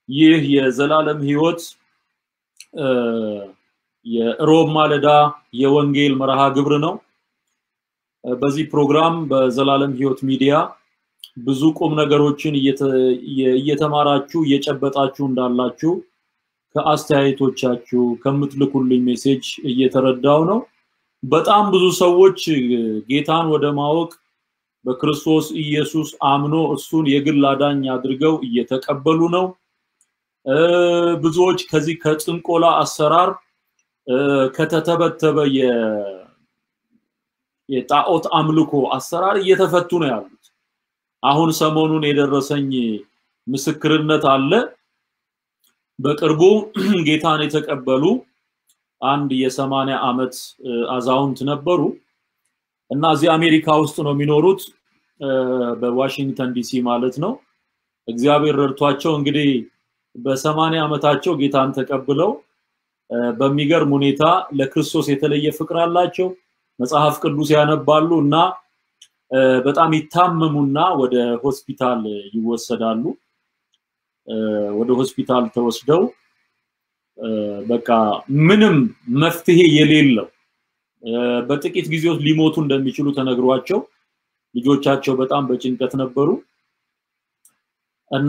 ይህ የዘላለም ህይወት የሮብ ማለዳ የወንጌል መርሃ ግብር ነው። በዚህ ፕሮግራም በዘላለም ህይወት ሚዲያ ብዙ ቁም ነገሮችን እየተማራችሁ እየጨበጣችሁ እንዳላችሁ ከአስተያየቶቻችሁ ከምትልኩልኝ ሜሴጅ እየተረዳው ነው። በጣም ብዙ ሰዎች ጌታን ወደ ማወቅ በክርስቶስ ኢየሱስ አምኖ እሱን የግል አዳኝ አድርገው እየተቀበሉ ነው። ብዙዎች ከዚህ ከጥንቆላ አሰራር ከተተበተበ የጣዖት አምልኮ አሰራር እየተፈቱ ነው ያሉት። አሁን ሰሞኑን የደረሰኝ ምስክርነት አለ። በቅርቡ ጌታን የተቀበሉ አንድ የሰማንያ ዓመት አዛውንት ነበሩ እና እዚህ አሜሪካ ውስጥ ነው የሚኖሩት በዋሽንግተን ዲሲ ማለት ነው። እግዚአብሔር ረድቷቸው እንግዲህ በሰማንያ ዓመታቸው ጌታን ተቀብለው በሚገርም ሁኔታ ለክርስቶስ የተለየ ፍቅር አላቸው። መጽሐፍ ቅዱስ ያነባሉ እና በጣም ይታመሙና ወደ ሆስፒታል ይወሰዳሉ። ወደ ሆስፒታል ተወስደው በቃ ምንም መፍትሄ የሌለው በጥቂት ጊዜ ውስጥ ሊሞቱ እንደሚችሉ ተነግሯቸው ልጆቻቸው በጣም በጭንቀት ነበሩ እና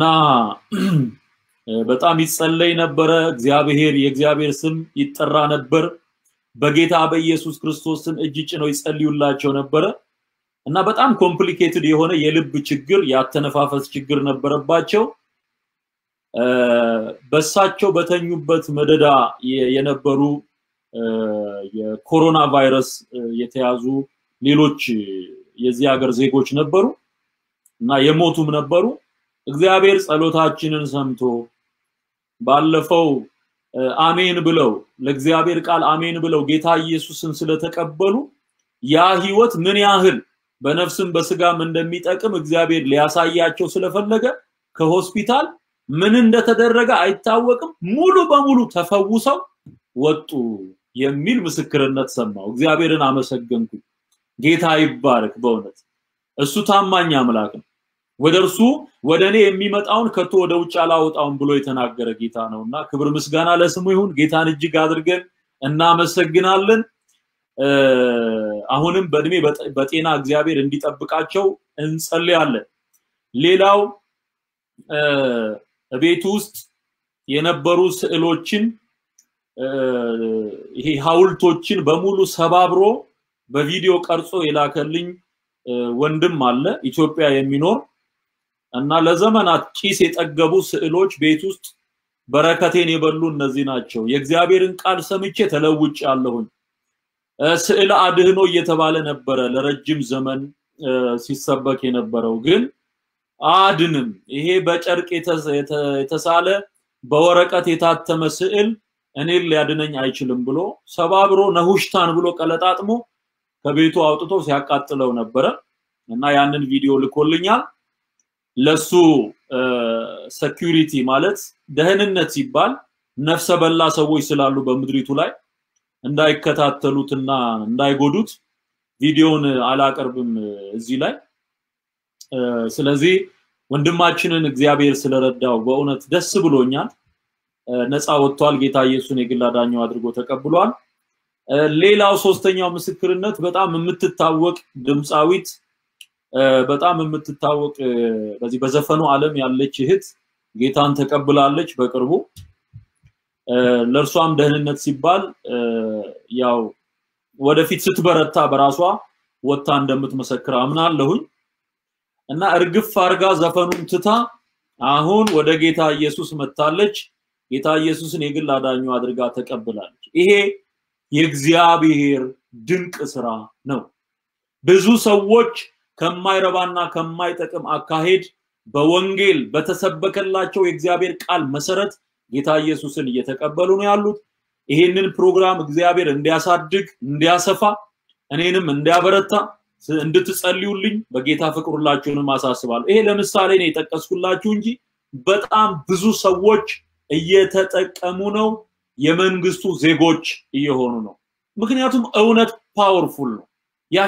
በጣም ይጸለይ ነበረ። እግዚአብሔር የእግዚአብሔር ስም ይጠራ ነበር። በጌታ በኢየሱስ ክርስቶስ ስም እጅ ጭነው ይጸልዩላቸው ነበረ እና በጣም ኮምፕሊኬትድ የሆነ የልብ ችግር፣ የአተነፋፈስ ችግር ነበረባቸው። በሳቸው በተኙበት መደዳ የነበሩ የኮሮና ቫይረስ የተያዙ ሌሎች የዚህ ሀገር ዜጎች ነበሩ እና የሞቱም ነበሩ። እግዚአብሔር ጸሎታችንን ሰምቶ ባለፈው አሜን ብለው ለእግዚአብሔር ቃል አሜን ብለው ጌታ ኢየሱስን ስለተቀበሉ ያ ህይወት ምን ያህል በነፍስም በስጋም እንደሚጠቅም እግዚአብሔር ሊያሳያቸው ስለፈለገ ከሆስፒታል ምን እንደተደረገ አይታወቅም፣ ሙሉ በሙሉ ተፈውሰው ወጡ የሚል ምስክርነት ሰማው። እግዚአብሔርን አመሰገንኩ። ጌታ ይባረክ። በእውነት እሱ ታማኝ አምላክ ነው። ወደ እርሱ ወደ እኔ የሚመጣውን ከቶ ወደ ውጭ አላወጣውም ብሎ የተናገረ ጌታ ነው እና ክብር ምስጋና ለስሙ ይሁን። ጌታን እጅግ አድርገን እናመሰግናለን። አሁንም በእድሜ በጤና እግዚአብሔር እንዲጠብቃቸው እንጸልያለን። ሌላው ቤት ውስጥ የነበሩ ስዕሎችን ይሄ ሐውልቶችን በሙሉ ሰባብሮ በቪዲዮ ቀርጾ የላከልኝ ወንድም አለ ኢትዮጵያ የሚኖር እና ለዘመናት ጭስ የጠገቡ ስዕሎች ቤት ውስጥ በረከቴን የበሉ እነዚህ ናቸው። የእግዚአብሔርን ቃል ሰምቼ ተለውጭ ያለሁኝ ስዕል አድህኖ እየተባለ ነበረ ለረጅም ዘመን ሲሰበክ የነበረው ግን አድንም ይሄ በጨርቅ የተሳለ በወረቀት የታተመ ስዕል እኔን ሊያድነኝ አይችልም ብሎ ሰባብሮ ነሁሽታን ብሎ ቀለጣጥሞ ከቤቱ አውጥቶ ሲያቃጥለው ነበረ እና ያንን ቪዲዮ ልኮልኛል። ለሱ ሴኩሪቲ ማለት ደህንነት ሲባል ነፍሰ በላ ሰዎች ስላሉ በምድሪቱ ላይ እንዳይከታተሉትና እንዳይጎዱት ቪዲዮውን አላቀርብም እዚህ ላይ። ስለዚህ ወንድማችንን እግዚአብሔር ስለረዳው በእውነት ደስ ብሎኛል። ነፃ ወጥቷል። ጌታ ኢየሱስን የግል አዳኛው አድርጎ ተቀብሏል። ሌላው ሶስተኛው ምስክርነት በጣም የምትታወቅ ድምፃዊት በጣም የምትታወቅ በዚህ በዘፈኑ ዓለም ያለች እህት ጌታን ተቀብላለች በቅርቡ። ለእርሷም ደህንነት ሲባል ያው ወደፊት ስትበረታ በራሷ ወጥታ እንደምትመሰክር አምናለሁኝ እና እርግፍ አርጋ ዘፈኑን ትታ አሁን ወደ ጌታ ኢየሱስ መጥታለች። ጌታ ኢየሱስን የግል አዳኙ አድርጋ ተቀብላለች። ይሄ የእግዚአብሔር ድንቅ ስራ ነው። ብዙ ሰዎች ከማይረባና ከማይጠቅም አካሄድ በወንጌል በተሰበከላቸው የእግዚአብሔር ቃል መሰረት ጌታ ኢየሱስን እየተቀበሉ ነው ያሉት። ይሄንን ፕሮግራም እግዚአብሔር እንዲያሳድግ እንዲያሰፋ እኔንም እንዲያበረታ እንድትጸልዩልኝ በጌታ ፍቅር ሁላችሁንም አሳስባለሁ። ይሄ ለምሳሌ ነው የጠቀስኩላችሁ እንጂ በጣም ብዙ ሰዎች እየተጠቀሙ ነው። የመንግስቱ ዜጎች እየሆኑ ነው። ምክንያቱም እውነት ፓወርፉል ነው፣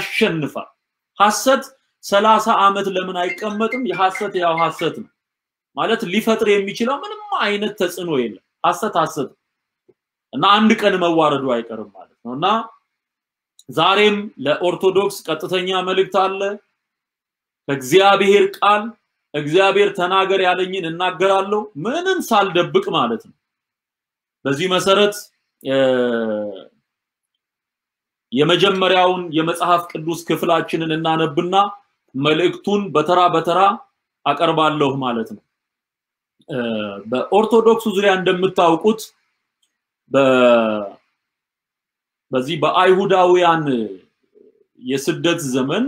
ያሸንፋል። ሐሰት ሰላሳ ዓመት ለምን አይቀመጥም? የሐሰት ያው ሐሰት ነው ማለት ሊፈጥር የሚችለው ምንም አይነት ተጽዕኖ የለም። ሐሰት ሐሰት እና አንድ ቀን መዋረዱ አይቀርም ማለት ነው እና ዛሬም ለኦርቶዶክስ ቀጥተኛ መልእክት አለ ከእግዚአብሔር ቃል እግዚአብሔር ተናገር ያለኝን እናገራለሁ ምንም ሳልደብቅ ማለት ነው። በዚህ መሰረት የመጀመሪያውን የመጽሐፍ ቅዱስ ክፍላችንን እናነብና መልእክቱን በተራ በተራ አቀርባለሁ ማለት ነው። በኦርቶዶክሱ ዙሪያ እንደምታውቁት በዚህ በአይሁዳውያን የስደት ዘመን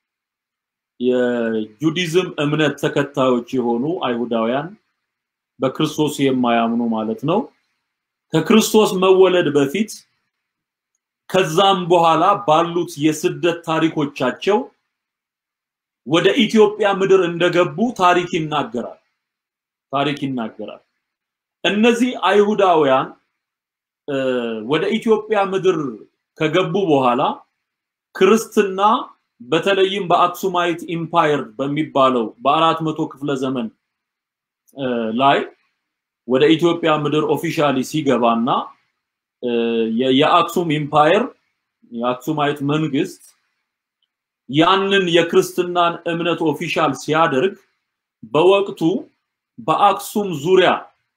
የጁዲዝም እምነት ተከታዮች የሆኑ አይሁዳውያን በክርስቶስ የማያምኑ ማለት ነው ከክርስቶስ መወለድ በፊት ከዛም በኋላ ባሉት የስደት ታሪኮቻቸው ወደ ኢትዮጵያ ምድር እንደገቡ ታሪክ ይናገራል ታሪክ ይናገራል እነዚህ አይሁዳውያን ወደ ኢትዮጵያ ምድር ከገቡ በኋላ ክርስትና በተለይም በአክሱማይት ኢምፓየር በሚባለው በአራት መቶ ክፍለ ዘመን ላይ ወደ ኢትዮጵያ ምድር ኦፊሻሊ ሲገባና የአክሱም ኢምፓየር የአክሱማይት መንግስት ያንን የክርስትናን እምነት ኦፊሻል ሲያደርግ በወቅቱ በአክሱም ዙሪያ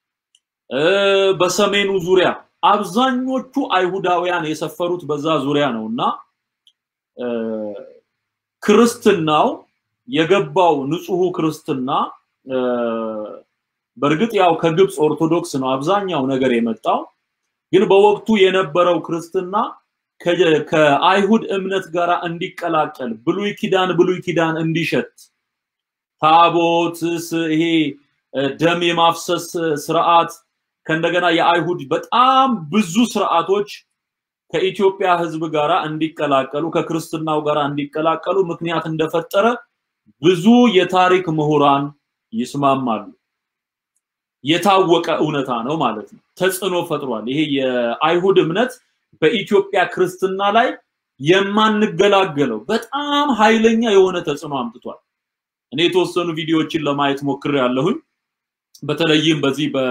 በሰሜኑ ዙሪያ አብዛኞቹ አይሁዳውያን የሰፈሩት በዛ ዙሪያ ነው እና ክርስትናው የገባው ንጹሑ ክርስትና በእርግጥ ያው ከግብፅ ኦርቶዶክስ ነው አብዛኛው ነገር የመጣው ግን በወቅቱ የነበረው ክርስትና ከአይሁድ እምነት ጋር እንዲቀላቀል ብሉይ ኪዳን ብሉይ ኪዳን እንዲሸት ታቦት ይሄ ደም የማፍሰስ ስርዓት ከእንደገና የአይሁድ በጣም ብዙ ስርዓቶች ከኢትዮጵያ ህዝብ ጋር እንዲቀላቀሉ ከክርስትናው ጋር እንዲቀላቀሉ ምክንያት እንደፈጠረ ብዙ የታሪክ ምሁራን ይስማማሉ። የታወቀ እውነታ ነው ማለት ነው። ተጽዕኖ ፈጥሯል። ይሄ የአይሁድ እምነት በኢትዮጵያ ክርስትና ላይ የማንገላገለው በጣም ኃይለኛ የሆነ ተጽዕኖ አምጥቷል። እኔ የተወሰኑ ቪዲዮዎችን ለማየት ሞክር ያለሁኝ በተለይም በዚህ በ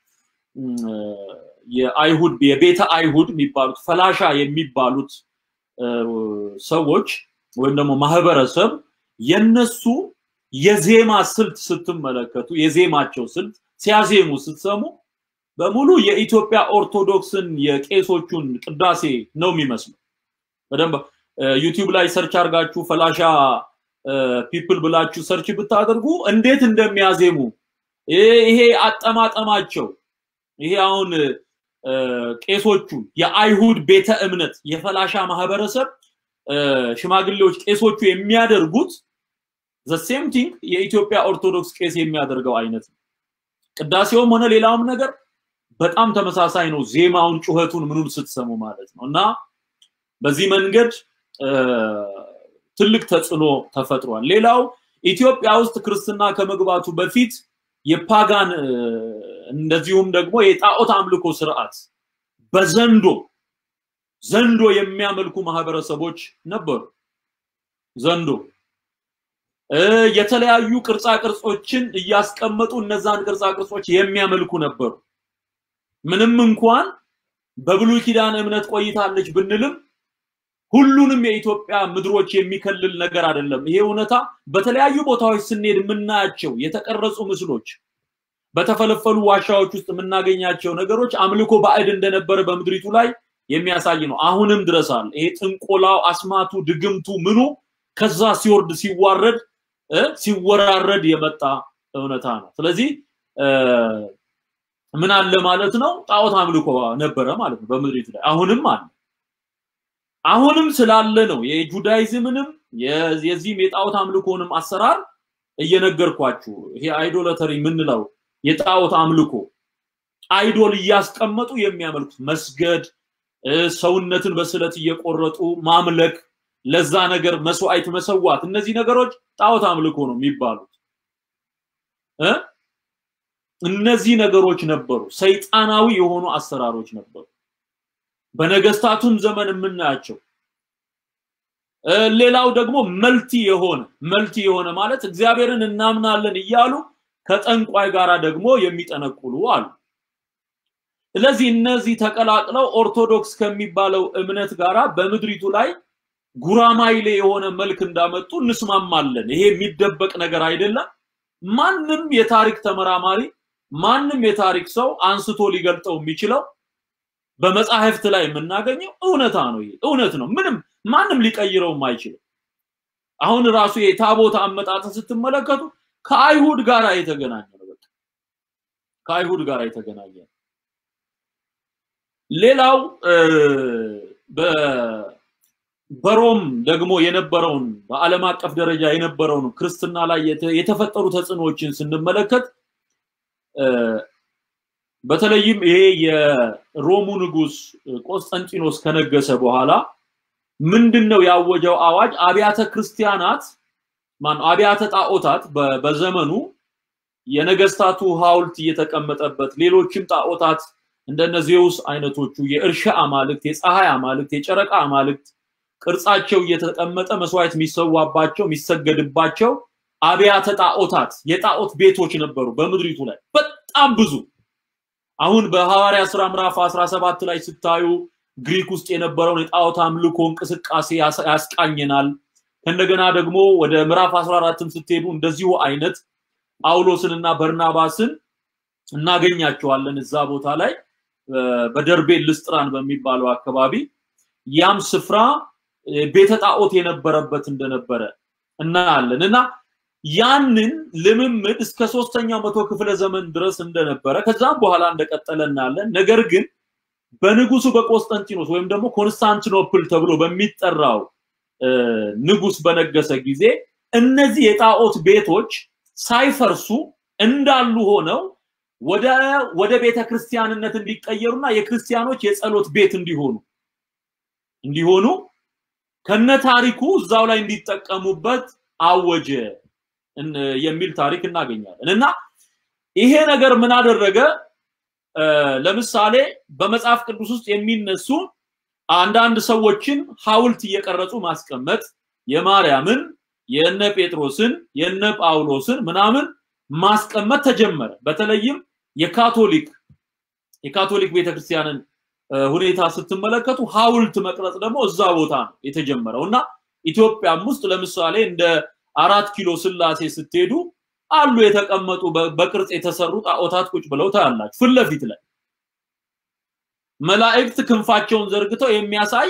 የአይሁድ የቤተ አይሁድ የሚባሉት ፈላሻ የሚባሉት ሰዎች ወይም ደግሞ ማህበረሰብ የነሱ የዜማ ስልት ስትመለከቱ የዜማቸው ስልት ሲያዜሙ ስትሰሙ በሙሉ የኢትዮጵያ ኦርቶዶክስን የቄሶቹን ቅዳሴ ነው የሚመስለው። በደንብ ዩቲዩብ ላይ ሰርች አድርጋችሁ ፈላሻ ፒፕል ብላችሁ ሰርች ብታደርጉ እንዴት እንደሚያዜሙ ይሄ አጠማጠማቸው ይሄ አሁን ቄሶቹ የአይሁድ ቤተ እምነት የፈላሻ ማህበረሰብ ሽማግሌዎች ቄሶቹ የሚያደርጉት ዘሴም ቲንግ የኢትዮጵያ ኦርቶዶክስ ቄስ የሚያደርገው አይነት ነው። ቅዳሴውም ሆነ ሌላውም ነገር በጣም ተመሳሳይ ነው። ዜማውን፣ ጩኸቱን፣ ምኑን ስትሰሙ ማለት ነው እና በዚህ መንገድ ትልቅ ተጽዕኖ ተፈጥሯል። ሌላው ኢትዮጵያ ውስጥ ክርስትና ከመግባቱ በፊት የፓጋን እንደዚሁም ደግሞ የጣዖት አምልኮ ስርዓት በዘንዶ ዘንዶ የሚያመልኩ ማህበረሰቦች ነበሩ። ዘንዶ የተለያዩ ቅርጻ ቅርጾችን እያስቀመጡ እነዛን ቅርጻ ቅርጾች የሚያመልኩ ነበሩ። ምንም እንኳን በብሉይ ኪዳን እምነት ቆይታለች ብንልም ሁሉንም የኢትዮጵያ ምድሮች የሚከልል ነገር አይደለም። ይሄ እውነታ በተለያዩ ቦታዎች ስንሄድ የምናያቸው የተቀረጹ ምስሎች፣ በተፈለፈሉ ዋሻዎች ውስጥ የምናገኛቸው ነገሮች አምልኮ ባዕድ እንደነበረ በምድሪቱ ላይ የሚያሳይ ነው። አሁንም ድረስ አለ። ይሄ ጥንቆላው፣ አስማቱ፣ ድግምቱ ምኑ ከዛ ሲወርድ ሲዋረድ ሲወራረድ የመጣ እውነታ ነው። ስለዚህ ምን አለ ማለት ነው? ጣዖት አምልኮ ነበረ ማለት ነው በምድሪቱ ላይ አሁንም አለ። አሁንም ስላለ ነው የጁዳይዝምንም የዚህም የጣዖት አምልኮንም አሰራር እየነገርኳችሁ። ይሄ አይዶለተሪ የምንለው የጣዖት አምልኮ አይዶል እያስቀመጡ የሚያመልኩት መስገድ፣ ሰውነትን በስለት እየቆረጡ ማምለክ፣ ለዛ ነገር መስዋዕት መሰዋት፣ እነዚህ ነገሮች ጣዖት አምልኮ ነው የሚባሉት እ እነዚህ ነገሮች ነበሩ። ሰይጣናዊ የሆኑ አሰራሮች ነበሩ። በነገስታቱም ዘመን የምናያቸው ሌላው ደግሞ መልቲ የሆነ መልቲ የሆነ ማለት እግዚአብሔርን እናምናለን እያሉ ከጠንቋይ ጋራ ደግሞ የሚጠነቁሉ አሉ። ስለዚህ እነዚህ ተቀላቅለው ኦርቶዶክስ ከሚባለው እምነት ጋራ በምድሪቱ ላይ ጉራማይሌ የሆነ መልክ እንዳመጡ እንስማማለን። ይሄ የሚደበቅ ነገር አይደለም። ማንም የታሪክ ተመራማሪ ማንም የታሪክ ሰው አንስቶ ሊገልጠው የሚችለው በመጻሕፍት ላይ የምናገኘው እውነታ ነው። ይሄ እውነት ነው። ምንም ማንም ሊቀይረውም አይችልም። አሁን ራሱ የታቦት አመጣጥን ስትመለከቱ ከአይሁድ ጋር የተገናኘ ነው። በቃ ከአይሁድ ጋር የተገናኘ ነው። ሌላው በሮም ደግሞ የነበረውን በዓለም አቀፍ ደረጃ የነበረውን ክርስትና ላይ የተፈጠሩ ተጽዕኖዎችን ስንመለከት በተለይም ይሄ የሮሙ ንጉስ ቆስጠንጢኖስ ከነገሰ በኋላ ምንድነው ያወጀው አዋጅ? አብያተ ክርስቲያናት ማን አብያተ ጣዖታት በዘመኑ የነገስታቱ ሐውልት እየተቀመጠበት ሌሎችም ጣዖታት እንደነ ዜውስ አይነቶቹ የእርሻ አማልክት፣ የፀሐይ አማልክት፣ የጨረቃ አማልክት ቅርጻቸው እየተቀመጠ መስዋዕት የሚሰዋባቸው የሚሰገድባቸው አብያተ ጣዖታት የጣዖት ቤቶች ነበሩ በምድሪቱ ላይ በጣም ብዙ። አሁን በሐዋርያ ስራ ምዕራፍ 17 ላይ ስታዩ ግሪክ ውስጥ የነበረውን የጣዖት አምልኮ እንቅስቃሴ ያስቃኘናል። ከእንደገና ደግሞ ወደ ምዕራፍ 14ም ስትሄዱ እንደዚሁ አይነት ጳውሎስንና በርናባስን እናገኛቸዋለን እዛ ቦታ ላይ በደርቤን ልስጥራን በሚባለው አካባቢ ያም ስፍራ ቤተ ጣዖት የነበረበት እንደነበረ እናያለን እና ያንን ልምምድ እስከ ሶስተኛው መቶ ክፍለ ዘመን ድረስ እንደነበረ ከዛም በኋላ እንደቀጠለ እናያለን። ነገር ግን በንጉሱ በቆስጠንጢኖስ ወይም ደግሞ ኮንስታንቲኖፕል ተብሎ በሚጠራው ንጉስ በነገሰ ጊዜ እነዚህ የጣዖት ቤቶች ሳይፈርሱ እንዳሉ ሆነው ወደ ወደ ቤተ ክርስቲያንነት እንዲቀየሩና የክርስቲያኖች የጸሎት ቤት እንዲሆኑ እንዲሆኑ ከነ ታሪኩ እዛው ላይ እንዲጠቀሙበት አወጀ የሚል ታሪክ እናገኛለን እና ይሄ ነገር ምን አደረገ? ለምሳሌ በመጽሐፍ ቅዱስ ውስጥ የሚነሱ አንዳንድ ሰዎችን ሐውልት እየቀረጹ ማስቀመጥ የማርያምን፣ የነ ጴጥሮስን፣ የነ ጳውሎስን ምናምን ማስቀመጥ ተጀመረ። በተለይም የካቶሊክ የካቶሊክ ቤተክርስቲያንን ሁኔታ ስትመለከቱ ሐውልት መቅረጽ ደግሞ እዛ ቦታ ነው የተጀመረው እና ኢትዮጵያም ውስጥ ለምሳሌ እንደ አራት ኪሎ ስላሴ ስትሄዱ አሉ የተቀመጡ በቅርጽ የተሰሩ ጣዖታት ቁጭ ብለው ታያላችሁ ፊት ለፊት ላይ መላእክት ክንፋቸውን ዘርግተው የሚያሳይ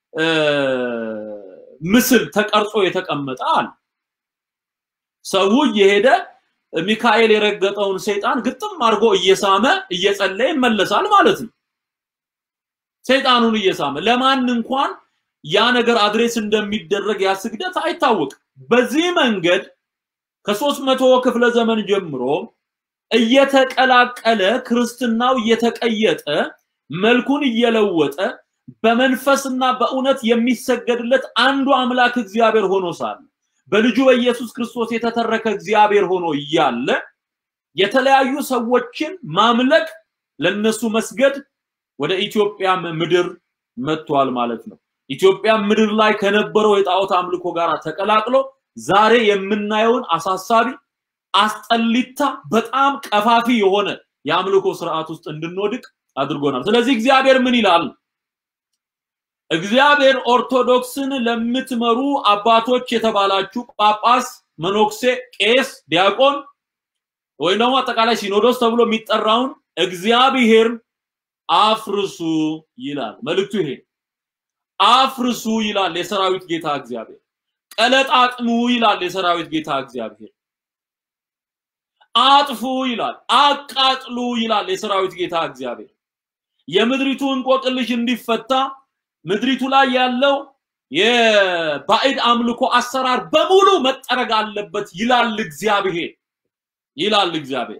ምስል ተቀርጾ የተቀመጠ አለ። ሰው እየሄደ ሚካኤል የረገጠውን ሰይጣን ግጥም አድርጎ እየሳመ እየጸለየ ይመለሳል ማለት ነው። ሰይጣኑን እየሳመ ለማን እንኳን ያ ነገር አድሬስ እንደሚደረግ ያ ስግደት አይታወቅም። በዚህ መንገድ ከሶስት መቶ ክፍለ ዘመን ጀምሮ እየተቀላቀለ ክርስትናው እየተቀየጠ መልኩን እየለወጠ በመንፈስና በእውነት የሚሰገድለት አንዱ አምላክ እግዚአብሔር ሆኖ ሳለ በልጁ በኢየሱስ ክርስቶስ የተተረከ እግዚአብሔር ሆኖ እያለ የተለያዩ ሰዎችን ማምለክ ለነሱ መስገድ ወደ ኢትዮጵያ ምድር መጥቷል ማለት ነው። ኢትዮጵያ ምድር ላይ ከነበረው የጣዖት አምልኮ ጋር ተቀላቅሎ ዛሬ የምናየውን አሳሳቢ አስጠሊታ በጣም ቀፋፊ የሆነ የአምልኮ ስርዓት ውስጥ እንድንወድቅ አድርጎናል። ስለዚህ እግዚአብሔር ምን ይላል? እግዚአብሔር ኦርቶዶክስን ለምትመሩ አባቶች የተባላችሁ ጳጳስ፣ መኖክሴ፣ ቄስ፣ ዲያቆን ወይም ደግሞ አጠቃላይ ሲኖዶስ ተብሎ የሚጠራውን እግዚአብሔር አፍርሱ ይላል። መልእክቱ ይሄ አፍርሱ ይላል የሰራዊት ጌታ እግዚአብሔር። ቀለጣጥሙ ይላል የሰራዊት ጌታ እግዚአብሔር። አጥፉ ይላል፣ አቃጥሉ ይላል የሰራዊት ጌታ እግዚአብሔር። የምድሪቱ እንቆቅልሽ እንዲፈታ ምድሪቱ ላይ ያለው የባዕድ አምልኮ አሰራር በሙሉ መጠረግ አለበት ይላል እግዚአብሔር ይላል እግዚአብሔር።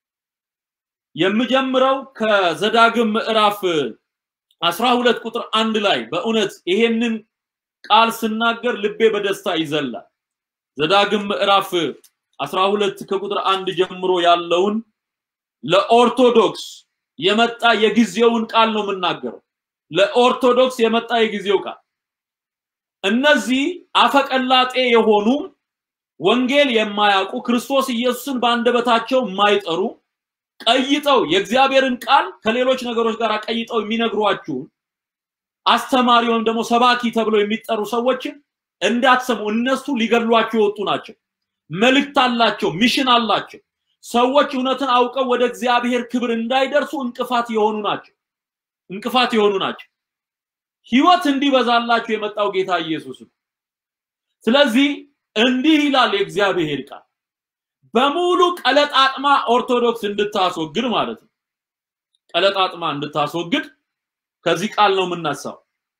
የምጀምረው ከዘዳግም ምዕራፍ 12 ቁጥር አንድ ላይ በእውነት ይሄንን ቃል ስናገር ልቤ በደስታ ይዘላል። ዘዳግም ምዕራፍ 12 ከቁጥር አንድ ጀምሮ ያለውን ለኦርቶዶክስ የመጣ የጊዜውን ቃል ነው የምናገረው። ለኦርቶዶክስ የመጣ የጊዜው ቃል እነዚህ አፈቀላጤ የሆኑ ወንጌል የማያውቁ ክርስቶስ ኢየሱስን በአንደበታቸው የማይጠሩ ቀይጠው የእግዚአብሔርን ቃል ከሌሎች ነገሮች ጋር ቀይጠው የሚነግሯችሁ አስተማሪ ወይም ደግሞ ሰባኪ ተብለው የሚጠሩ ሰዎችን እንዳትሰሙ። እነሱ ሊገድሏቸው የወጡ ናቸው። መልእክት አላቸው፣ ሚሽን አላቸው። ሰዎች እውነትን አውቀው ወደ እግዚአብሔር ክብር እንዳይደርሱ እንቅፋት የሆኑ ናቸው። እንቅፋት የሆኑ ናቸው። ህይወት እንዲበዛላችሁ የመጣው ጌታ ኢየሱስ ነው። ስለዚህ እንዲህ ይላል የእግዚአብሔር ቃል በሙሉ ቀለጣጥማ ኦርቶዶክስ እንድታስወግድ ማለት ነው። ቀለጣጥማ እንድታስወግድ ከዚህ ቃል ነው የምነሳው።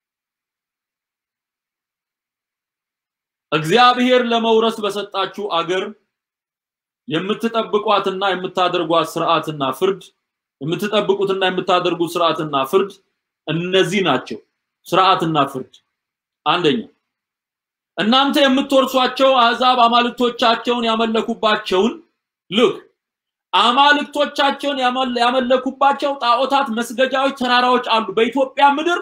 እግዚአብሔር ለመውረስ በሰጣችሁ አገር የምትጠብቋትና የምታደርጓት ስርዓትና ፍርድ የምትጠብቁትና የምታደርጉት ስርዓትና ፍርድ እነዚህ ናቸው። ስርዓትና ፍርድ አንደኛ እናንተ የምትወርሷቸው አሕዛብ አማልክቶቻቸውን ያመለኩባቸውን ልክ አማልክቶቻቸውን ያመለኩባቸው ጣዖታት መስገጃዎች፣ ተራራዎች አሉ። በኢትዮጵያ ምድር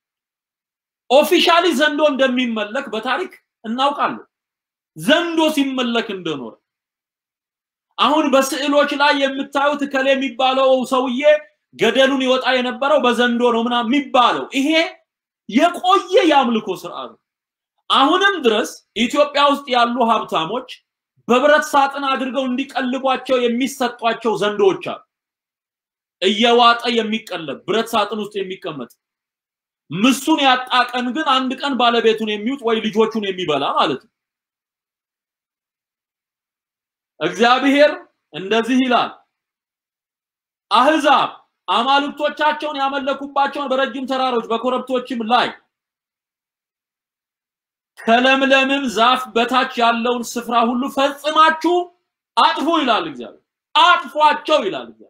ኦፊሻሊ ዘንዶ እንደሚመለክ በታሪክ እናውቃለን። ዘንዶ ሲመለክ እንደኖረ አሁን በስዕሎች ላይ የምታዩት ከሌ የሚባለው ሰውዬ ገደሉን ይወጣ የነበረው በዘንዶ ነው ምናምን የሚባለው ይሄ የቆየ የአምልኮ ስርዓት ነው። አሁንም ድረስ ኢትዮጵያ ውስጥ ያሉ ሀብታሞች በብረት ሳጥን አድርገው እንዲቀልቧቸው የሚሰጧቸው ዘንዶዎች አሉ። እየዋጠ የሚቀለብ ብረት ሳጥን ውስጥ የሚቀመጥ ምሱን ያጣ ቀን ግን አንድ ቀን ባለቤቱን የሚውጥ ወይ ልጆቹን የሚበላ ማለት ነው። እግዚአብሔር እንደዚህ ይላል፣ አህዛብ አማልክቶቻቸውን ያመለኩባቸውን በረጅም ተራሮች በኮረብቶችም ላይ ከለምለምም ዛፍ በታች ያለውን ስፍራ ሁሉ ፈጽማችሁ አጥፉ ይላል እግዚአብሔር። አጥፏቸው ይላል እግዚአብሔር።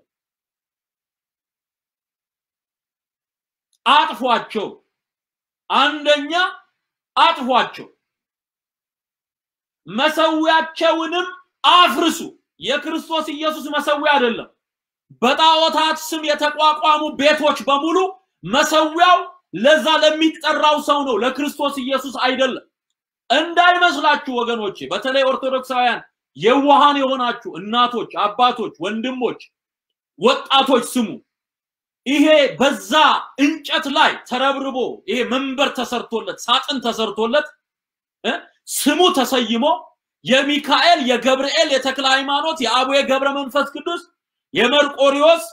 አጥፏቸው። አንደኛ አጥፏቸው፣ መሰዊያቸውንም አፍርሱ። የክርስቶስ ኢየሱስ መሰዊያ አይደለም። በጣዖታት ስም የተቋቋሙ ቤቶች በሙሉ መሰዊያው ለዛ ለሚጠራው ሰው ነው፣ ለክርስቶስ ኢየሱስ አይደለም። እንዳይመስላችሁ ወገኖቼ፣ በተለይ ኦርቶዶክሳውያን የዋሃን የሆናችሁ እናቶች፣ አባቶች፣ ወንድሞች፣ ወጣቶች ስሙ። ይሄ በዛ እንጨት ላይ ተረብርቦ ይሄ መንበር ተሰርቶለት ሳጥን ተሰርቶለት ስሙ ተሰይሞ የሚካኤል፣ የገብርኤል፣ የተክለ ሃይማኖት፣ የአቡየ ገብረ መንፈስ ቅዱስ፣ የመርቆሪዎስ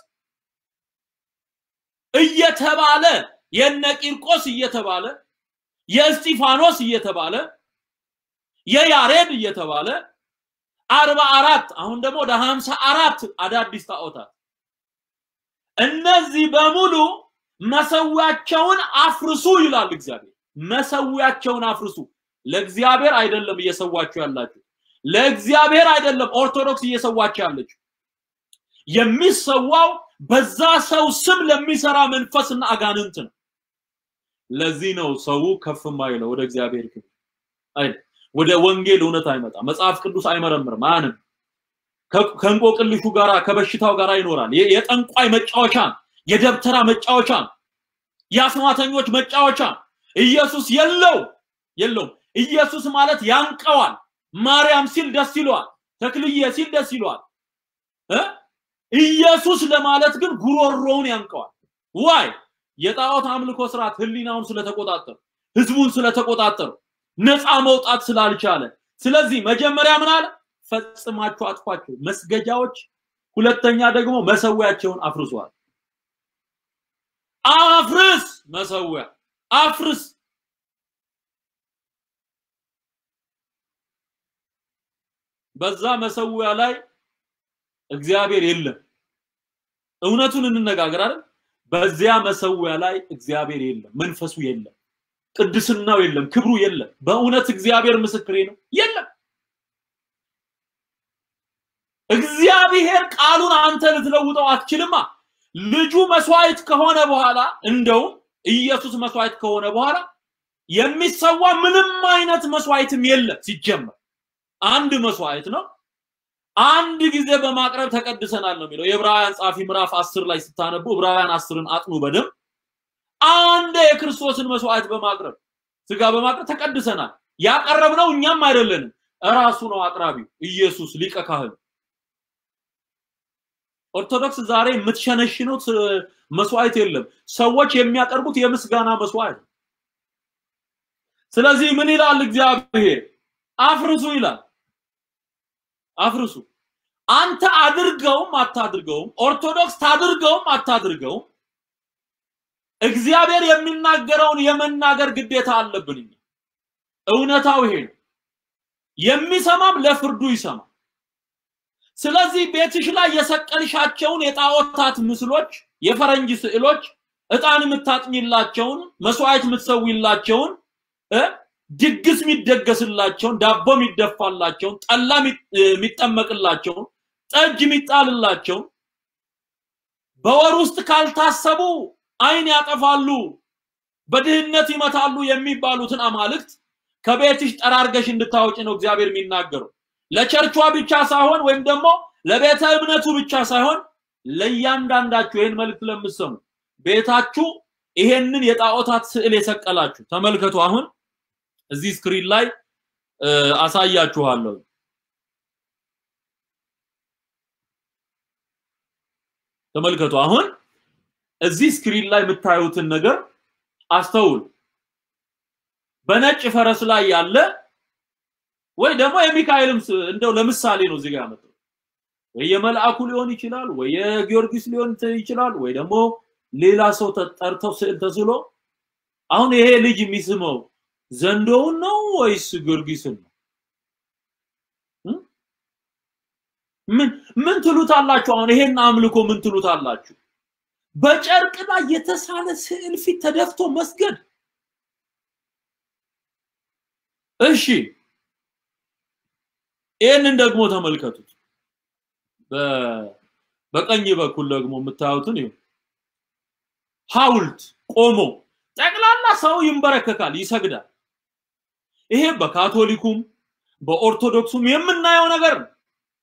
እየተባለ የነ ቂርቆስ እየተባለ የእስጢፋኖስ እየተባለ የያሬድ እየተባለ አርባ አራት አሁን ደግሞ ወደ ሀምሳ አራት አዳዲስ ጣዖታት እነዚህ በሙሉ መሰዊያቸውን አፍርሱ ይላል እግዚአብሔር። መሰዊያቸውን አፍርሱ። ለእግዚአብሔር አይደለም እየሰዋችሁ ያላችሁ፣ ለእግዚአብሔር አይደለም ኦርቶዶክስ እየሰዋችሁ ያለችው። የሚሰዋው በዛ ሰው ስም ለሚሰራ መንፈስና አጋንንት ነው። ለዚህ ነው ሰው ከፍ ማይለው ወደ እግዚአብሔር ክብር አይደል? ወደ ወንጌል እውነት አይመጣ። መጽሐፍ ቅዱስ አይመረምርም፣ አያንም። ከእንቆቅልሹ ጋራ ከበሽታው ጋራ ይኖራል። የጠንቋይ መጫወቻ፣ የደብተራ መጫወቻ፣ የአስማተኞች መጫወቻ። ኢየሱስ የለው የለውም። ኢየሱስ ማለት ያንቀዋል። ማርያም ሲል ደስ ይለዋል። ተክልዬ ሲል ደስ ይለዋል። ኢየሱስ ለማለት ግን ጉሮሮውን ያንቀዋል። ዋይ የጣዖት አምልኮ ስርዓት ህሊናውን ስለተቆጣጠሩ ህዝቡን ስለተቆጣጠሩ ነፃ መውጣት ስላልቻለ፣ ስለዚህ መጀመሪያ ምን አለ? ፈጽማችሁ አጥፏቸው መስገጃዎች፣ ሁለተኛ ደግሞ መሰዊያቸውን አፍርሷል። አፍርስ፣ መሰዊያ አፍርስ። በዛ መሰዊያ ላይ እግዚአብሔር የለም። እውነቱን እንነጋገር አይደል? በዚያ መሰዊያ ላይ እግዚአብሔር የለም፣ መንፈሱ የለም፣ ቅድስናው የለም፣ ክብሩ የለም። በእውነት እግዚአብሔር ምስክሬ ነው፣ የለም። እግዚአብሔር ቃሉን አንተ ልትለውጠው አትችልማ። ልጁ መስዋዕት ከሆነ በኋላ እንደውም ኢየሱስ መስዋዕት ከሆነ በኋላ የሚሰዋ ምንም አይነት መስዋዕትም የለም። ሲጀመር አንድ መስዋዕት ነው። አንድ ጊዜ በማቅረብ ተቀድሰናል ነው የሚለው የዕብራውያን ጻፊ ምዕራፍ አስር ላይ ስታነቡ ዕብራውያን አስርን አጥኑ በደንብ አንድ የክርስቶስን መስዋዕት በማቅረብ ስጋ በማቅረብ ተቀድሰናል። ያቀረብነው እኛም አይደለንም። እራሱ ነው አቅራቢው ኢየሱስ ሊቀ ካህን። ኦርቶዶክስ ዛሬ የምትሸነሽኑት መስዋዕት የለም። ሰዎች የሚያቀርቡት የምስጋና መስዋዕት። ስለዚህ ምን ይላል እግዚአብሔር? አፍርሱ ይላል። አፍርሱ። አንተ አድርገውም አታድርገውም፣ ኦርቶዶክስ ታድርገውም አታድርገውም፣ እግዚአብሔር የሚናገረውን የመናገር ግዴታ አለብን። እኛ እውነታው ይሄ ነው። የሚሰማም ለፍርዱ ይሰማል። ስለዚህ ቤትሽ ላይ የሰቀልሻቸውን የጣዖታት ምስሎች፣ የፈረንጅ ስዕሎች፣ እጣን የምታጥኝላቸውን፣ መስዋዕት የምትሰዊላቸውን፣ ድግስ የሚደገስላቸውን፣ ዳቦ የሚደፋላቸውን፣ ጠላ የሚጠመቅላቸውን፣ ጠጅ የሚጣልላቸውን በወር ውስጥ ካልታሰቡ አይን ያጠፋሉ፣ በድህነት ይመታሉ የሚባሉትን አማልክት ከቤትሽ ጠራርገሽ እንድታወጪ ነው እግዚአብሔር የሚናገረው። ለቸርቿ ብቻ ሳይሆን ወይም ደግሞ ለቤተ እምነቱ ብቻ ሳይሆን ለእያንዳንዳችሁ ይህን መልእክት ለምትሰሙ ቤታችሁ ይሄንን የጣዖታት ስዕል የሰቀላችሁ ተመልከቱ። አሁን እዚህ ስክሪን ላይ አሳያችኋለሁ። ተመልከቱ። አሁን እዚህ ስክሪን ላይ የምታዩትን ነገር አስተውሉ። በነጭ ፈረስ ላይ ያለ ወይ ደግሞ የሚካኤልም እንደው ለምሳሌ ነው እዚህ ጋር ያመጣው ወይ የመልአኩ ሊሆን ይችላል፣ ወይ የጊዮርጊስ ሊሆን ይችላል፣ ወይ ደግሞ ሌላ ሰው ተጠርተው ስዕል ተስሎ አሁን ይሄ ልጅ የሚስመው ዘንዶውን ነው ወይስ ጊዮርጊስን ነው? ምን ምን ትሉታላችሁ? አሁን ይሄን አምልኮ ምን ትሉታላችሁ? በጨርቅ ላይ የተሳለ ስዕል ፊት ተደፍቶ መስገድ እሺ ይህንን ደግሞ ተመልከቱት። በቀኝ በኩል ደግሞ የምታዩትን ይሁን ሐውልት ቆሞ ጠቅላላ ሰው ይንበረከካል፣ ይሰግዳል። ይሄ በካቶሊኩም በኦርቶዶክሱም የምናየው ነገር ነው።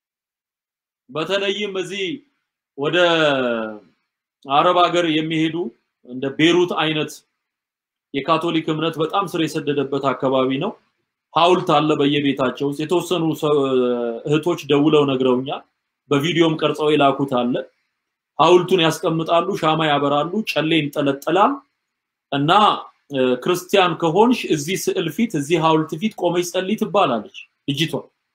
በተለይም እዚህ ወደ አረብ ሀገር የሚሄዱ እንደ ቤሩት አይነት የካቶሊክ እምነት በጣም ስር የሰደደበት አካባቢ ነው። ሐውልት አለ በየቤታቸው ውስጥ። የተወሰኑ እህቶች ደውለው ነግረውኛል። በቪዲዮም ቀርጸው የላኩት አለ። ሐውልቱን ያስቀምጣሉ፣ ሻማ ያበራሉ፣ ጨሌ ይንጠለጠላል እና ክርስቲያን ከሆንሽ እዚህ ስዕል ፊት እዚህ ሐውልት ፊት ቆመች ጸልይ ትባላለች ልጅቷ።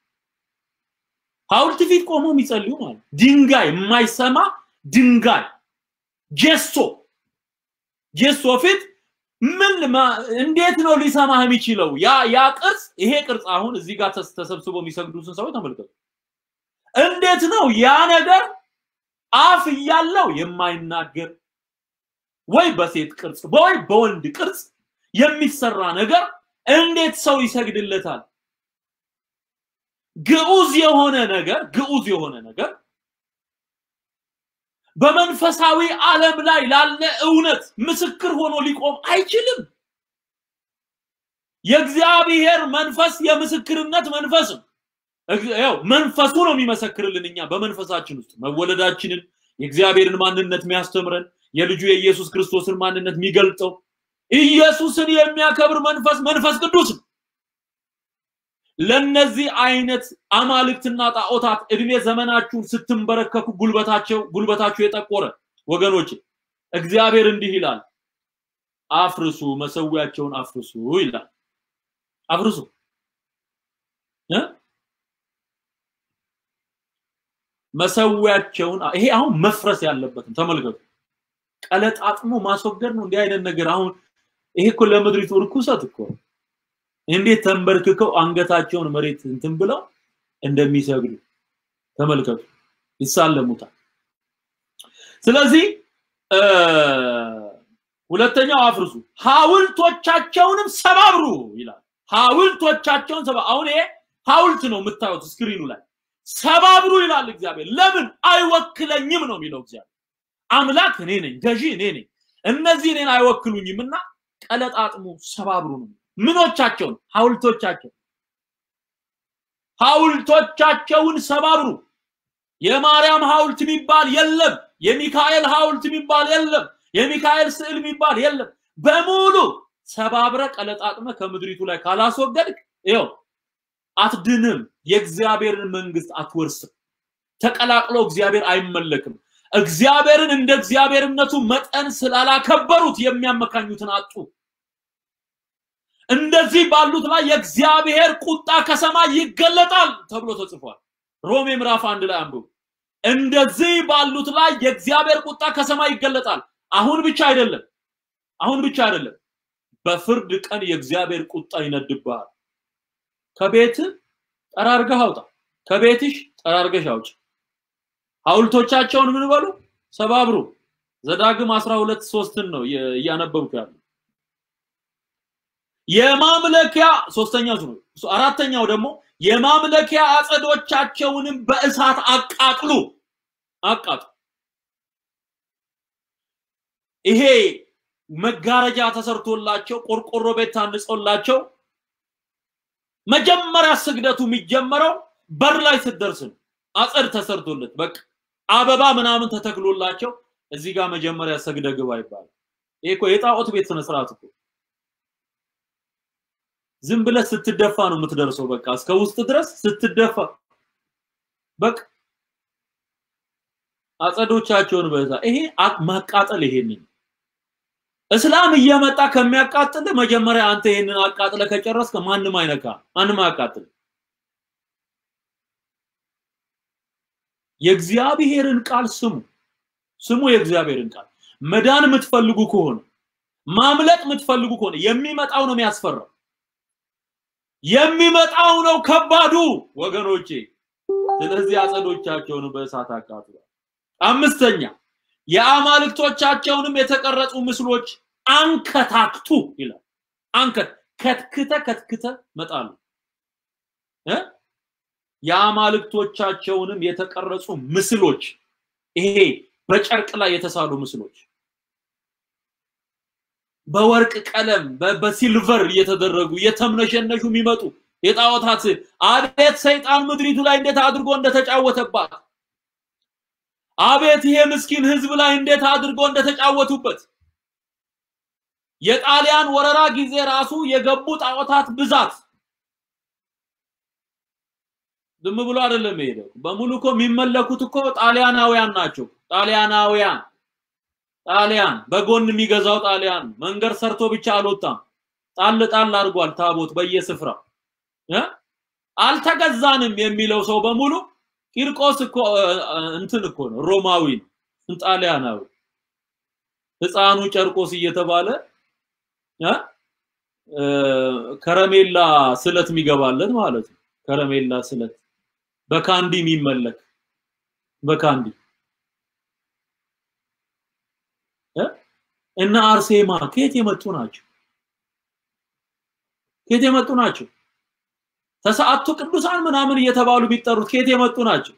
ሐውልት ፊት ቆመው የሚጸልዩ ማለት ድንጋይ የማይሰማ ድንጋይ ጀሶ ጀሶ ፊት ምን እንዴት ነው ሊሰማህ የሚችለው? ያ ያ ቅርጽ ይሄ ቅርጽ አሁን እዚህ ጋር ተሰብስበው የሚሰግዱትን ሰዎች ተመልከቱ። እንዴት ነው ያ ነገር አፍ እያለው የማይናገር ወይ በሴት ቅርጽ ወይ በወንድ ቅርጽ የሚሰራ ነገር እንዴት ሰው ይሰግድለታል? ግዑዝ የሆነ ነገር ግዑዝ የሆነ ነገር በመንፈሳዊ ዓለም ላይ ላለ እውነት ምስክር ሆኖ ሊቆም አይችልም። የእግዚአብሔር መንፈስ የምስክርነት መንፈስ ነው። ያው መንፈሱ ነው የሚመሰክርልን እኛ በመንፈሳችን ውስጥ መወለዳችንን የእግዚአብሔርን ማንነት የሚያስተምረን የልጁ የኢየሱስ ክርስቶስን ማንነት የሚገልጠው ኢየሱስን የሚያከብር መንፈስ መንፈስ ቅዱስ ነው። ለነዚህ አይነት አማልክትና ጣዖታት እድሜ ዘመናችሁን ስትንበረከኩ ጉልበታቸው ጉልበታችሁ የጠቆረ ወገኖች እግዚአብሔር እንዲህ ይላል፣ አፍርሱ፣ መሰዊያቸውን አፍርሱ ይላል። አፍርሱ እ መሰዊያቸውን ይሄ አሁን መፍረስ ያለበትም ተመልከቱ። ቀለጣጥሞ ማስወገድ ነው። እንዲህ አይነት ነገር አሁን ይሄ እኮ ለምድሪቱ ርኩሰት እኮ እንዴት ተንበርክከው አንገታቸውን መሬት እንትን ብለው እንደሚሰግዱ ተመልከቱ። ይሳለሙታል። ስለዚህ ሁለተኛው አፍርሱ፣ ሐውልቶቻቸውንም ሰባብሩ ይላል። ሐውልቶቻቸውን ሰባ አሁን ይሄ ሐውልት ነው የምታዩት ስክሪኑ ላይ ሰባብሩ ይላል እግዚአብሔር። ለምን አይወክለኝም ነው የሚለው እግዚአብሔር። አምላክ እኔ ነኝ፣ ገዢ እኔ ነኝ። እነዚህ እኔን አይወክሉኝም እና ቀለጣጥሙ ሰባብሩ ነው። ምኖቻቸውን? ሐውልቶቻቸው ሐውልቶቻቸውን ሰባብሩ። የማርያም ሐውልት የሚባል የለም። የሚካኤል ሐውልት የሚባል የለም። የሚካኤል ስዕል የሚባል የለም። በሙሉ ሰባብረ ቀለጣጥመ ከምድሪቱ ላይ ካላስወገድክ ይኸው አትድንም። የእግዚአብሔርን መንግስት አትወርስም። ተቀላቅሎ እግዚአብሔር አይመለክም። እግዚአብሔርን እንደ እግዚአብሔርነቱ መጠን ስላላከበሩት የሚያመካኙትን አጡ። እንደዚህ ባሉት ላይ የእግዚአብሔር ቁጣ ከሰማይ ይገለጣል ተብሎ ተጽፏል። ሮሜ ምዕራፍ አንድ ላይ አንብቡ። እንደዚህ ባሉት ላይ የእግዚአብሔር ቁጣ ከሰማይ ይገለጣል። አሁን ብቻ አይደለም፣ አሁን ብቻ አይደለም። በፍርድ ቀን የእግዚአብሔር ቁጣ ይነድብሃል። ከቤት ጠራርገህ አውጣ፣ ከቤትሽ ጠራርገሽ አውጭ። ሐውልቶቻቸውን ምን በሉ ሰባብሩ። ዘዳግም 12 ሶስትን ነው እያነበብኩ ያለው። የማምለኪያ ሶስተኛው ነው። አራተኛው ደግሞ የማምለኪያ አጸዶቻቸውንም በእሳት አቃጥሉ አቃጥሉ። ይሄ መጋረጃ ተሰርቶላቸው ቆርቆሮ ቤት ታንጾላቸው መጀመሪያ ስግደቱ የሚጀመረው በር ላይ ስትደርስ ነው። አጸድ ተሰርቶለት በቃ አበባ ምናምን ተተክሎላቸው እዚህ ጋር መጀመሪያ ሰግደ ግባ ይባላል። ይሄ እኮ የጣዖት ቤት ስነ ስርዓት እኮ ዝም ብለህ ስትደፋ ነው የምትደርሰው። በቃ እስከ ውስጥ ድረስ ስትደፋ በቃ አጸዶቻቸውን በዛ ይሄ ማቃጠል ይሄንን እስላም እየመጣ ከሚያቃጥል መጀመሪያ አንተ ይሄንን አቃጥለ ከጨረስከ ማንም አይነካ ማንም አያቃጥል። የእግዚአብሔርን ቃል ስሙ ስሙ የእግዚአብሔርን ቃል መዳን የምትፈልጉ ከሆነ ማምለጥ የምትፈልጉ ከሆነ የሚመጣው ነው የሚያስፈራው የሚመጣው ነው ከባዱ ወገኖቼ ስለዚህ አጸዶቻቸውን በእሳት አቃጥሏል አምስተኛ የአማልክቶቻቸውንም የተቀረጹ ምስሎች አንከታክቱ ይላል አንከት ከትክተ ከትክተ መጣሉ እ የአማልክቶቻቸውንም የተቀረጹ ምስሎች ይሄ በጨርቅ ላይ የተሳሉ ምስሎች በወርቅ ቀለም በሲልቨር እየተደረጉ እየተምነሸነሹ የሚመጡ የጣዖታት አቤት ሰይጣን ምድሪቱ ላይ እንዴት አድርጎ እንደተጫወተባት አቤት ይሄ ምስኪን ህዝብ ላይ እንዴት አድርጎ እንደተጫወቱበት የጣሊያን ወረራ ጊዜ ራሱ የገቡ ጣዖታት ብዛት ዝም ብሎ አይደለም የሄደው። በሙሉ እኮ የሚመለኩት እኮ ጣሊያናውያን ናቸው። ጣሊያናውያን ጣሊያን በጎን የሚገዛው ጣሊያን መንገድ ሰርቶ ብቻ አልወጣም። ጣል ጣል አድርጓል ታቦት በየስፍራው እ አልተገዛንም የሚለው ሰው በሙሉ ቂርቆስ እኮ እንትን እኮ ነው፣ ሮማዊ ነው፣ ጣሊያናዊ ህፃኑ ጨርቆስ እየተባለ እ ከረሜላ ስለት የሚገባለት ማለት ነው። ከረሜላ ስለት በካንዲ የሚመለክ በካንዲ እና አርሴማ ከየት የመጡ ናቸው? ከየት የመጡ ናቸው? ተሰዓቱ ቅዱሳን ምናምን እየተባሉ ቢጠሩት ከየት የመጡ ናቸው?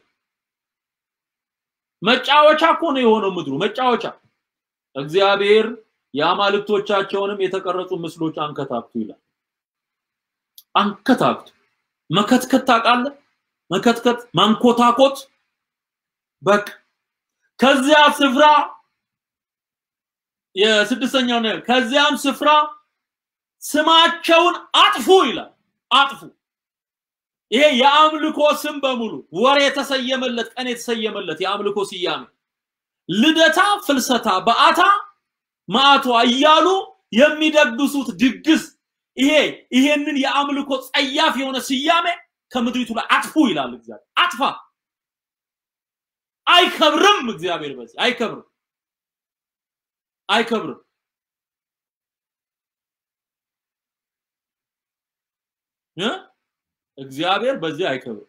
መጫወቻ እኮ ነው የሆነው ምድሩ መጫወቻ። እግዚአብሔር የአማልክቶቻቸውንም የተቀረጹ ምስሎች አንከታክቱ ይላል። አንከታክቱ መከትከት ታውቃለህ? መከትከት ማንኮታኮት በቃ ከዚያ ስፍራ የስድስተኛው ነው ከዚያም ስፍራ ስማቸውን አጥፉ ይላል አጥፉ ይሄ የአምልኮ ስም በሙሉ ወር የተሰየመለት ቀን የተሰየመለት የአምልኮ ስያሜ ልደታ ፍልሰታ በአታ ማዕቷ እያሉ የሚደግሱት ድግስ ይሄ ይሄንን የአምልኮ ጸያፍ የሆነ ስያሜ ከምድሪቱ ላይ አጥፉ ይላል እግዚአብሔር አጥፋ አይከብርም እግዚአብሔር በዚህ አይከብርም አይከብርም እ እግዚአብሔር በዚህ አይከብርም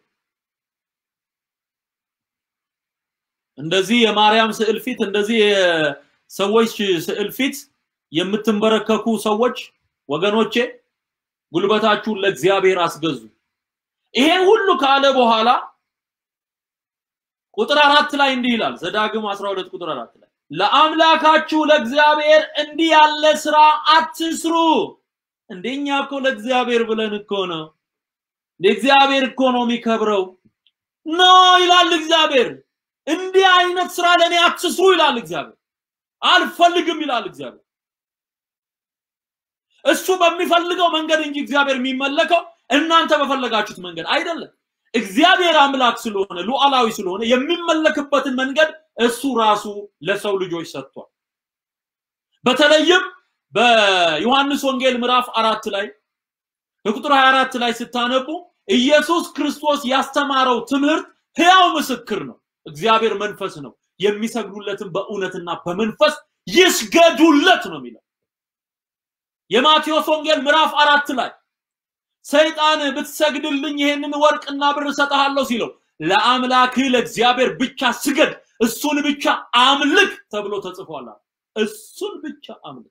እንደዚህ የማርያም ስዕል ፊት እንደዚህ የሰዎች ስዕል ፊት የምትንበረከኩ ሰዎች ወገኖቼ ጉልበታችሁን ለእግዚአብሔር አስገዙ ይሄ ሁሉ ካለ በኋላ ቁጥር አራት ላይ እንዲህ ይላል ዘዳግም 12 ቁጥር አራት ላይ ለአምላካችሁ ለእግዚአብሔር እንዲህ ያለ ስራ አትስሩ እንደኛ እኮ ለእግዚአብሔር ብለን እኮ ነው ለእግዚአብሔር እኮ ነው የሚከብረው ኖ ይላል እግዚአብሔር እንዲህ አይነት ስራ ለኔ አትስሩ ይላል እግዚአብሔር አልፈልግም ይላል እግዚአብሔር እሱ በሚፈልገው መንገድ እንጂ እግዚአብሔር የሚመለከው እናንተ በፈለጋችሁት መንገድ አይደለም። እግዚአብሔር አምላክ ስለሆነ ሉዓላዊ ስለሆነ የሚመለክበትን መንገድ እሱ ራሱ ለሰው ልጆች ሰጥቷል። በተለይም በዮሐንስ ወንጌል ምዕራፍ አራት ላይ በቁጥር 24 ላይ ስታነቡ ኢየሱስ ክርስቶስ ያስተማረው ትምህርት ሕያው ምስክር ነው። እግዚአብሔር መንፈስ ነው፣ የሚሰግዱለትን በእውነትና በመንፈስ ይስገዱለት ነው የሚለው። የማቴዎስ ወንጌል ምዕራፍ አራት ላይ ሰይጣን ብትሰግድልኝ ይሄንን ወርቅና ብር እሰጥሃለሁ ሲለው ለአምላክህ ለእግዚአብሔር ብቻ ስገድ፣ እሱን ብቻ አምልክ ተብሎ ተጽፏል። እሱን ብቻ አምልክ።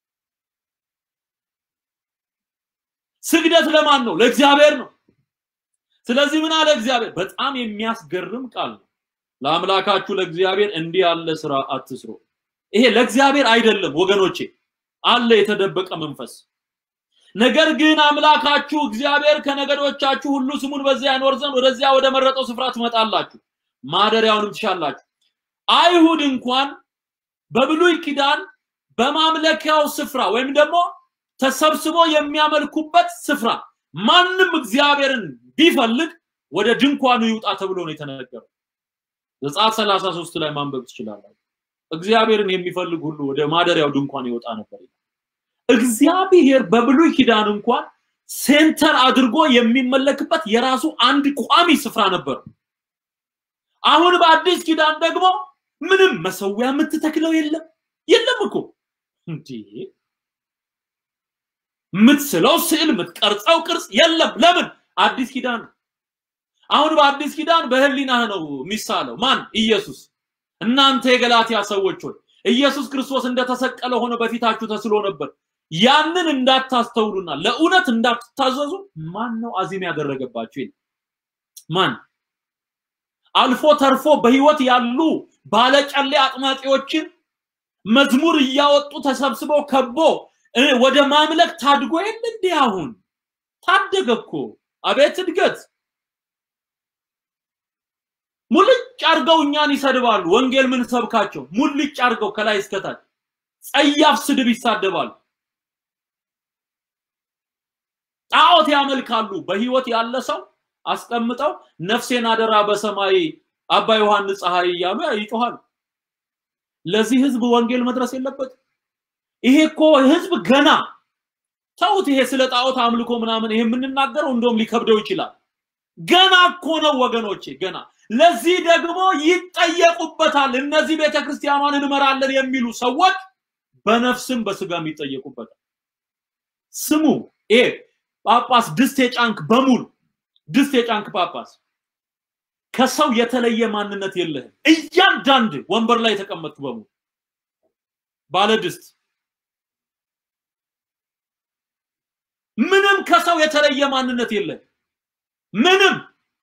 ስግደት ለማን ነው? ለእግዚአብሔር ነው። ስለዚህ ምን አለ እግዚአብሔር? በጣም የሚያስገርም ቃል ነው። ለአምላካችሁ ለእግዚአብሔር እንዲህ ያለ ስራ አትስሩ። ይሄ ለእግዚአብሔር አይደለም ወገኖቼ፣ አለ የተደበቀ መንፈስ። ነገር ግን አምላካችሁ እግዚአብሔር ከነገዶቻችሁ ሁሉ ስሙን በዚያ ያኖር ዘንድ ወደዚያ ወደ መረጠው ስፍራ ትመጣላችሁ፣ ማደሪያውንም ትሻላችሁ። አይሁድ እንኳን በብሉይ ኪዳን በማምለኪያው ስፍራ ወይም ደግሞ ተሰብስቦ የሚያመልኩበት ስፍራ ማንም እግዚአብሔርን ቢፈልግ ወደ ድንኳኑ ይውጣ ተብሎ ነው የተነገረው። ዘጸአት 33 ላይ ማንበብ ትችላላችሁ። እግዚአብሔርን የሚፈልግ ሁሉ ወደ ማደሪያው ድንኳን ይወጣ ነበር። እግዚአብሔር በብሉይ ኪዳን እንኳን ሴንተር አድርጎ የሚመለክበት የራሱ አንድ ቋሚ ስፍራ ነበር። አሁን በአዲስ ኪዳን ደግሞ ምንም መሰዊያ የምትተክለው የለም የለም እኮ እንዴ የምትስለው ስዕል የምትቀርጸው ቅርጽ የለም። ለምን? አዲስ ኪዳን አሁን በአዲስ ኪዳን በህሊናህ ነው የሚሳለው። ማን? ኢየሱስ። እናንተ የገላትያ ሰዎች ሆይ ኢየሱስ ክርስቶስ እንደተሰቀለ ሆኖ በፊታችሁ ተስሎ ነበር። ያንን እንዳታስተውሉና ለእውነት እንዳትታዘዙ ማን ነው አዚም ያደረገባችሁ? ማን? አልፎ ተርፎ በህይወት ያሉ ባለጨሌ አጥማቂዎችን መዝሙር እያወጡ ተሰብስበው ከቦ ወደ ማምለክ ታድጎ የለ እንዴ? አሁን ታደገ እኮ። አቤት እድገት! ሙልጭ አርገው እኛን ይሰድባሉ። ወንጌል ምን ሰብካቸው ሙልጭ አርገው ከላይ እስከታች ጸያፍ ስድብ ይሳደባሉ። ጣዖት ያመልካሉ። በህይወት ያለ ሰው አስቀምጠው ነፍሴን አደራ በሰማይ አባ ዮሐንስ ፀሐይ እያሉ ይጮሃሉ። ለዚህ ህዝብ ወንጌል መድረስ የለበትም። ይሄ እኮ ህዝብ ገና ተውት። ይሄ ስለ ጣዖት አምልኮ ምናምን ይሄ የምንናገረው እንደውም ሊከብደው ይችላል። ገና እኮ ነው ወገኖቼ፣ ገና ለዚህ ደግሞ ይጠየቁበታል። እነዚህ ቤተክርስቲያኗን እንመራለን የሚሉ ሰዎች በነፍስም በስጋም ይጠየቁበታል። ስሙ፣ ይሄ ጳጳስ ድስት የጫንክ በሙሉ ድስት የጫንክ ጳጳስ ከሰው የተለየ ማንነት የለህም። እያንዳንድ ወንበር ላይ የተቀመጥክ በሙሉ ባለ ድስት ምንም ከሰው የተለየ ማንነት የለም። ምንም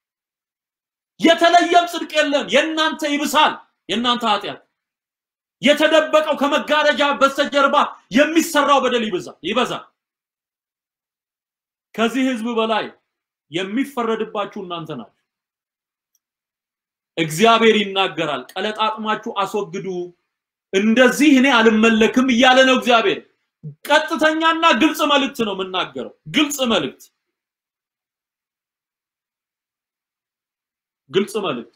የተለየም ጽድቅ የለም። የእናንተ ይብሳል፣ የእናንተ ኃጢአት የተደበቀው ከመጋረጃ በስተጀርባ የሚሰራው በደል ይበዛል ይበዛል። ከዚህ ህዝብ በላይ የሚፈረድባችሁ እናንተ ናችሁ። እግዚአብሔር ይናገራል፣ ቀለጣጥማችሁ አስወግዱ፣ እንደዚህ እኔ አልመለክም እያለ ነው እግዚአብሔር። ቀጥተኛና ግልጽ መልእክት ነው የምናገረው። ግልጽ መልእክት ግልጽ መልእክት።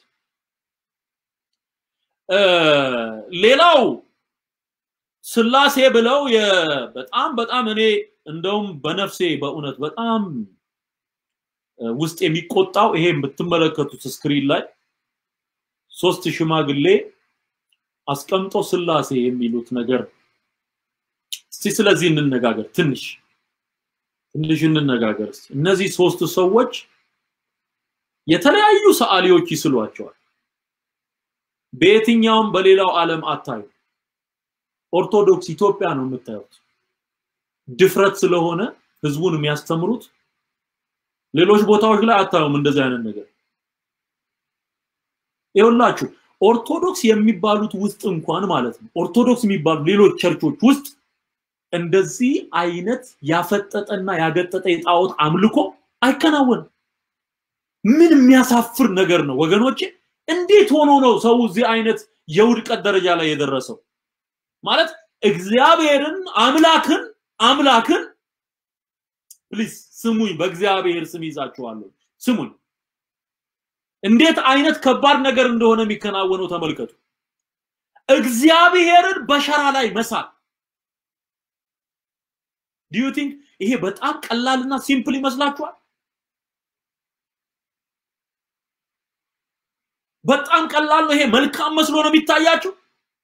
ሌላው ስላሴ ብለው በጣም በጣም እኔ እንደውም በነፍሴ በእውነት በጣም ውስጥ የሚቆጣው ይሄ የምትመለከቱት ስክሪን ላይ ሶስት ሽማግሌ አስቀምጦ ስላሴ የሚሉት ነገር እስቲ ስለዚህ እንነጋገር። ትንሽ ትንሽ እንነጋገር። እስቲ እነዚህ ሶስት ሰዎች የተለያዩ ሰዓሊዎች ይስሏቸዋል። በየትኛውም በሌላው ዓለም አታዩ። ኦርቶዶክስ ኢትዮጵያ ነው የምታዩት። ድፍረት ስለሆነ ህዝቡን የሚያስተምሩት ሌሎች ቦታዎች ላይ አታዩም እንደዚህ አይነት ነገር። ይኸውላችሁ ኦርቶዶክስ የሚባሉት ውስጥ እንኳን ማለት ነው ኦርቶዶክስ የሚባሉ ሌሎች ቸርቾች ውስጥ እንደዚህ አይነት ያፈጠጠና ያገጠጠ የጣዖት አምልኮ አይከናወንም። ምን የሚያሳፍር ነገር ነው ወገኖቼ! እንዴት ሆኖ ነው ሰው እዚህ አይነት የውድቀት ደረጃ ላይ የደረሰው? ማለት እግዚአብሔርን አምላክን አምላክን ፕሊዝ ስሙኝ፣ በእግዚአብሔር ስም ይዛችኋለሁ። ስሙኝ። እንዴት አይነት ከባድ ነገር እንደሆነ የሚከናወነው ተመልከቱ። እግዚአብሔርን በሸራ ላይ መሳል ዲዩ ቲንክ ይሄ በጣም ቀላልና ሲምፕል ይመስላችኋል? በጣም ቀላል ነው። ይሄ መልካም መስሎ ነው የሚታያችሁ።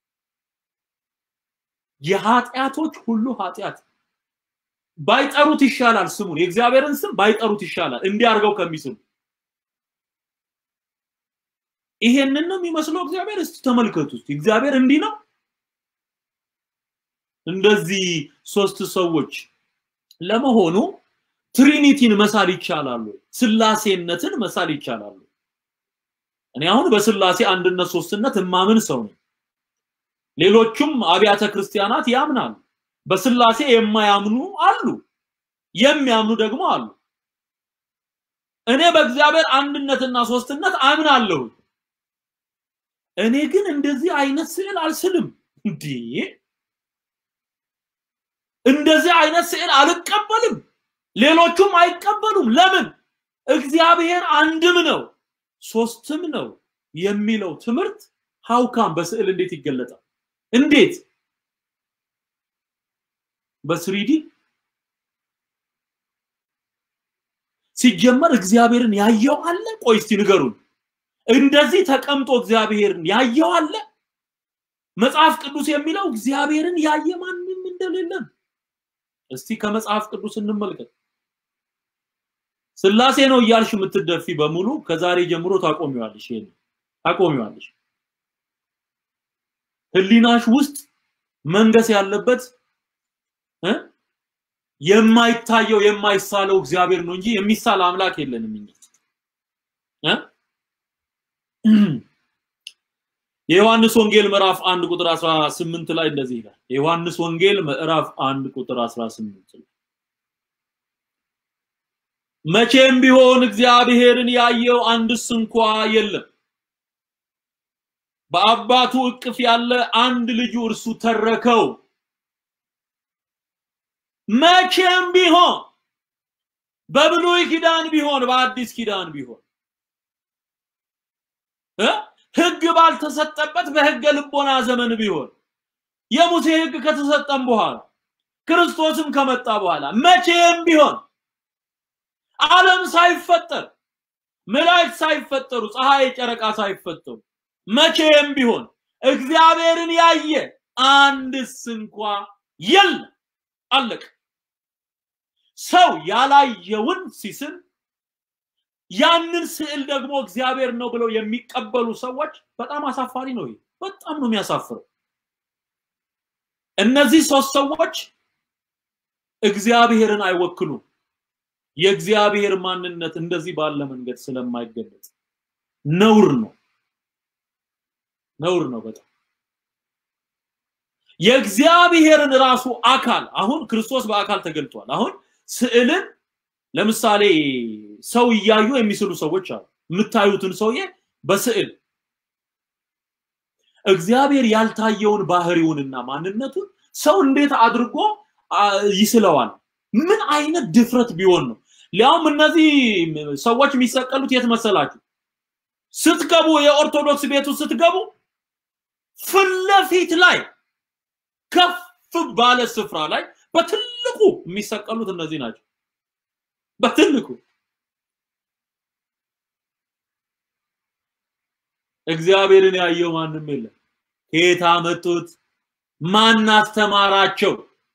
የኃጢአቶች ሁሉ ኃጢአት ባይጠሩት ይሻላል። ስሙን የእግዚአብሔርን ስም ባይጠሩት ይሻላል እንዲያርገው ከሚስሉ ይሄንን ነው የሚመስለው እግዚአብሔር። እስቲ ተመልከቱ። እስቲ እግዚአብሔር እንዲህ ነው። እንደዚህ ሶስት ሰዎች ለመሆኑ ትሪኒቲን መሳል ይቻላሉ? ስላሴነትን መሳል ይቻላሉ? እኔ አሁን በስላሴ አንድነት ሶስትነት እማምን ሰው ነኝ። ሌሎቹም አብያተ ክርስቲያናት ያምናሉ። በስላሴ የማያምኑ አሉ፣ የሚያምኑ ደግሞ አሉ። እኔ በእግዚአብሔር አንድነትና ሶስትነት አምናለሁ። እኔ ግን እንደዚህ አይነት ስዕል አልስልም። እንዴ እንደዚህ አይነት ስዕል አልቀበልም። ሌሎቹም አይቀበሉም። ለምን? እግዚአብሔር አንድም ነው ሶስትም ነው የሚለው ትምህርት ሀውካም በስዕል እንዴት ይገለጣል? እንዴት በስሪዲ ሲጀመር እግዚአብሔርን ያየው አለ? ቆይ እስቲ ንገሩን። እንደዚህ ተቀምጦ እግዚአብሔርን ያየው አለ? መጽሐፍ ቅዱስ የሚለው እግዚአብሔርን ያየ ማንም እንደሌለን እስቲ ከመጽሐፍ ቅዱስ እንመልከት። ስላሴ ነው እያልሽ የምትደፊ በሙሉ ከዛሬ ጀምሮ ታቆሚዋለሽ። ይሄን ታቆሚዋለሽ። ህሊናሽ ውስጥ መንገስ ያለበት እ የማይታየው የማይሳለው እግዚአብሔር ነው እንጂ የሚሳል አምላክ የለንም እኛ እ የዮሐንስ ወንጌል ምዕራፍ 1 ቁጥር 18 ላይ እንደዚህ ይላል። የዮሐንስ ወንጌል ምዕራፍ 1 ቁጥር 18 ላይ መቼም ቢሆን እግዚአብሔርን ያየው አንድስ እንኳ የለም። በአባቱ እቅፍ ያለ አንድ ልጁ እርሱ ተረከው። መቼም ቢሆን በብሉይ ኪዳን ቢሆን በአዲስ ኪዳን ቢሆን እ ህግ ባልተሰጠበት በህገ ልቦና ዘመን ቢሆን የሙሴ ህግ ከተሰጠም በኋላ ክርስቶስም ከመጣ በኋላ መቼም ቢሆን ዓለም ሳይፈጠር መላእክት ሳይፈጠሩ ፀሐይ፣ ጨረቃ ሳይፈጠሩ መቼም ቢሆን እግዚአብሔርን ያየ አንድስ እንኳ የለም። አለቀ። ሰው ያላየውን ሲስል ያንን ስዕል ደግሞ እግዚአብሔር ነው ብለው የሚቀበሉ ሰዎች በጣም አሳፋሪ ነው። ይሄ በጣም ነው የሚያሳፍረው። እነዚህ ሶስት ሰዎች እግዚአብሔርን አይወክሉም። የእግዚአብሔር ማንነት እንደዚህ ባለ መንገድ ስለማይገለጽ ነውር ነው፣ ነውር ነው በጣም የእግዚአብሔርን ራሱ አካል አሁን ክርስቶስ በአካል ተገልጧል። አሁን ስዕልን ለምሳሌ ሰው እያዩ የሚስሉ ሰዎች አሉ። የምታዩትን ሰውዬ በስዕል እግዚአብሔር ያልታየውን ባህሪውንና ማንነቱን ሰው እንዴት አድርጎ ይስለዋል? ምን አይነት ድፍረት ቢሆን ነው? ሊያውም እነዚህ ሰዎች የሚሰቀሉት የት መሰላችሁ? ስትገቡ የኦርቶዶክስ ቤቱ ስትገቡ ፊት ለፊት ላይ ከፍ ባለ ስፍራ ላይ በትልቁ የሚሰቀሉት እነዚህ ናቸው። በትልቁ እግዚአብሔርን ያየው ማንም የለም። ከየት አመጡት? ማን አስተማራቸው?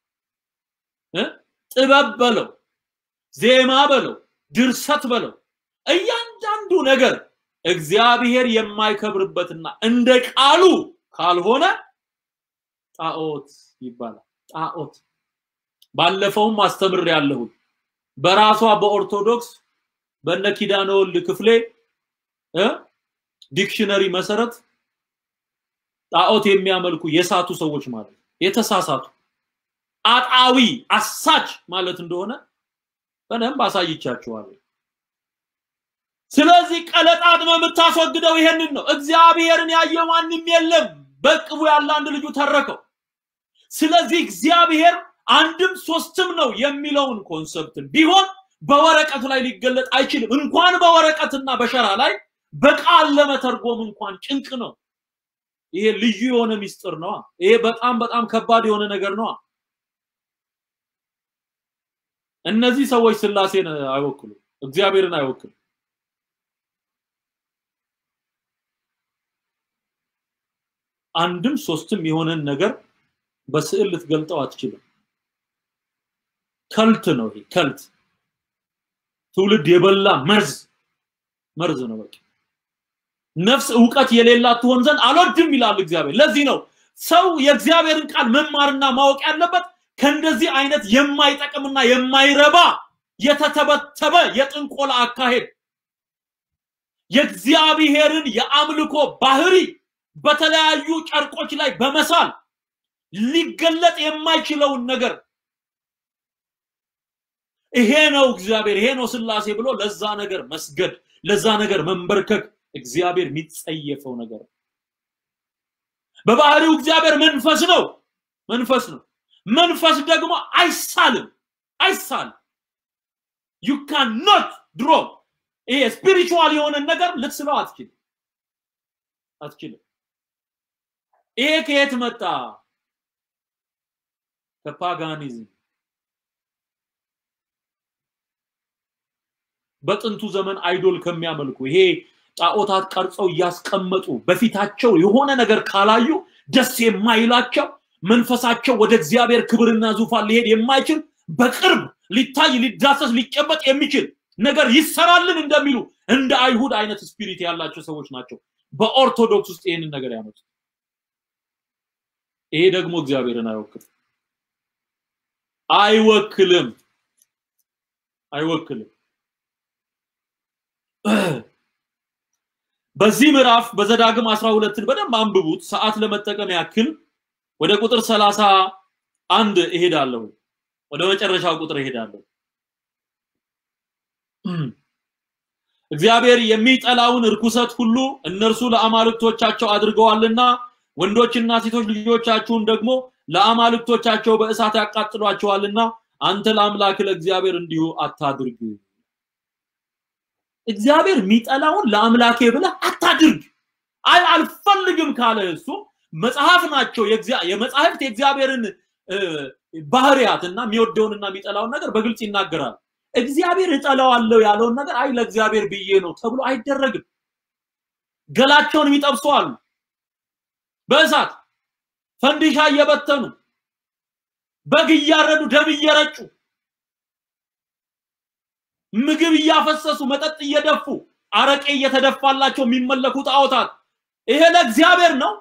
ጥበብ በለው፣ ዜማ በለው፣ ድርሰት በለው፣ እያንዳንዱ ነገር እግዚአብሔር የማይከብርበትና እንደ ቃሉ ካልሆነ ጣዖት ይባላል። ጣዖት ባለፈውም አስተምር ያለሁት በራሷ በኦርቶዶክስ በነ ኪዳነ ወልድ ክፍሌ ዲክሽነሪ መሰረት ጣዖት የሚያመልኩ የሳቱ ሰዎች ማለት የተሳሳቱ አጣዊ አሳች ማለት እንደሆነ በደንብ አሳይቻችኋለሁ። ስለዚህ ቀለጣጥመ የምታስወግደው ይሄንን ነው። እግዚአብሔርን ያየ ማንም የለም። በቅቡ ያለ አንድ ልጁ ተረከው። ስለዚህ እግዚአብሔር አንድም ሶስትም ነው የሚለውን ኮንሰፕት ቢሆን በወረቀቱ ላይ ሊገለጥ አይችልም። እንኳን በወረቀትና በሸራ ላይ በቃል ለመተርጎም እንኳን ጭንቅ ነው። ይሄ ልዩ የሆነ ሚስጥር ነዋ። ይሄ በጣም በጣም ከባድ የሆነ ነገር ነዋ። እነዚህ ሰዎች ስላሴን አይወክሉም፣ እግዚአብሔርን አይወክሉም። አንድም ሶስትም የሆነን ነገር በስዕል ልትገልጠው አትችልም። ከልት ነው ይሄ ከልት ትውልድ የበላ መርዝ መርዝ ነው በቃ ነፍስ እውቀት የሌላት ትሆን ዘንድ አልወድም ይላል እግዚአብሔር ለዚህ ነው ሰው የእግዚአብሔርን ቃል መማርና ማወቅ ያለበት ከእንደዚህ አይነት የማይጠቅምና የማይረባ የተተበተበ የጥንቆላ አካሄድ የእግዚአብሔርን የአምልኮ ባህሪ በተለያዩ ጨርቆች ላይ በመሳል ሊገለጥ የማይችለውን ነገር ይሄ ነው እግዚአብሔር ይሄ ነው ስላሴ ብሎ ለዛ ነገር መስገድ ለዛ ነገር መንበርከክ እግዚአብሔር የሚጸየፈው ነገር በባህሪው እግዚአብሔር መንፈስ ነው መንፈስ ነው መንፈስ ደግሞ አይሳልም አይሳልም ዩ ካን ኖት ድሮ ይሄ ስፒሪቹዋል የሆነ ነገር ልትስለው አትችልም አትችልም ይሄ ከየት መጣ ከፓጋኒዝም በጥንቱ ዘመን አይዶል ከሚያመልኩ ይሄ ጣዖታት ቀርጸው እያስቀመጡ በፊታቸው የሆነ ነገር ካላዩ ደስ የማይላቸው መንፈሳቸው ወደ እግዚአብሔር ክብርና ዙፋን ሊሄድ የማይችል በቅርብ ሊታይ ሊዳሰስ ሊጨበጥ የሚችል ነገር ይሰራልን እንደሚሉ እንደ አይሁድ አይነት ስፒሪት ያላቸው ሰዎች ናቸው በኦርቶዶክስ ውስጥ ይህንን ነገር ያመጡት ይሄ ደግሞ እግዚአብሔርን አይወክልም አይወክልም አይወክልም በዚህ ምዕራፍ በዘዳግም 12ን በደንብ አንብቡት ሰዓት ለመጠቀም ያክል ወደ ቁጥር 31 እሄዳለሁ ወደ መጨረሻው ቁጥር እሄዳለሁ እግዚአብሔር የሚጠላውን እርኩሰት ሁሉ እነርሱ ለአማልክቶቻቸው አድርገዋልና ወንዶችና ሴቶች ልጆቻችሁን ደግሞ ለአማልክቶቻቸው በእሳት ያቃጥሏቸዋልና አንተ ለአምላክ ለእግዚአብሔር እንዲሁ አታድርግ እግዚአብሔር የሚጠላውን ለአምላኬ ብለህ አታድርግ አይ አልፈልግም ካለ እሱ መጽሐፍ ናቸው የመጽሐፍት የእግዚአብሔርን ባህሪያትና የሚወደውንና የሚጠላውን ነገር በግልጽ ይናገራል እግዚአብሔር እጠላዋለሁ ያለውን ነገር አይ ለእግዚአብሔር ብዬ ነው ተብሎ አይደረግም ገላቸውን የሚጠብሱ አሉ በእሳት ፈንዲሻ እየበተኑ በግ እያረዱ ደም እየረጩ ምግብ እያፈሰሱ መጠጥ እየደፉ አረቄ እየተደፋላቸው የሚመለኩ ጣዖታት ይሄ ለእግዚአብሔር ነው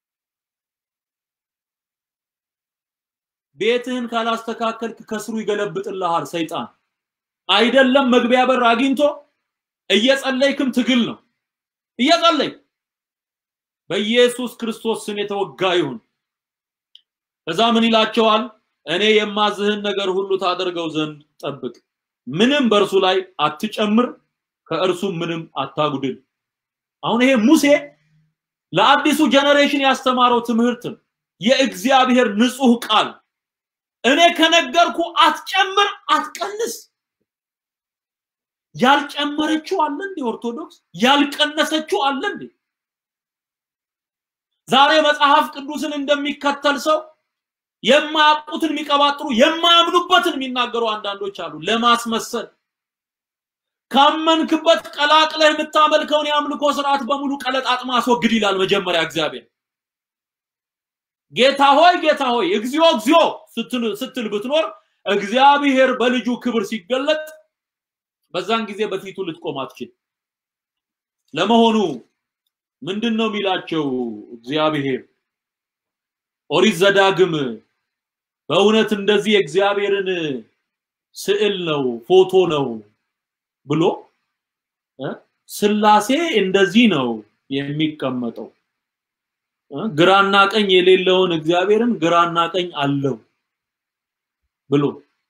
ቤትህን ካላስተካከልክ ከስሩ ይገለብጥልሃል ሰይጣን አይደለም መግቢያ በር አግኝቶ እየጸለይክም ትግል ነው እየጸለይ በኢየሱስ ክርስቶስ ስም የተወጋ ይሁን እዛ ምን ይላቸዋል እኔ የማዝህን ነገር ሁሉ ታደርገው ዘንድ ጠብቅ ምንም በእርሱ ላይ አትጨምር ከእርሱ ምንም አታጉድል አሁን ይሄ ሙሴ ለአዲሱ ጀነሬሽን ያስተማረው ትምህርት የእግዚአብሔር ንጹህ ቃል እኔ ከነገርኩ አትጨምር አትቀንስ ያልጨመረችው አለ እንዴ ኦርቶዶክስ ያልቀነሰችው አለ እንዴ ዛሬ መጽሐፍ ቅዱስን እንደሚከተል ሰው የማያውቁትን የሚቀባጥሩ የማያምኑበትን የሚናገሩ አንዳንዶች አሉ ለማስመሰል ካመንክበት ቀላቅለህ የምታመልከውን የአምልኮ ስርዓት በሙሉ ቀለጣጥማ አስወግድ ይላል መጀመሪያ እግዚአብሔር ጌታ ሆይ ጌታ ሆይ እግዚኦ እግዚኦ ስትል ብትኖር እግዚአብሔር በልጁ ክብር ሲገለጥ በዛን ጊዜ በፊቱ ልትቆም አትችል ለመሆኑ ምንድን ነው የሚላቸው እግዚአብሔር ኦሪት ዘዳግም በእውነት እንደዚህ የእግዚአብሔርን ስዕል ነው ፎቶ ነው ብሎ ስላሴ እንደዚህ ነው የሚቀመጠው ግራና ቀኝ የሌለውን እግዚአብሔርን ግራና ቀኝ አለው ብሎ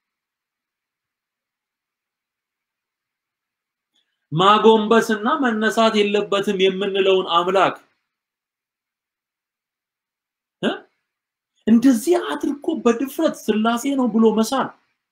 ማጎንበስና መነሳት የለበትም የምንለውን አምላክ እንደዚህ አድርጎ በድፍረት ስላሴ ነው ብሎ መሳል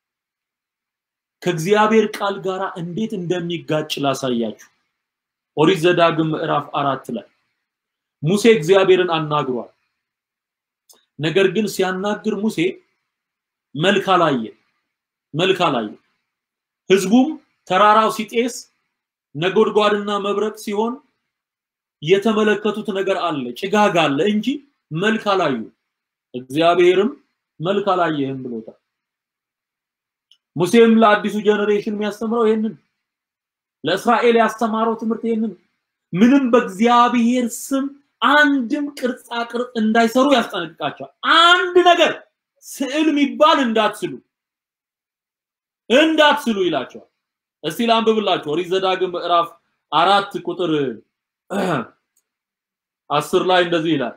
ከእግዚአብሔር ቃል ጋር እንዴት እንደሚጋጭ ላሳያችሁ። ኦሪት ዘዳግም ምዕራፍ አራት ላይ ሙሴ እግዚአብሔርን አናግሯል። ነገር ግን ሲያናግር ሙሴ መልክ አላየ መልክ አላየ። ህዝቡም ተራራው ሲጤስ ነጎድጓድና መብረቅ ሲሆን የተመለከቱት ነገር አለ፣ ጭጋግ አለ እንጂ መልክ አላዩ። እግዚአብሔርም መልክ አላየህም ብሎታል። ሙሴም ለአዲሱ ጀነሬሽን የሚያስተምረው ይሄንን ለእስራኤል ያስተማረው ትምህርት ይሄንን ምንም በእግዚአብሔር ስም አንድም ቅርጻ ቅርጽ እንዳይሰሩ ያስጠነቅቃቸዋል። አንድ ነገር ስዕል የሚባል እንዳትስሉ እንዳትስሉ ይላቸዋል። እስቲ ላንብብላችሁ። ኦሪት ዘዳግም ምዕራፍ አራት ቁጥር አስር ላይ እንደዚህ ይላል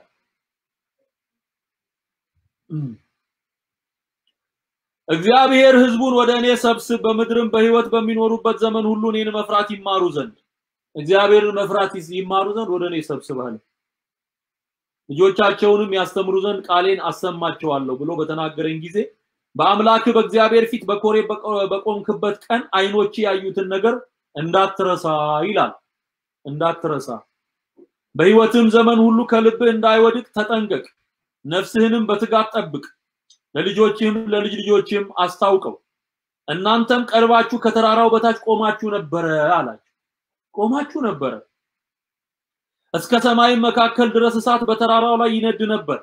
እግዚአብሔር ህዝቡን ወደ እኔ ሰብስብ፣ በምድርም በህይወት በሚኖሩበት ዘመን ሁሉ እኔን መፍራት ይማሩ ዘንድ እግዚአብሔርን መፍራት ይማሩ ዘንድ ወደ እኔ ሰብስብ አለ። ልጆቻቸውንም ያስተምሩ ዘንድ ቃሌን አሰማቸዋለሁ ብሎ በተናገረኝ ጊዜ በአምላክ በእግዚአብሔር ፊት በኮሬ በቆምክበት ቀን አይኖች ያዩትን ነገር እንዳትረሳ ይላል። እንዳትረሳ በህይወትም ዘመን ሁሉ ከልብህ እንዳይወድቅ ተጠንቀቅ፣ ነፍስህንም በትጋት ጠብቅ፣ ለልጆችህም ለልጅ ልጆችህም አስታውቀው። እናንተም ቀርባችሁ ከተራራው በታች ቆማችሁ ነበረ አላቸው። ቆማችሁ ነበረ። እስከ ሰማይም መካከል ድረስ እሳት በተራራው ላይ ይነድ ነበር።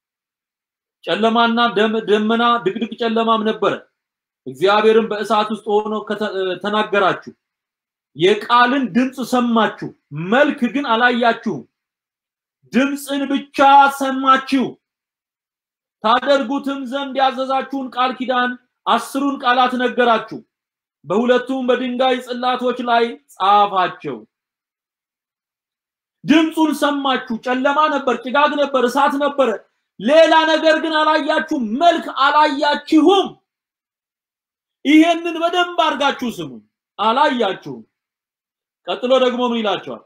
ጨለማና ደመና ድቅድቅ ጨለማም ነበረ። እግዚአብሔርም በእሳት ውስጥ ሆኖ ተናገራችሁ። የቃልን ድምፅ ሰማችሁ፣ መልክ ግን አላያችሁም። ድምፅን ብቻ ሰማችሁ። ታደርጉትም ዘንድ ያዘዛችሁን ቃል ኪዳን አስሩን ቃላት ነገራችሁ። በሁለቱም በድንጋይ ጽላቶች ላይ ጻፋቸው። ድምፁን ሰማችሁ። ጨለማ ነበር፣ ጭጋግ ነበር፣ እሳት ነበረ። ሌላ ነገር ግን አላያችሁም፣ መልክ አላያችሁም። ይሄንን በደንብ አድርጋችሁ ስሙ። አላያችሁም። ቀጥሎ ደግሞ ምን ይላቸዋል?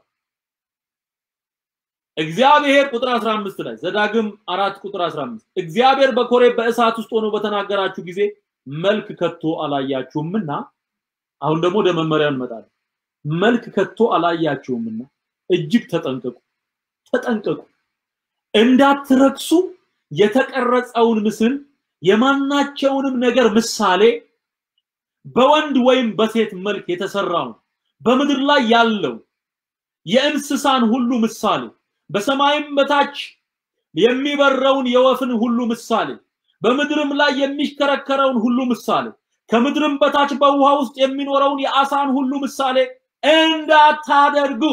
እግዚአብሔር ቁጥር 15 ላይ ዘዳግም አራት ቁጥር 15 እግዚአብሔር በኮሬብ በእሳት ውስጥ ሆኖ በተናገራችሁ ጊዜ መልክ ከቶ አላያችሁምና አሁን ደግሞ ወደ መመሪያ እንመጣለን። መልክ ከቶ አላያችሁምና እጅግ ተጠንቀቁ፣ ተጠንቀቁ እንዳትረክሱ የተቀረጸውን ምስል የማናቸውንም ነገር ምሳሌ በወንድ ወይም በሴት መልክ የተሰራውን በምድር ላይ ያለው የእንስሳን ሁሉ ምሳሌ በሰማይም በታች የሚበረውን የወፍን ሁሉ ምሳሌ በምድርም ላይ የሚሽከረከረውን ሁሉ ምሳሌ ከምድርም በታች በውሃ ውስጥ የሚኖረውን የአሳን ሁሉ ምሳሌ እንዳታደርጉ።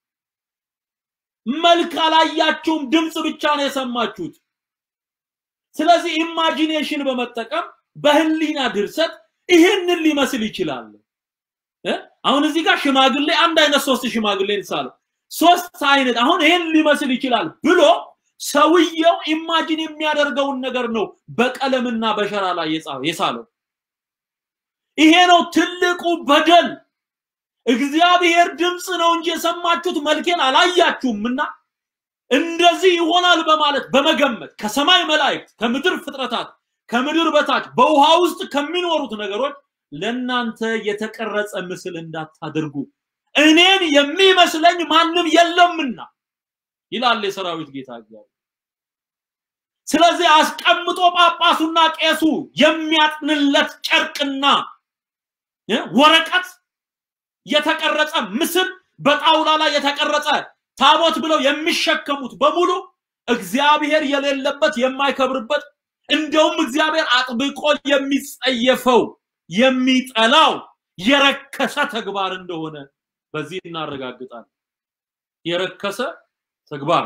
መልክ አላያችሁም፣ ድምፅ ብቻ ነው የሰማችሁት። ስለዚህ ኢማጂኔሽን በመጠቀም በህሊና ድርሰት ይህንን ሊመስል ይችላል። አሁን እዚህ ጋር ሽማግሌ አንድ አይነት ሶስት ሽማግሌ ሳለ ሶስት አይነት አሁን ይህን ሊመስል ይችላል ብሎ ሰውየው ኢማጂን የሚያደርገውን ነገር ነው በቀለምና በሸራ ላይ የሳለው። ይሄ ነው ትልቁ በደል። እግዚአብሔር ድምፅ ነው እንጂ የሰማችሁት መልኬን አላያችሁምና እንደዚህ ይሆናል በማለት በመገመት ከሰማይ መላእክት፣ ከምድር ፍጥረታት፣ ከምድር በታች በውሃ ውስጥ ከሚኖሩት ነገሮች ለናንተ የተቀረጸ ምስል እንዳታደርጉ እኔን የሚመስለኝ ማንም የለምና ይላል የሰራዊት ጌታ እግዚአብሔር። ስለዚህ አስቀምጦ ጳጳሱና ቄሱ የሚያጥንለት ጨርቅና ወረቀት የተቀረጸ ምስል በጣውላ ላይ የተቀረጸ ታቦት ብለው የሚሸከሙት በሙሉ እግዚአብሔር የሌለበት የማይከብርበት እንደውም እግዚአብሔር አጥብቆ የሚጸየፈው የሚጠላው የረከሰ ተግባር እንደሆነ በዚህ እናረጋግጣለን። የረከሰ ተግባር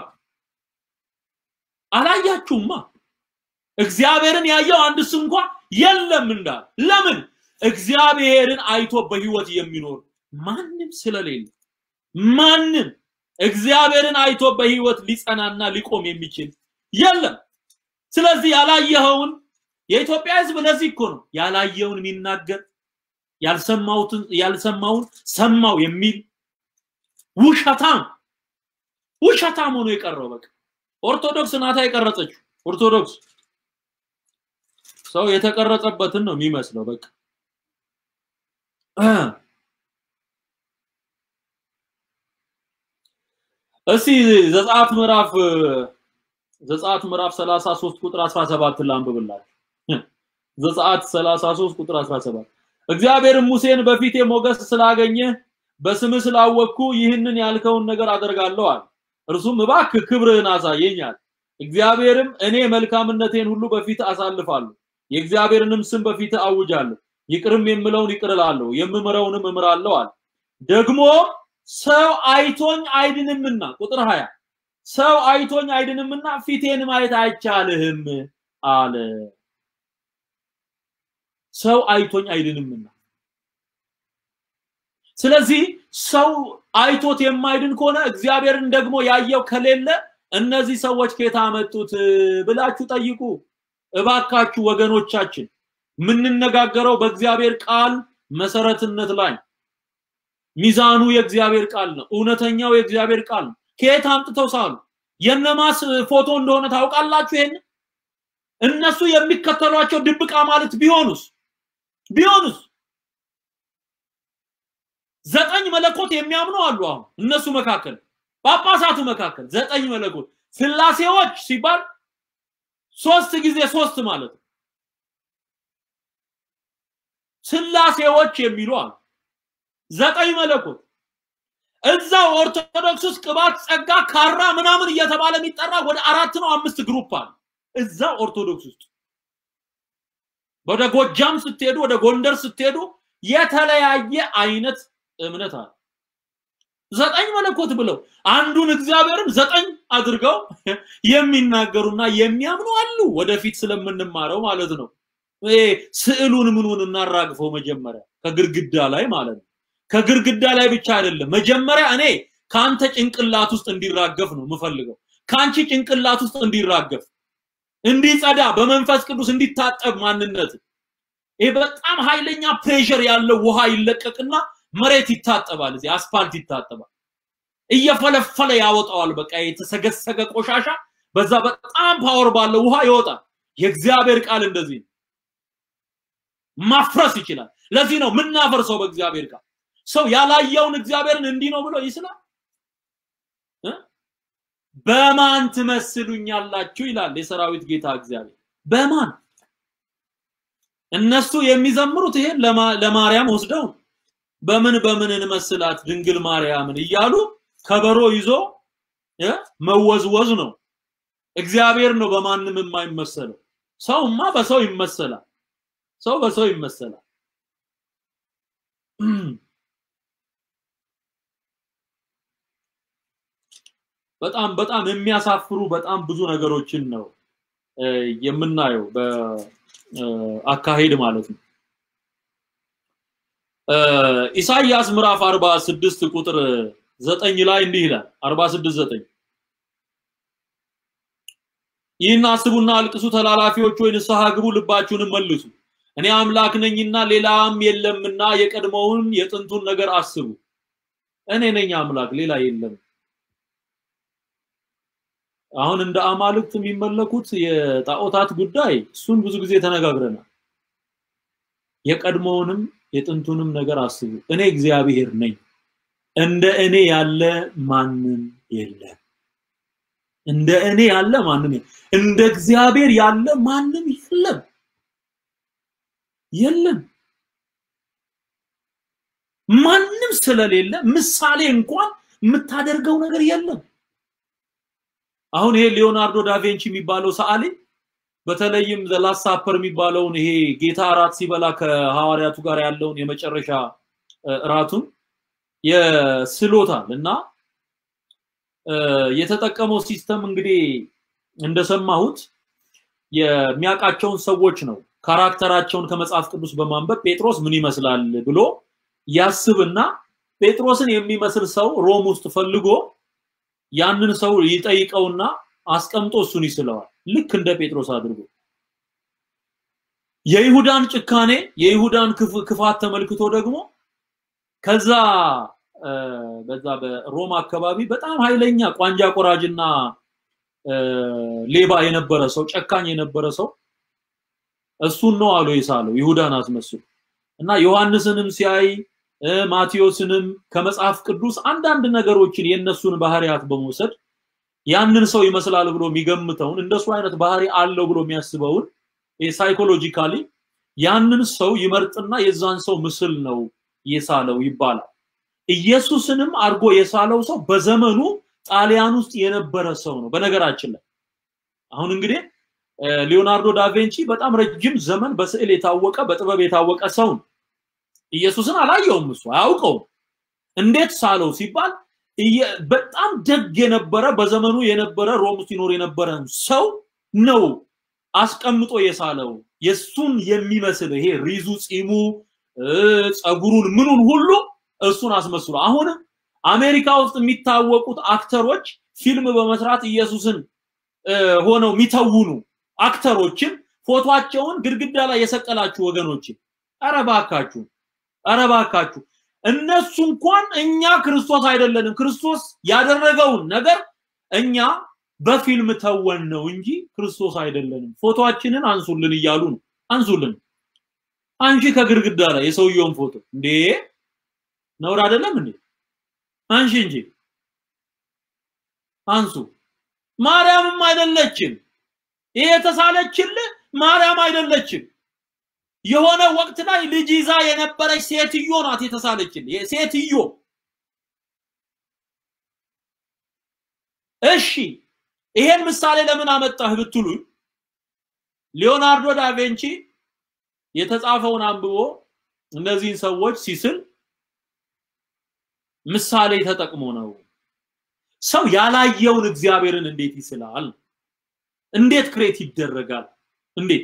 አላያችሁማ። እግዚአብሔርን ያየው አንድስ እንኳ የለም እንዳል። ለምን? እግዚአብሔርን አይቶ በህይወት የሚኖር ማንም ስለሌለ ማንም እግዚአብሔርን አይቶ በህይወት ሊጸናና ሊቆም የሚችል የለም። ስለዚህ ያላየኸውን የኢትዮጵያ ህዝብ ለዚህ እኮ ነው ያላየውን የሚናገር ያልሰማውትን ያልሰማውን ሰማው የሚል ውሸታም ውሸታም ሆኖ የቀረው በቃ ኦርቶዶክስ ናታ የቀረጸችው ኦርቶዶክስ ሰው የተቀረጸበትን ነው የሚመስለው በቃ እስቲ ዘጸአት ምዕራፍ ዘጸአት ምዕራፍ 33 ቁጥር 17 ላንብብላችሁ። ዘጸአት 33 ቁጥር 17 እግዚአብሔርም ሙሴን በፊቴ ሞገስ ስላገኘ በስምህ ስላወቅኩ ይህንን ያልከውን ነገር አደርጋለሁ አለ። እርሱም እባክህ ክብርህን አሳየኛል። እግዚአብሔርም እኔ መልካምነቴን ሁሉ በፊት አሳልፋለሁ፣ የእግዚአብሔርንም ስም በፊት አውጃለሁ፣ ይቅርም የምለውን ይቅር እላለሁ፣ የምምረውንም እምራለሁ አለ። ደግሞ ሰው አይቶኝ አይድንምና ቁጥር 20 ሰው አይቶኝ አይድንምና ፊቴን ማየት አይቻልህም አለ። ሰው አይቶኝ አይድንምና ስለዚህ ሰው አይቶት የማይድን ከሆነ እግዚአብሔርን ደግሞ ያየው ከሌለ እነዚህ ሰዎች ከየት አመጡት ብላችሁ ጠይቁ። እባካችሁ ወገኖቻችን የምንነጋገረው በእግዚአብሔር ቃል መሰረትነት ላይ ሚዛኑ የእግዚአብሔር ቃል ነው። እውነተኛው የእግዚአብሔር ቃል ነው። ከየት አምጥተው ሳሉ የነማስ ፎቶ እንደሆነ ታውቃላችሁ? ይሄን እነሱ የሚከተሏቸው ድብቃ ማለት ቢሆኑስ ቢሆኑስ ዘጠኝ መለኮት የሚያምኑ አሉ። አሁን እነሱ መካከል ጳጳሳቱ መካከል ዘጠኝ መለኮት ስላሴዎች ሲባል ሶስት ጊዜ ሶስት ማለት ነው። ስላሴዎች የሚሉ አሉ። ዘጠኝ መለኮት እዛው ኦርቶዶክስ ውስጥ ቅባት፣ ጸጋ፣ ካራ ምናምን እየተባለ የሚጠራ ወደ አራት ነው አምስት ግሩፕ አለ እዛው ኦርቶዶክስ ውስጥ። ወደ ጎጃም ስትሄዱ፣ ወደ ጎንደር ስትሄዱ የተለያየ አይነት እምነት አለ። ዘጠኝ መለኮት ብለው አንዱን እግዚአብሔርን ዘጠኝ አድርገው የሚናገሩና የሚያምኑ አሉ። ወደፊት ስለምንማረው ማለት ነው። ስዕሉን ምኑን እናራግፈው መጀመሪያ ከግርግዳ ላይ ማለት ነው። ከግርግዳ ላይ ብቻ አይደለም። መጀመሪያ እኔ ከአንተ ጭንቅላት ውስጥ እንዲራገፍ ነው የምፈልገው። ከአንቺ ጭንቅላት ውስጥ እንዲራገፍ፣ እንዲጸዳ፣ በመንፈስ ቅዱስ እንዲታጠብ ማንነት። ይሄ በጣም ኃይለኛ ፕሬሸር ያለው ውሃ ይለቀቅና መሬት ይታጠባል። እዚህ አስፋልት ይታጠባል። እየፈለፈለ ያወጣዋል። በቃ የተሰገሰገ ቆሻሻ በዛ በጣም ፓወር ባለው ውሃ ይወጣል። የእግዚአብሔር ቃል እንደዚህ ነው። ማፍረስ ይችላል። ለዚህ ነው ምናፈርሰው በእግዚአብሔር ቃል። ሰው ያላየውን እግዚአብሔርን እንዲህ ነው ብሎ ይስላል። በማን ትመስሉኛላችሁ ይላል የሰራዊት ጌታ እግዚአብሔር። በማን እነሱ የሚዘምሩት ይሄን ለማርያም ወስደው በምን በምን እንመስላት ድንግል ማርያምን እያሉ ከበሮ ይዞ መወዝወዝ ነው። እግዚአብሔር ነው በማንም የማይመሰለው። ሰውማ በሰው ይመሰላል። ሰው በሰው ይመሰላል። በጣም በጣም የሚያሳፍሩ በጣም ብዙ ነገሮችን ነው የምናየው በአካሄድ ማለት ነው። ኢሳይያስ ምዕራፍ 46 ቁጥር 9 ላይ እንዲህ ይላል 46 9 ይህን አስቡና አልቅሱ፣ ተላላፊዎች ወይ ንስሐ ግቡ፣ ልባችሁንም መልሱ። እኔ አምላክ ነኝና ሌላም የለምና የቀድሞውን የጥንቱን ነገር አስቡ። እኔ ነኝ አምላክ፣ ሌላ የለም። አሁን እንደ አማልክት የሚመለኩት የጣዖታት ጉዳይ እሱን ብዙ ጊዜ ተነጋግረናል። የቀድሞውንም የጥንቱንም ነገር አስቡ። እኔ እግዚአብሔር ነኝ፣ እንደ እኔ ያለ ማንም የለም። እንደ እኔ ያለ ማንም የለም። እንደ እግዚአብሔር ያለ ማንም የለም የለም። ማንም ስለሌለ ምሳሌ እንኳን የምታደርገው ነገር የለም። አሁን ይሄ ሊዮናርዶ ዳቬንቺ የሚባለው ሰዓሊ በተለይም ዘላስት ሳፐር የሚባለውን ይሄ ጌታ እራት ሲበላ ከሐዋርያቱ ጋር ያለውን የመጨረሻ እራቱን የስሎታል እና የተጠቀመው ሲስተም እንግዲህ እንደሰማሁት የሚያውቃቸውን ሰዎች ነው ካራክተራቸውን ከመጽሐፍ ቅዱስ በማንበብ ጴጥሮስ ምን ይመስላል ብሎ ያስብና ጴጥሮስን የሚመስል ሰው ሮም ውስጥ ፈልጎ ያንን ሰው ይጠይቀውና አስቀምጦ እሱን ይስለዋል። ልክ እንደ ጴጥሮስ አድርጎ የይሁዳን ጭካኔ የይሁዳን ክፋት ተመልክቶ ደግሞ ከዛ በዛ በሮም አካባቢ በጣም ኃይለኛ ቋንጃ ቆራጅና ሌባ የነበረ ሰው ጨካኝ የነበረ ሰው እሱን ነው አሉ የሳለው ይሁዳን አስመስሎ እና ዮሐንስንም ሲያይ ማቴዎስንም ከመጽሐፍ ቅዱስ አንዳንድ ነገሮችን የነሱን ባህሪያት በመውሰድ ያንን ሰው ይመስላል ብሎ የሚገምተውን እንደሱ አይነት ባህሪ አለው ብሎ የሚያስበውን ሳይኮሎጂካሊ ያንን ሰው ይመርጥና የዛን ሰው ምስል ነው የሳለው ይባላል። ኢየሱስንም አድርጎ የሳለው ሰው በዘመኑ ጣሊያን ውስጥ የነበረ ሰው ነው። በነገራችን ላይ አሁን እንግዲህ ሊዮናርዶ ዳቬንቺ በጣም ረጅም ዘመን በስዕል የታወቀ በጥበብ የታወቀ ሰው ነው። ኢየሱስን አላየውም፣ እሱ አያውቀውም። እንዴት ሳለው ሲባል በጣም ደግ የነበረ በዘመኑ የነበረ ሮም ውስጥ ይኖር የነበረ ሰው ነው አስቀምጦ የሳለው የሱን የሚመስል ይሄ ሪዙ፣ ፂሙ፣ ጸጉሩን ምኑን ሁሉ እሱን አስመስሎ አሁንም አሜሪካ ውስጥ የሚታወቁት አክተሮች ፊልም በመስራት ኢየሱስን ሆነው የሚተውኑ አክተሮችን ፎቶአቸውን ግድግዳ ላይ የሰቀላችሁ ወገኖች ኧረ እባካችሁ ኧረ እባካችሁ እነሱ እንኳን እኛ ክርስቶስ አይደለንም ክርስቶስ ያደረገውን ነገር እኛ በፊልም ተወን ነው እንጂ ክርስቶስ አይደለንም ፎቶአችንን አንሱልን እያሉ ነው አንሱልን አንሺ ከግድግዳ ላይ የሰውየውን ፎቶ እንዴ ነውር አይደለም እንዴ አንሺ እንጂ አንሱ ማርያምም አይደለችም ይሄ የተሳለችልህ ማርያም አይደለችም የሆነ ወቅት ላይ ልጅ ይዛ የነበረች ሴትዮ ናት የተሳለችልህ ሴትዮ እሺ ይሄን ምሳሌ ለምን አመጣህ ብትሉኝ ሊዮናርዶ ዳቬንቺ የተጻፈውን አንብቦ እነዚህን ሰዎች ሲስል ምሳሌ ተጠቅሞ ነው። ሰው ያላየውን እግዚአብሔርን እንዴት ይስላል? እንዴት ክሬት ይደረጋል? እንዴት?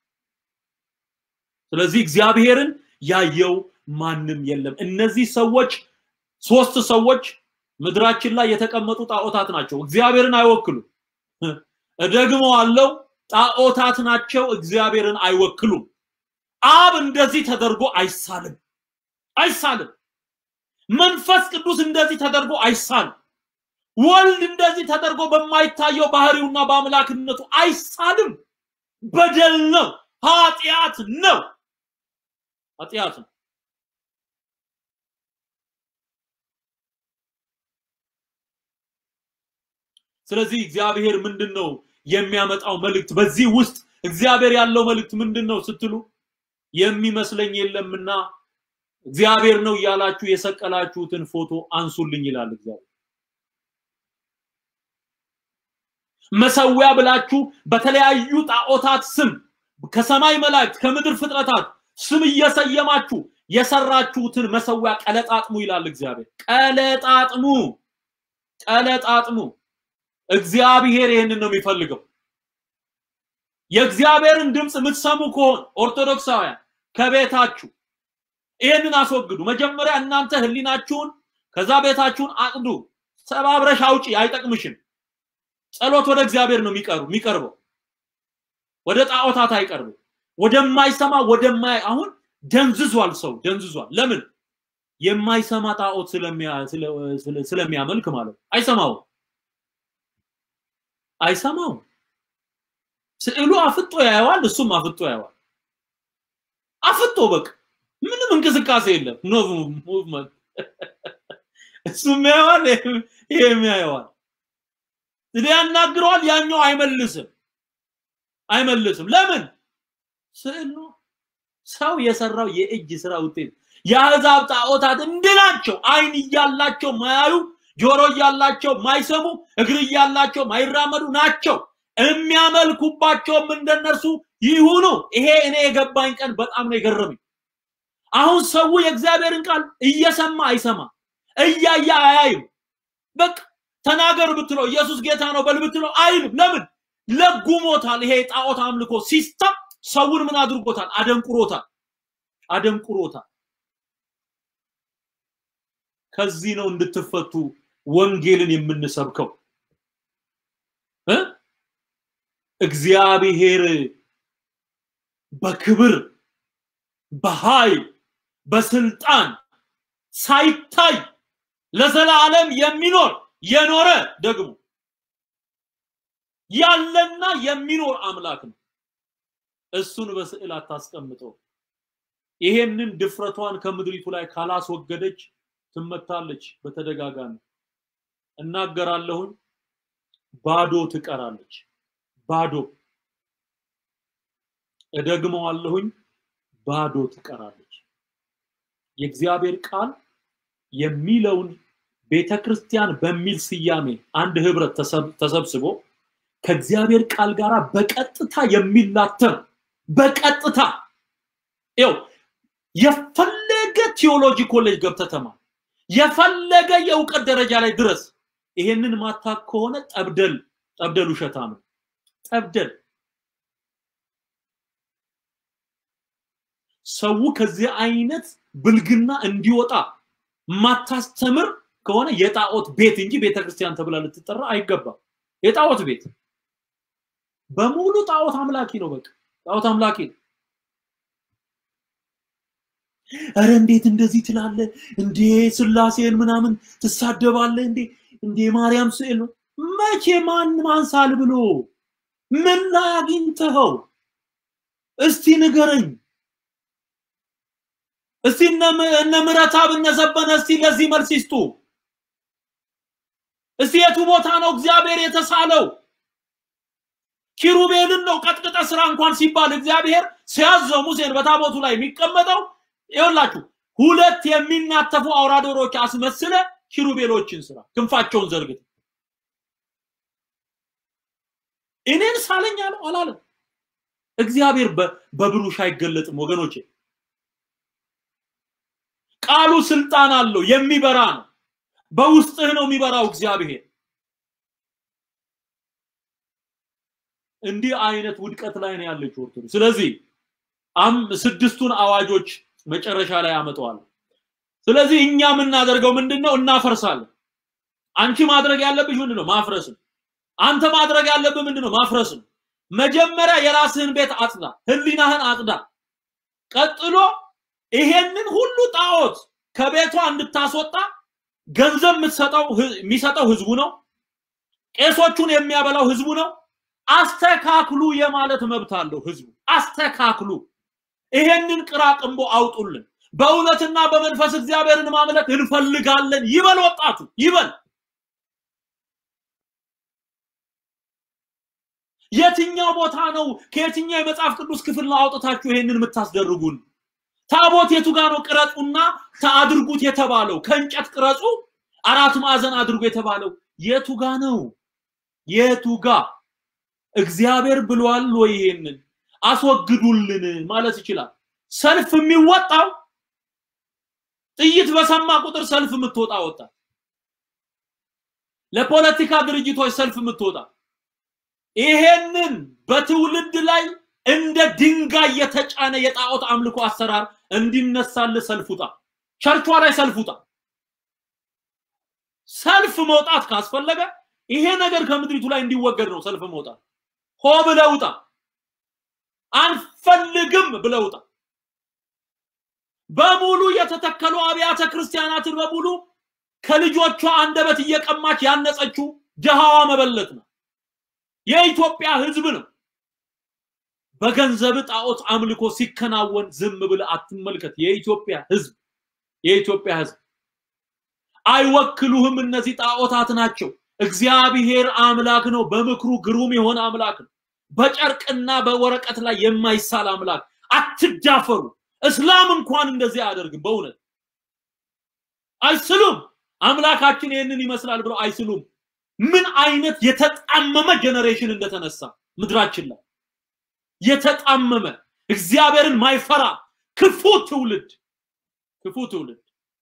ስለዚህ እግዚአብሔርን ያየው ማንም የለም። እነዚህ ሰዎች ሶስት ሰዎች ምድራችን ላይ የተቀመጡ ጣዖታት ናቸው። እግዚአብሔርን አይወክሉም። ደግሞ አለው ጣዖታት ናቸው። እግዚአብሔርን አይወክሉም። አብ እንደዚህ ተደርጎ አይሳልም አይሳልም። መንፈስ ቅዱስ እንደዚህ ተደርጎ አይሳልም። ወልድ እንደዚህ ተደርጎ በማይታየው ባህሪውና በአምላክነቱ አይሳልም። በደል ነው፣ ኃጢአት ነው፣ ኃጢአት ነው። ስለዚህ እግዚአብሔር ምንድን ነው የሚያመጣው መልእክት? በዚህ ውስጥ እግዚአብሔር ያለው መልእክት ምንድን ነው ስትሉ የሚመስለኝ የለምና እግዚአብሔር ነው እያላችሁ የሰቀላችሁትን ፎቶ አንሱልኝ ይላል እግዚአብሔር። መሰዊያ ብላችሁ በተለያዩ ጣዖታት ስም ከሰማይ መላእክት ከምድር ፍጥረታት ስም እየሰየማችሁ የሰራችሁትን መሰዊያ ቀለጣጥሙ ይላል እግዚአብሔር። ቀለጣጥሙ ቀለጣጥሙ። እግዚአብሔር ይህንን ነው የሚፈልገው። የእግዚአብሔርን ድምፅ የምትሰሙ ከሆን ኦርቶዶክሳውያን ከቤታችሁ ይህንን አስወግዱ። መጀመሪያ እናንተ ህሊናችሁን ከዛ ቤታችሁን አቅዱ። ሰባብረሽ አውጪ፣ አይጠቅምሽም። ጸሎት ወደ እግዚአብሔር ነው የሚቀርቡ የሚቀርበው ወደ ጣዖታት አይቀርብም። ወደማይሰማ ወደማይ አሁን ደንዝዟል፣ ሰው ደንዝዟል። ለምን? የማይሰማ ጣዖት ስለሚያመልክ ማለት ነው። አይሰማው አይሰማው። ስዕሉ አፍጦ ያየዋል፣ እሱም አፍጦ ያየዋል። አፍጦ በቃ ምንም እንቅስቃሴ የለም። ኖ ሙቭመንት። እሱም ያየዋል፣ ይሄም ያየዋል። ያናግረዋል፣ ያኛው አይመልስም አይመልስም። ለምን? ስዕል ነው። ሰው የሰራው የእጅ ስራ ውጤት። የአሕዛብ ጣዖታት እንድናቸው አይን እያላቸው ማያዩ፣ ጆሮ እያላቸው ማይሰሙ፣ እግር እያላቸው ማይራመዱ ናቸው። የሚያመልኩባቸውም እንደነርሱ ይሁኑ። ይሄ እኔ የገባኝ ቀን በጣም ነው የገረመኝ። አሁን ሰው የእግዚአብሔርን ቃል እየሰማ አይሰማ፣ እያየ አያይም። በቃ ተናገር ብትለው ኢየሱስ ጌታ ነው በል ብትለው አይልም። ለምን? ለጉሞታል። ይሄ ጣዖት አምልኮ ሲስተም ሰውን ምን አድርጎታል? አደንቁሮታል፣ አደንቁሮታል። ከዚህ ነው እንድትፈቱ ወንጌልን የምንሰብከው እ እግዚአብሔር በክብር በኃይል በስልጣን ሳይታይ ለዘላለም የሚኖር የኖረ ደግሞ ያለና የሚኖር አምላክ ነው። እሱን በስዕል አታስቀምጠው። ይሄንን ድፍረቷን ከምድሪቱ ላይ ካላስወገደች ትመታለች። በተደጋጋሚ እናገራለሁኝ፣ ባዶ ትቀራለች። ባዶ እደግመዋለሁኝ፣ ባዶ ትቀራለች። የእግዚአብሔር ቃል የሚለውን ቤተ ክርስቲያን በሚል ስያሜ አንድ ህብረት ተሰብስቦ ከእግዚአብሔር ቃል ጋር በቀጥታ የሚላተም በቀጥታ ይው የፈለገ ቲዮሎጂ ኮሌጅ ገብተህ ተማር፣ የፈለገ የእውቀት ደረጃ ላይ ድረስ ይሄንን ማታክ ከሆነ ጠብደል ጠብደል ውሸታ ነው። ጠብደል ሰው ከዚህ አይነት ብልግና እንዲወጣ ማታስተምር ከሆነ የጣዖት ቤት እንጂ ቤተክርስቲያን ተብላ ልትጠራ አይገባም። የጣዖት ቤት በሙሉ ጣዖት አምላኪ ነው። በቃ ጣዖት አምላኪ ነው። እረ እንዴት እንደዚህ ትላለ እንዴ? ስላሴን ምናምን ትሳደባለ እንዴ? እንዴ ማርያም ስዕል ነው። መቼ ማን ማንሳል ብሎ ምን ላይ አግኝተኸው? እስቲ ንገረኝ። እስቲ እነ ምረታብ እነ ዘበነ እስቲ ለዚህ መልስ ይስጡ። እስቲ የቱ ቦታ ነው እግዚአብሔር የተሳለው? ኪሩቤልን ነው ቀጥቅጠ ስራ እንኳን ሲባል እግዚአብሔር ሲያዘው ሙሴን በታቦቱ ላይ የሚቀመጠው ይኸውላችሁ ሁለት የሚናተፉ አውራ ዶሮዎች አስመስለ ኪሩቤሎችን ስራ ክንፋቸውን ዘርግተ እኔን ሳለኝ አለው አላለም። እግዚአብሔር በብሩሽ አይገለጥም ወገኖቼ። ቃሉ ስልጣን አለው፣ የሚበራ ነው። በውስጥህ ነው የሚበራው እግዚአብሔር። እንዲህ አይነት ውድቀት ላይ ነው ያለችው ኦርቶዶክስ። ስለዚህ አም ስድስቱን አዋጆች መጨረሻ ላይ አመጣዋል። ስለዚህ እኛ የምናደርገው ምንድነው? እናፈርሳለን። አንቺ ማድረግ ያለብሽ ምንድነው? ማፍረስ ነው። አንተ ማድረግ ያለብህ ምንድነው? ማፍረስ ነው። መጀመሪያ የራስህን ቤት አጽዳ፣ ህሊናህን አጽዳ። ቀጥሎ ይሄንን ሁሉ ጣዖት ከቤቷ እንድታስወጣ ገንዘብ የምትሰጠው የሚሰጠው ህዝቡ ነው። ቄሶቹን የሚያበላው ህዝቡ ነው። አስተካክሉ የማለት መብት አለው ህዝቡ። አስተካክሉ፣ ይሄንን ቅራቅንቦ አውጡልን። በእውነትና በመንፈስ እግዚአብሔርን ማምለክ እንፈልጋለን ይበል ወጣቱ ይበል። የትኛው ቦታ ነው? ከየትኛው የመጽሐፍ ቅዱስ ክፍል ነው አውጥታችሁ ይሄንን የምታስደርጉን? ታቦት የቱ ጋር ነው ቅረጹና አድርጉት የተባለው? ከእንጨት ቅረጹ አራት ማዕዘን አድርጉ የተባለው የቱ ጋ ነው? የቱ ጋ? እግዚአብሔር ብሏል ወይ? ይሄንን አስወግዱልን ማለት ይችላል። ሰልፍ የሚወጣው ጥይት በሰማ ቁጥር ሰልፍ የምትወጣ ወጣት፣ ለፖለቲካ ድርጅቶች ሰልፍ የምትወጣ ይሄንን በትውልድ ላይ እንደ ድንጋይ የተጫነ የጣዖት አምልኮ አሰራር እንዲነሳል ሰልፍ ውጣ። ቸርቿ ላይ ሰልፍ ውጣ። ሰልፍ መውጣት ካስፈለገ ይሄ ነገር ከምድሪቱ ላይ እንዲወገድ ነው ሰልፍ መውጣት። ሆ ብለህ ውጣ። አንፈልግም ብለህ ውጣ። በሙሉ የተተከሉ አብያተ ክርስቲያናትን በሙሉ ከልጆቿ አንደበት እየቀማች ያነጸችው ድሃዋ መበለት ነው። የኢትዮጵያ ህዝብ ነው። በገንዘብ ጣዖት አምልኮ ሲከናወን ዝም ብለህ አትመልከት። የኢትዮጵያ ህዝብ የኢትዮጵያ ህዝብ አይወክሉህም። እነዚህ ጣዖታት ናቸው። እግዚአብሔር አምላክ ነው። በምክሩ ግሩም የሆነ አምላክ ነው። በጨርቅና በወረቀት ላይ የማይሳል አምላክ። አትዳፈሩ። እስላም እንኳን እንደዚህ አያደርግም። በእውነት አይስሉም። አምላካችን ይህንን ይመስላል ብለው አይስሉም። ምን አይነት የተጣመመ ጀነሬሽን እንደተነሳ ምድራችን ላይ የተጣመመ እግዚአብሔርን ማይፈራ ክፉ ትውልድ ክፉ ትውልድ።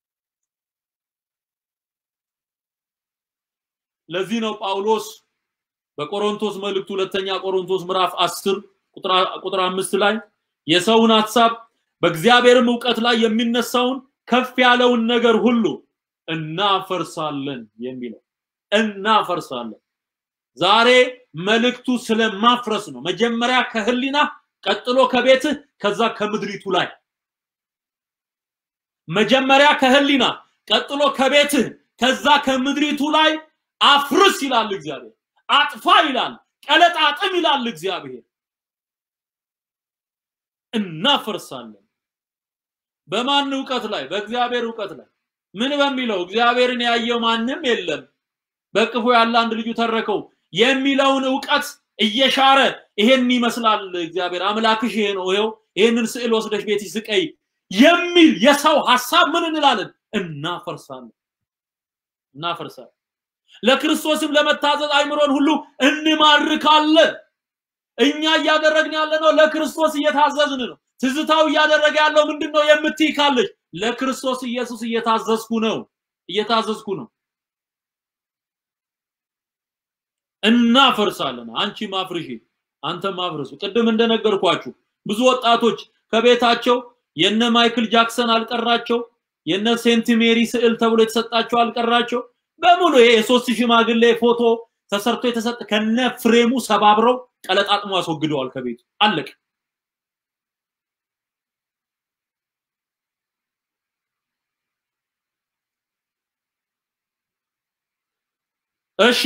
ለዚህ ነው ጳውሎስ በቆሮንቶስ መልእክቱ ሁለተኛ ቆሮንቶስ ምዕራፍ 10 ቁጥር አምስት ላይ የሰውን ሐሳብ በእግዚአብሔርም እውቀት ላይ የሚነሳውን ከፍ ያለውን ነገር ሁሉ እናፈርሳለን የሚለው እናፈርሳለን። ዛሬ መልእክቱ ስለማፍረስ ነው። መጀመሪያ ከህሊና፣ ቀጥሎ ከቤትህ፣ ከዛ ከምድሪቱ ላይ መጀመሪያ ከህሊና፣ ቀጥሎ ከቤትህ፣ ከዛ ከምድሪቱ ላይ አፍርስ ይላል እግዚአብሔር። አጥፋ ይላል፣ ቀለጣጥም ይላል እግዚአብሔር። እናፈርሳለን። በማን እውቀት ላይ? በእግዚአብሔር እውቀት ላይ። ምን በሚለው? እግዚአብሔርን ያየው ማንም የለም በቅፉ ያለ አንድ ልጁ ተረከው የሚለውን እውቀት እየሻረ ይሄን ይመስላል እግዚአብሔር አምላክሽ ይሄ ነው ይሄው ይሄንን ስዕል ወስደሽ ቤት ስቀይ የሚል የሰው ሐሳብ ምን እንላለን? እናፈርሳለን እናፈርሳለን። ለክርስቶስም ለመታዘዝ አይምሮን ሁሉ እንማርካለን። እኛ እያደረግን ያለ ነው ለክርስቶስ እየታዘዝን ነው። ትዝታው እያደረገ ያለው ምንድን ነው የምትይ ካለች ለክርስቶስ ኢየሱስ እየታዘዝኩ ነው እየታዘዝኩ ነው። እናፈርሳለን። አንቺ ማፍርሺ፣ አንተ ማፍርሱ። ቅድም እንደነገርኳችሁ ብዙ ወጣቶች ከቤታቸው የነ ማይክል ጃክሰን አልቀራቸው፣ የነ ሴንት ሜሪ ስዕል ተብሎ የተሰጣቸው አልቀራቸው። በሙሉ ይሄ የሶስት ሽማግሌ ፎቶ ተሰርቶ የተሰጠ ከነ ፍሬሙ ሰባብረው ቀለጣጥሞ አስወግደዋል ከቤቱ አለቀ። እሺ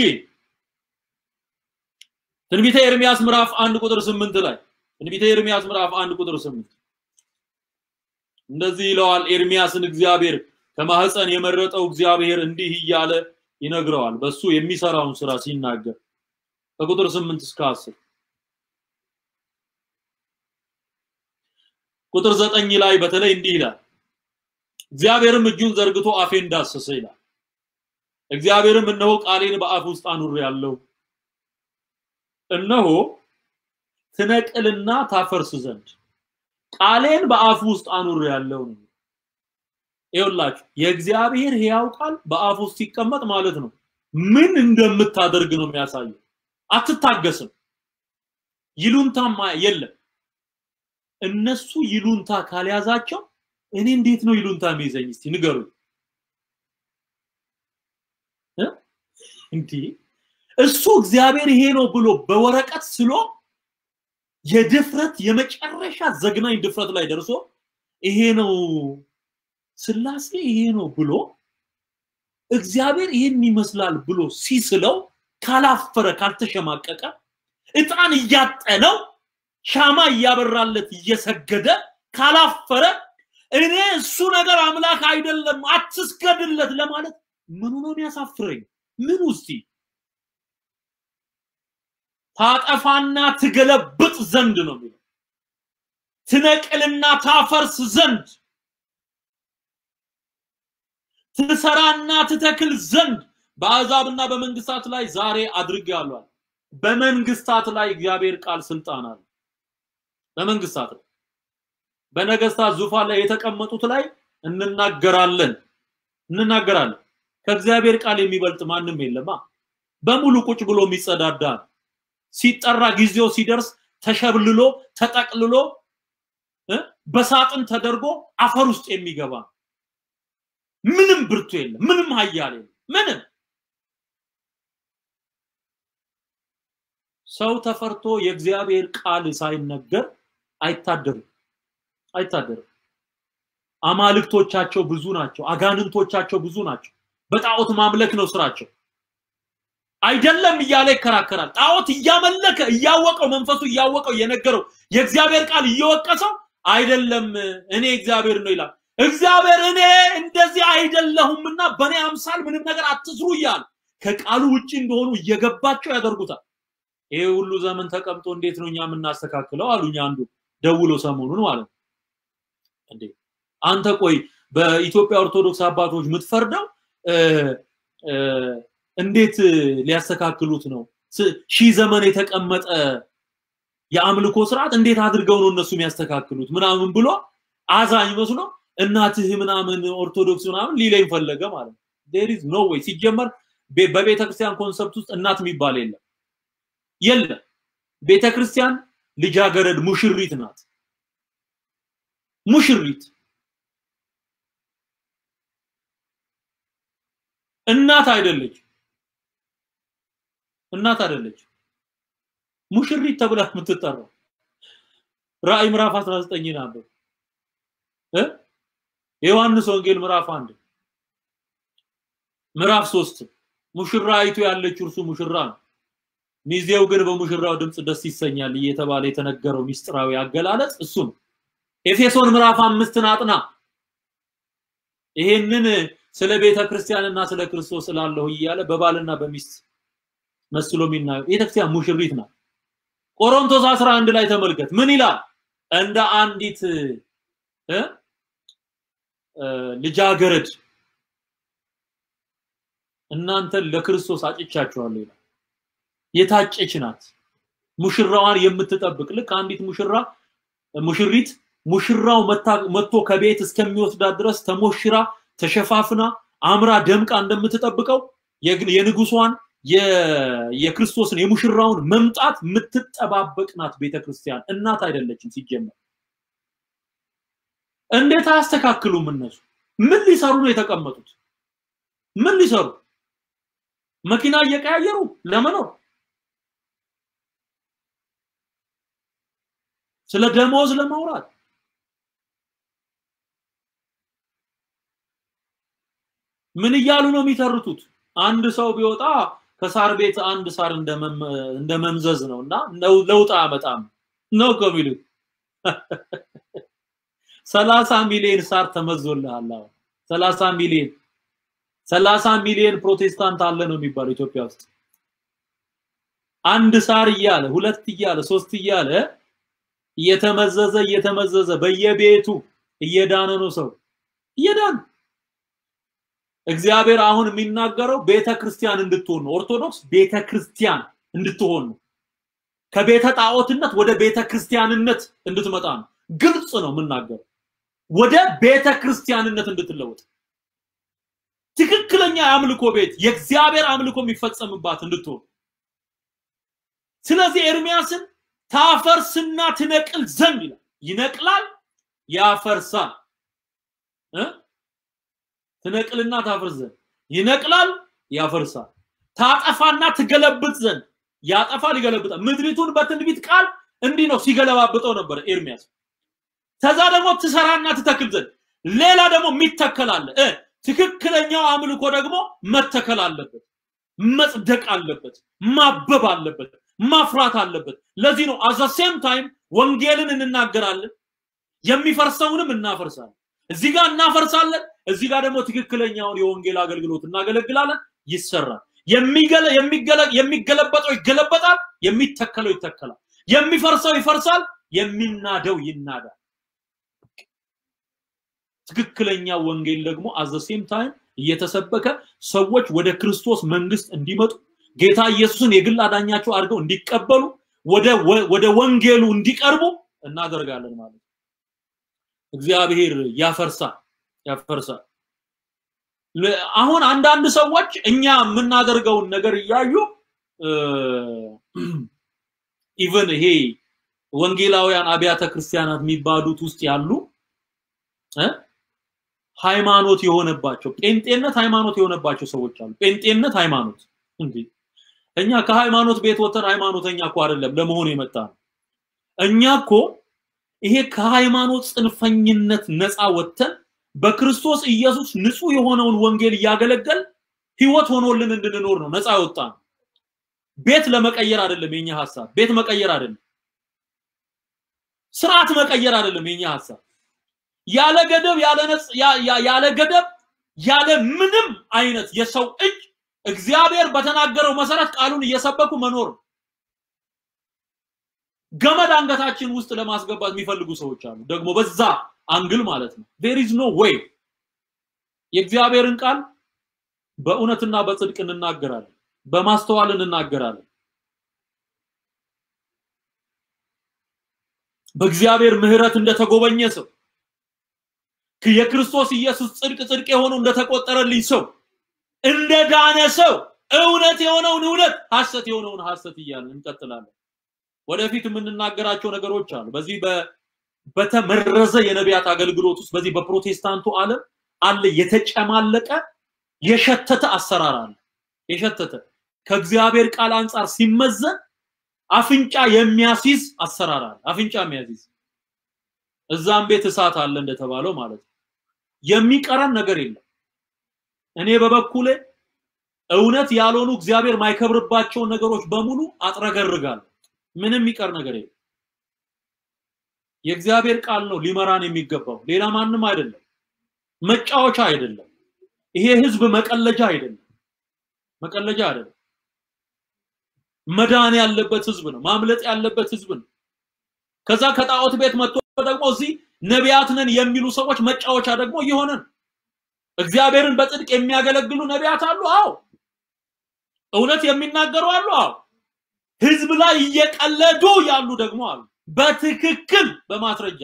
ትንቢተ ኤርሚያስ ምዕራፍ አንድ ቁጥር ስምንት ላይ ትንቢተ ኤርሚያስ ምዕራፍ አንድ ቁጥር ስምንት እንደዚህ ይለዋል ኤርሚያስን እግዚአብሔር ከማህፀን የመረጠው እግዚአብሔር እንዲህ እያለ ይነግረዋል በሱ የሚሰራውን ስራ ሲናገር ከቁጥር ስምንት እስከ አስር ቁጥር ዘጠኝ ላይ በተለይ እንዲህ ይላል እግዚአብሔርም እጁን ዘርግቶ አፌን ዳሰሰ ይላል እግዚአብሔርም እነሆ ቃሌን በአፍ ውስጥ አኑር ያለው እነሆ ትነቅልና ታፈርስ ዘንድ ቃሌን በአፍ ውስጥ አኑር ያለው ነው ይኸውላችሁ የእግዚአብሔር ሕያው ቃል በአፍ ውስጥ ሲቀመጥ ማለት ነው ምን እንደምታደርግ ነው የሚያሳየው አትታገስም ይሉንታማ የለም እነሱ ይሉንታ ካልያዛቸው እኔ እንዴት ነው ይሉንታ የሚይዘኝ እስቲ ንገሩኝ እንዴ እሱ እግዚአብሔር ይሄ ነው ብሎ በወረቀት ስሎ የድፍረት የመጨረሻ ዘግናኝ ድፍረት ላይ ደርሶ ይሄ ነው ስላሴ ይሄ ነው ብሎ እግዚአብሔር ይሄን ይመስላል ብሎ ሲስለው ካላፈረ ካልተሸማቀቀ እጣን እያጠነው ሻማ እያበራለት እየሰገደ ካላፈረ እኔ እሱ ነገር አምላክ አይደለም አትስገድለት ለማለት ምኑ ነው የሚያሳፍረኝ? ምን ውስጥ ታጠፋና ትገለብጥ ዘንድ ነው የሚለው ትነቅልና ታፈርስ ዘንድ ትሰራና ትተክል ዘንድ በአሕዛብና በመንግስታት ላይ ዛሬ አድርጌአለሁ። በመንግስታት ላይ እግዚአብሔር ቃል ስልጣን አለ። በመንግስታት ላይ በነገስታት ዙፋን ላይ የተቀመጡት ላይ እንናገራለን እንናገራለን። ከእግዚአብሔር ቃል የሚበልጥ ማንም የለማ። በሙሉ ቁጭ ብሎ የሚጸዳዳ ሲጠራ ጊዜው ሲደርስ ተሸብልሎ ተጠቅልሎ በሳጥን ተደርጎ አፈር ውስጥ የሚገባ ምንም ብርቱ የለም፣ ምንም ኃያል የለም፣ ምንም ሰው ተፈርቶ የእግዚአብሔር ቃል ሳይነገር አይታደርም አይታደርም። አማልክቶቻቸው ብዙ ናቸው፣ አጋንንቶቻቸው ብዙ ናቸው። በጣዖት ማምለክ ነው ስራቸው። አይደለም እያለ ይከራከራል። ጣዖት እያመለከ እያወቀው መንፈሱ እያወቀው እየነገረው የእግዚአብሔር ቃል እየወቀሰው አይደለም እኔ እግዚአብሔር ነው ይላል። እግዚአብሔር እኔ እንደዚህ አይደለሁምና በእኔ አምሳል ምንም ነገር አትስሩ እያል ከቃሉ ውጭ እንደሆኑ እየገባቸው ያደርጉታል። ይሄ ሁሉ ዘመን ተቀምጦ እንዴት ነው እኛ የምናስተካክለው አሉኝ አንዱ ደውሎ ሰሞኑን ማለት ነው። እንዴ አንተ ቆይ በኢትዮጵያ ኦርቶዶክስ አባቶች የምትፈርደው እንዴት ሊያስተካክሉት ነው? ሺህ ዘመን የተቀመጠ የአምልኮ ስርዓት እንዴት አድርገው ነው እነሱ የሚያስተካክሉት ምናምን ብሎ አዛኝ መስሎ እናትህ ምናምን ኦርቶዶክስ ምናምን ሊለኝ ፈለገ ማለት ነው። ዴር ኢዝ ኖ ዌይ። ሲጀመር በቤተ ክርስቲያን ኮንሰፕት ውስጥ እናት የሚባል የለም የለም። ቤተ ክርስቲያን ልጃገረድ ሙሽሪት ናት። ሙሽሪት እናት አይደለች። እናት አይደለች። ሙሽሪት ተብላ የምትጠራው ራእይ ምዕራፍ 19 ናበብ እ የዮሐንስ ወንጌል ምዕራፍ አንድ ምዕራፍ ሶስት ሙሽራይቱ ያለችው እርሱ ሙሽራ ነው። ሚዜው ግን በሙሽራው ድምፅ ደስ ይሰኛል እየተባለ የተነገረው ሚስጥራዊ አገላለጽ እሱ ነው። ኤፌሶን ምዕራፍ አምስትን አጥና። ይሄንን ስለ ቤተ ክርስቲያንና ስለ ክርስቶስ ስላለሁ እያለ በባልና በሚስት መስሎ የሚናገር ቤተክርስቲያን ሙሽሪት ናት። ቆሮንቶስ 11 ላይ ተመልከት ምን ይላል? እንደ አንዲት እ ልጃገረድ እናንተን ለክርስቶስ አጭቻችኋለሁ ይላል። የታጨች ናት ሙሽራዋን የምትጠብቅ ልክ አንዲት ሙሽራ ሙሽሪት ሙሽራው መጥቶ ከቤት እስከሚወስዳት ድረስ ተሞሽራ ተሸፋፍና አምራ ደምቃ እንደምትጠብቀው የንጉሷን የክርስቶስን የሙሽራውን መምጣት የምትጠባበቅ ናት ቤተክርስቲያን። እናት አይደለችም ሲጀመር። እንዴት አያስተካክሉም እነሱ? ምን ሊሰሩ ነው የተቀመጡት? ምን ሊሰሩ? መኪና እየቀያየሩ ለመኖር ስለ ደሞዝ ለማውራት ምን እያሉ ነው የሚተርቱት? አንድ ሰው ቢወጣ ከሳር ቤት አንድ ሳር እንደ መምዘዝ ነው እና ለውጥ አያመጣም ነው ከሚሉት ሰላሳ ሚሊዮን ሳር ተመዞልሃል። አሁን ሰላሳ ሚሊዮን ሰላሳ ሚሊዮን ፕሮቴስታንት አለ ነው የሚባለው ኢትዮጵያ ውስጥ አንድ ሳር እያለ ሁለት እያለ ሶስት እያለ እየተመዘዘ እየተመዘዘ በየቤቱ እየዳነ ነው ሰው እየዳነ እግዚአብሔር አሁን የሚናገረው ቤተ ክርስቲያን እንድትሆን ነው። ኦርቶዶክስ ቤተ ክርስቲያን እንድትሆን ነው። ከቤተ ጣዖትነት ወደ ቤተ ክርስቲያንነት እንድትመጣ ነው። ግልጽ ነው የምናገረው። ወደ ቤተ ክርስቲያንነት እንድትለወጥ ትክክለኛ የአምልኮ ቤት የእግዚአብሔር አምልኮ የሚፈጸምባት እንድትሆን። ስለዚህ ኤርሚያስን ታፈርስና ትነቅል ዘንድ ይላል። ይነቅላል፣ ያፈርሳል እ ትነቅልና ታፈርስ ዘንድ ይነቅላል፣ ያፈርሳል። ታጠፋና ትገለብጥ ዘንድ ያጠፋል፣ ይገለብጣል። ምድሪቱን በትንቢት ቃል እንዲህ ነው ሲገለባብጠው ነበር ኤርሚያስ። ከዛ ደግሞ ትሰራና ትተክል ዘንድ ሌላ ደግሞ የሚተከል አለ እ ትክክለኛው አምልኮ ደግሞ መተከል አለበት፣ መጽደቅ አለበት፣ ማበብ አለበት፣ ማፍራት አለበት። ለዚህ ነው አዘ ሴም ታይም ወንጌልን እንናገራለን፣ የሚፈርሰውንም እናፈርሳለን። እዚህ ጋር እናፈርሳለን፣ እዚህ ጋር ደግሞ ትክክለኛውን የወንጌል አገልግሎት እናገለግላለን፣ ይሰራል። የሚገለበጠው ይገለበጣል፣ የሚተከለው ይተከላል፣ የሚፈርሰው ይፈርሳል፣ የሚናደው ይናዳል። ትክክለኛ ወንጌል ደግሞ አዘ ሴም ታይም እየተሰበከ ሰዎች ወደ ክርስቶስ መንግስት እንዲመጡ ጌታ ኢየሱስን የግል አዳኛቸው አድርገው እንዲቀበሉ ወደ ወንጌሉ እንዲቀርቡ እናደርጋለን ማለት ነው። እግዚአብሔር ያፈርሳል ያፈርሳል። አሁን አንዳንድ ሰዎች እኛ የምናደርገውን ነገር እያዩ ኢቨን ይሄ ወንጌላውያን አብያተ ክርስቲያናት የሚባሉት ውስጥ ያሉ ሃይማኖት የሆነባቸው ጴንጤነት ሃይማኖት የሆነባቸው ሰዎች አሉ። ጴንጤነት ሃይማኖት እንዴ! እኛ ከሃይማኖት ቤት ወተን ሃይማኖተኛ እኮ አይደለም ለመሆኑ የመጣ ነው። እኛ እኮ ይሄ ከሃይማኖት ጽንፈኝነት ነፃ ወጥተን በክርስቶስ ኢየሱስ ንጹህ የሆነውን ወንጌል እያገለገል ህይወት ሆኖልን እንድንኖር ነው ነፃ የወጣ ነው። ቤት ለመቀየር አይደለም የኛ ሐሳብ። ቤት መቀየር አይደለም፣ ስርዓት መቀየር አይደለም የኛ ሐሳብ። ያለ ገደብ ያለ ነጽ ያለ ገደብ ያለ ምንም አይነት የሰው እጅ እግዚአብሔር በተናገረው መሰረት ቃሉን እየሰበኩ መኖር ገመድ አንገታችን ውስጥ ለማስገባት የሚፈልጉ ሰዎች አሉ። ደግሞ በዛ አንግል ማለት ነው። ዴር ኢዝ ኖ ዌይ የእግዚአብሔርን ቃል በእውነትና በጽድቅ እንናገራለን፣ በማስተዋል እንናገራለን። በእግዚአብሔር ምሕረት እንደተጎበኘ ሰው የክርስቶስ ኢየሱስ ጽድቅ ጽድቅ የሆነው እንደተቆጠረልኝ ሰው እንደ ዳነ ሰው እውነት የሆነውን እውነት ሐሰት የሆነውን ሐሰት እያልን እንቀጥላለን። ወደፊት የምንናገራቸው ነገሮች አሉ። በዚህ በተመረዘ የነቢያት አገልግሎት ውስጥ በዚህ በፕሮቴስታንቱ ዓለም አለ የተጨማለቀ የሸተተ አሰራር አለ። የሸተተ ከእግዚአብሔር ቃል አንጻር ሲመዘን አፍንጫ የሚያስይዝ አሰራር አለ። አፍንጫ የሚያስይዝ እዛም ቤት እሳት አለ እንደተባለው ማለት ነው። የሚቀረን ነገር የለም። እኔ በበኩሌ እውነት ያልሆኑ እግዚአብሔር ማይከብርባቸውን ነገሮች በሙሉ አጥረገርጋለሁ። ምንም የሚቀር ነገር የለም። የእግዚአብሔር ቃል ነው ሊመራን የሚገባው ሌላ ማንም አይደለም መጫወቻ አይደለም ይሄ ህዝብ መቀለጃ አይደለም መቀለጃ አይደለም መዳን ያለበት ህዝብ ነው ማምለጥ ያለበት ህዝብ ነው ከዛ ከጣዖት ቤት መጥቶ ደግሞ እዚህ ነቢያት ነን የሚሉ ሰዎች መጫወቻ ደግሞ እየሆነ ነው እግዚአብሔርን በጽድቅ የሚያገለግሉ ነቢያት አሉ አዎ እውነት የሚናገሩ አሉ አዎ ህዝብ ላይ እየቀለዱ ያሉ ደግሞ አሉ በትክክል በማስረጃ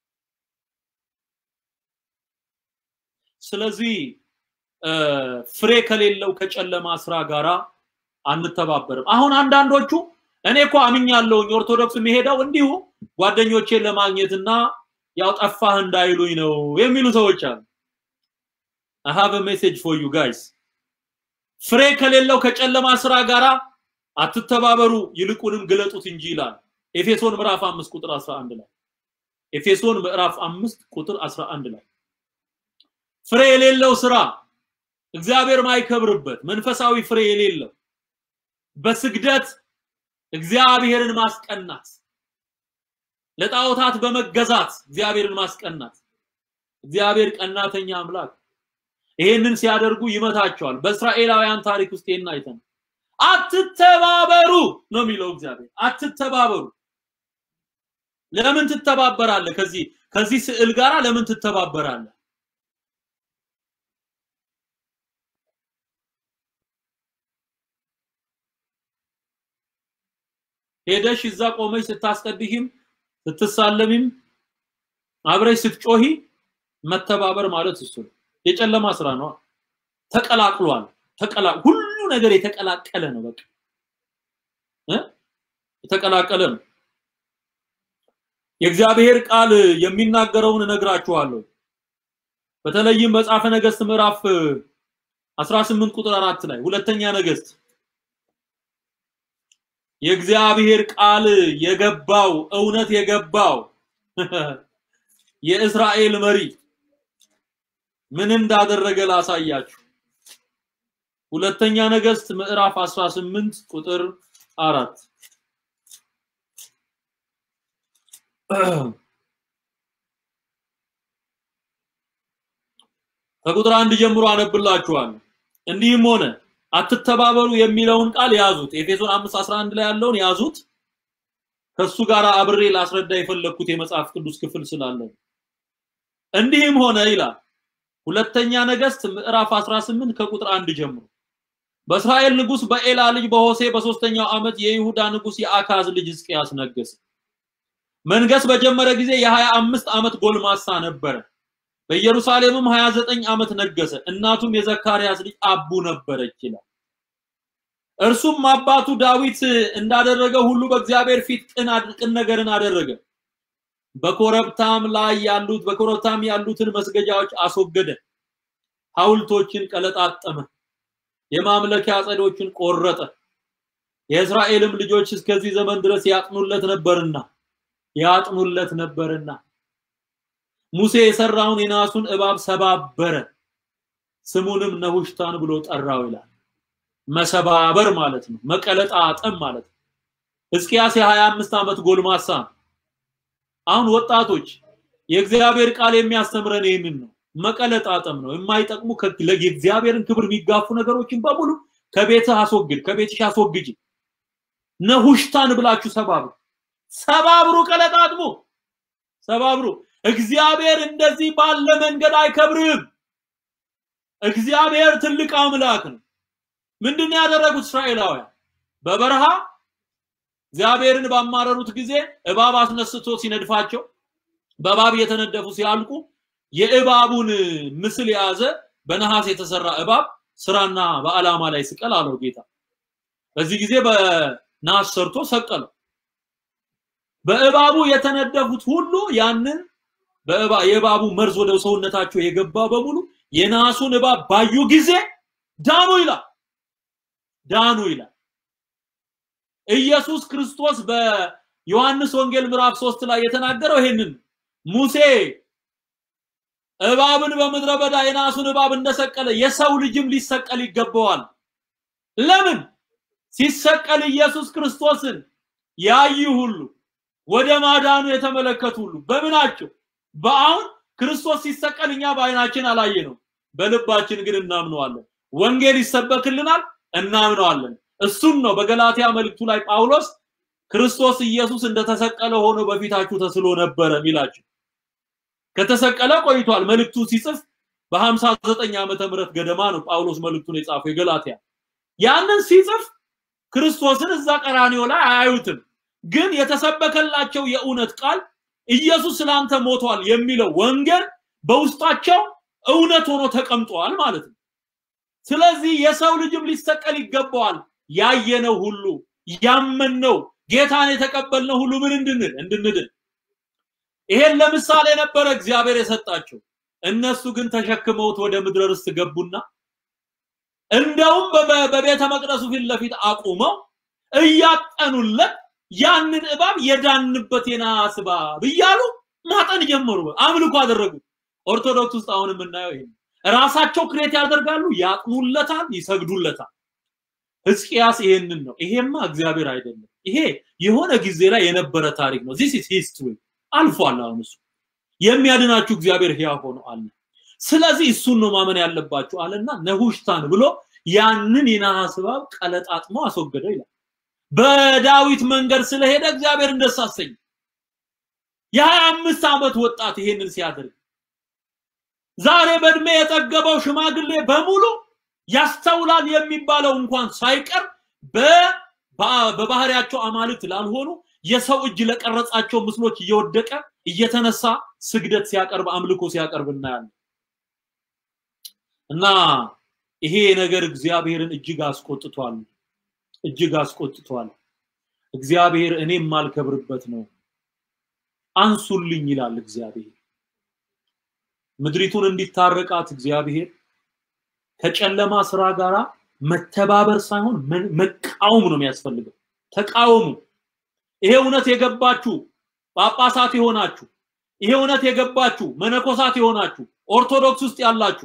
ስለዚህ ፍሬ ከሌለው ከጨለማ ስራ ጋራ አንተባበርም አሁን አንዳንዶቹ እኔ እኮ አምኛለሁኝ ኦርቶዶክስ የሚሄደው እንዲሁ ጓደኞቼን ለማግኘትና ያው ጠፋህ እንዳይሉኝ ነው የሚሉ ሰዎች አሉ I have a message for you guys ፍሬ ከሌለው ከጨለማ ስራ ጋራ አትተባበሩ ይልቁንም ግለጡት እንጂ ይላል ኤፌሶን ምዕራፍ 5 ቁጥር 11 ላይ ኤፌሶን ምዕራፍ 5 ቁጥር 11 ላይ ፍሬ የሌለው ስራ እግዚአብሔር ማይከብርበት መንፈሳዊ ፍሬ የሌለው በስግደት እግዚአብሔርን ማስቀናት ለጣዖታት በመገዛት እግዚአብሔርን ማስቀናት እግዚአብሔር ቀናተኛ አምላክ ይሄንን ሲያደርጉ ይመታቸዋል በእስራኤላውያን ታሪክ ውስጥ ይሄን አይተን አትተባበሩ ነው የሚለው እግዚአብሔር አትተባበሩ ለምን ትተባበራለህ ከዚህ ከዚህ ስዕል ጋራ ለምን ትተባበራለህ ሄደሽ እዛ ቆመሽ ስታስቀድሂም ስትሳለሚም አብረሽ ስትጮሂ መተባበር ማለት እሱ ነው የጨለማ ስራ ነው ተቀላቅሏል ተቀላ ሁሉ ነገር የተቀላቀለ ነው በቃ እ የተቀላቀለ ነው የእግዚአብሔር ቃል የሚናገረውን እነግራችኋለሁ በተለይም መጽሐፈ ነገስት ምዕራፍ 18 ቁጥር 4 ላይ ሁለተኛ ነገስት የእግዚአብሔር ቃል የገባው እውነት የገባው የእስራኤል መሪ ምን እንዳደረገ ላሳያችሁ ሁለተኛ ነገስት ምዕራፍ 18 ቁጥር 4 ከቁጥር አንድ ጀምሮ አነብላችኋለሁ እንዲህም ሆነ አትተባበሩ የሚለውን ቃል ያዙት ኤፌሶን 5:11 ላይ ያለውን ያዙት ከሱ ጋር አብሬ ላስረዳ የፈለኩት የመጽሐፍ ቅዱስ ክፍል ስላለ እንዲህም ሆነ ይላል ሁለተኛ ነገስት ምዕራፍ 18 ከቁጥር አንድ ጀምሮ በእስራኤል ንጉስ በኤላ ልጅ በሆሴ በሶስተኛው ዓመት የይሁዳ ንጉስ የአካዝ ልጅ ሕዝቅያስ ነገሰ መንገስ በጀመረ ጊዜ የ25 ዓመት ጎልማሳ ነበረ በኢየሩሳሌምም 29 ዓመት ነገሰ እናቱም የዘካርያስ ልጅ አቡ ነበረች ይላል እርሱም አባቱ ዳዊት እንዳደረገ ሁሉ በእግዚአብሔር ፊት ቅን ቅን ነገርን አደረገ በኮረብታም ላይ ያሉት በኮረብታም ያሉትን መስገጃዎች አስወገደ ሐውልቶችን ቀለጣጠመ የማምለኪያ አጸዶችን ቆረጠ የእስራኤልም ልጆች እስከዚህ ዘመን ድረስ ያጥኑለት ነበርና ያጥኑለት ነበርና ሙሴ የሰራውን የናሱን እባብ ሰባበረ ስሙንም ነሁሽታን ብሎ ጠራው ይላል መሰባበር ማለት ነው መቀለጣጠም ማለት ነው ሕዝቅያስ የ25 ዓመት ጎልማሳ አሁን ወጣቶች የእግዚአብሔር ቃል የሚያስተምረን ይህንን ነው መቀለጣጠም ነው የማይጠቅሙ የእግዚአብሔርን ክብር የሚጋፉ ነገሮችን በሙሉ ከቤትህ አስወግድ ከቤትሽ አስወግጅ ነሁሽታን ብላችሁ ሰባብሩ ሰባብሩ ቀለጣጥሙ ሰባብሩ እግዚአብሔር እንደዚህ ባለ መንገድ አይከብርም እግዚአብሔር ትልቅ አምላክ ነው ምንድን ያደረጉት እስራኤላውያን በበረሃ እግዚአብሔርን ባማረሩት ጊዜ እባብ አስነስቶ ሲነድፋቸው በእባብ የተነደፉ ሲያልቁ የእባቡን ምስል የያዘ በነሐስ የተሰራ እባብ ስራና በአላማ ላይ ስቀል አለው ጌታ በዚህ ጊዜ በነሐስ ሰርቶ ሰቀለው በእባቡ የተነደፉት ሁሉ ያንን የእባቡ መርዝ ወደ ሰውነታቸው የገባ በሙሉ የናሱን እባብ ባዩ ጊዜ ዳኑ ይላል ዳኑ ይላል ኢየሱስ ክርስቶስ በዮሐንስ ወንጌል ምዕራፍ 3 ላይ የተናገረው ይሄንን ሙሴ እባብን በምድረ በዳ የናሱን እባብ እንደሰቀለ የሰው ልጅም ሊሰቀል ይገባዋል ለምን ሲሰቀል ኢየሱስ ክርስቶስን ያዩ ሁሉ ወደ ማዳኑ የተመለከቱ ሁሉ በምናቸው በአሁን ክርስቶስ ሲሰቀል እኛ በአይናችን አላየ ነው፣ በልባችን ግን እናምነዋለን። ወንጌል ይሰበክልናል፣ እናምነዋለን። እሱም ነው በገላትያ መልእክቱ ላይ ጳውሎስ ክርስቶስ ኢየሱስ እንደተሰቀለ ሆኖ በፊታችሁ ተስሎ ነበረ ሚላችሁ። ከተሰቀለ ቆይቷል። መልእክቱ ሲጽፍ በ59 ዓመተ ምህረት ገደማ ነው ጳውሎስ መልእክቱን የጻፈው የገላትያ። ያንን ሲጽፍ ክርስቶስን እዛ ቀራኒዮ ላይ አያዩትም፣ ግን የተሰበከላቸው የእውነት ቃል ኢየሱስ ስላንተ ሞቷል የሚለው ወንጌል በውስጣቸው እውነት ሆኖ ተቀምጧል ማለት ነው። ስለዚህ የሰው ልጅም ሊሰቀል ይገባዋል። ያየነው ሁሉ ያመንነው ጌታን የተቀበልነው ሁሉ ምን እንድንል እንድንድን። ይሄን ለምሳሌ ነበረ እግዚአብሔር የሰጣቸው። እነሱ ግን ተሸክመውት ወደ ምድረ ርስት ገቡና እንደውም በቤተ መቅደሱ ፊት ለፊት አቁመው እያጠኑለት ያንን እባብ የዳንበት የነሐስ እባብ እያሉ ማጠን ጀመሩ። አምልኮ አደረጉ። ኦርቶዶክስ ውስጥ አሁን የምናየው ይሄ ራሳቸው ክሬት ያደርጋሉ፣ ያጥኑለታል፣ ይሰግዱለታል። ሕዝቅያስ ይሄንን ነው። ይሄማ እግዚአብሔር አይደለም። ይሄ የሆነ ጊዜ ላይ የነበረ ታሪክ ነው። ዚስ ኢዝ ሂስትሪ አልፏል። አሁን እሱ የሚያድናችሁ እግዚአብሔር ሕያው ሆኖ አለ። ስለዚህ እሱን ነው ማመን ያለባችሁ አለና ነሁሽታን ብሎ ያንን የነሐስ እባብ ቀለጣጥሞ አስወገደው ይላል። በዳዊት መንገድ ስለሄደ እግዚአብሔር ደስ አሰኘ። የሀያ አምስት ዓመት ወጣት ይሄንን ሲያደርግ ዛሬ በእድሜ የጠገበው ሽማግሌ በሙሉ ያስተውላል የሚባለው እንኳን ሳይቀር በባህሪያቸው አማልክት ላልሆኑ የሰው እጅ ለቀረጻቸው ምስሎች እየወደቀ እየተነሳ ስግደት ሲያቀርብ አምልኮ ሲያቀርብ እናያለን። እና ይሄ ነገር እግዚአብሔርን እጅግ አስቆጥቷል፣ እጅግ አስቆጥቷል። እግዚአብሔር እኔ የማልከብርበት ነው፣ አንሱልኝ ይላል እግዚአብሔር። ምድሪቱን እንዲታረቃት እግዚአብሔር ከጨለማ ስራ ጋራ መተባበር ሳይሆን መቃወም ነው የሚያስፈልገው። ተቃወሙ። ይሄ እውነት የገባችሁ ጳጳሳት የሆናችሁ፣ ይሄ እውነት የገባችሁ መነኮሳት የሆናችሁ፣ ኦርቶዶክስ ውስጥ ያላችሁ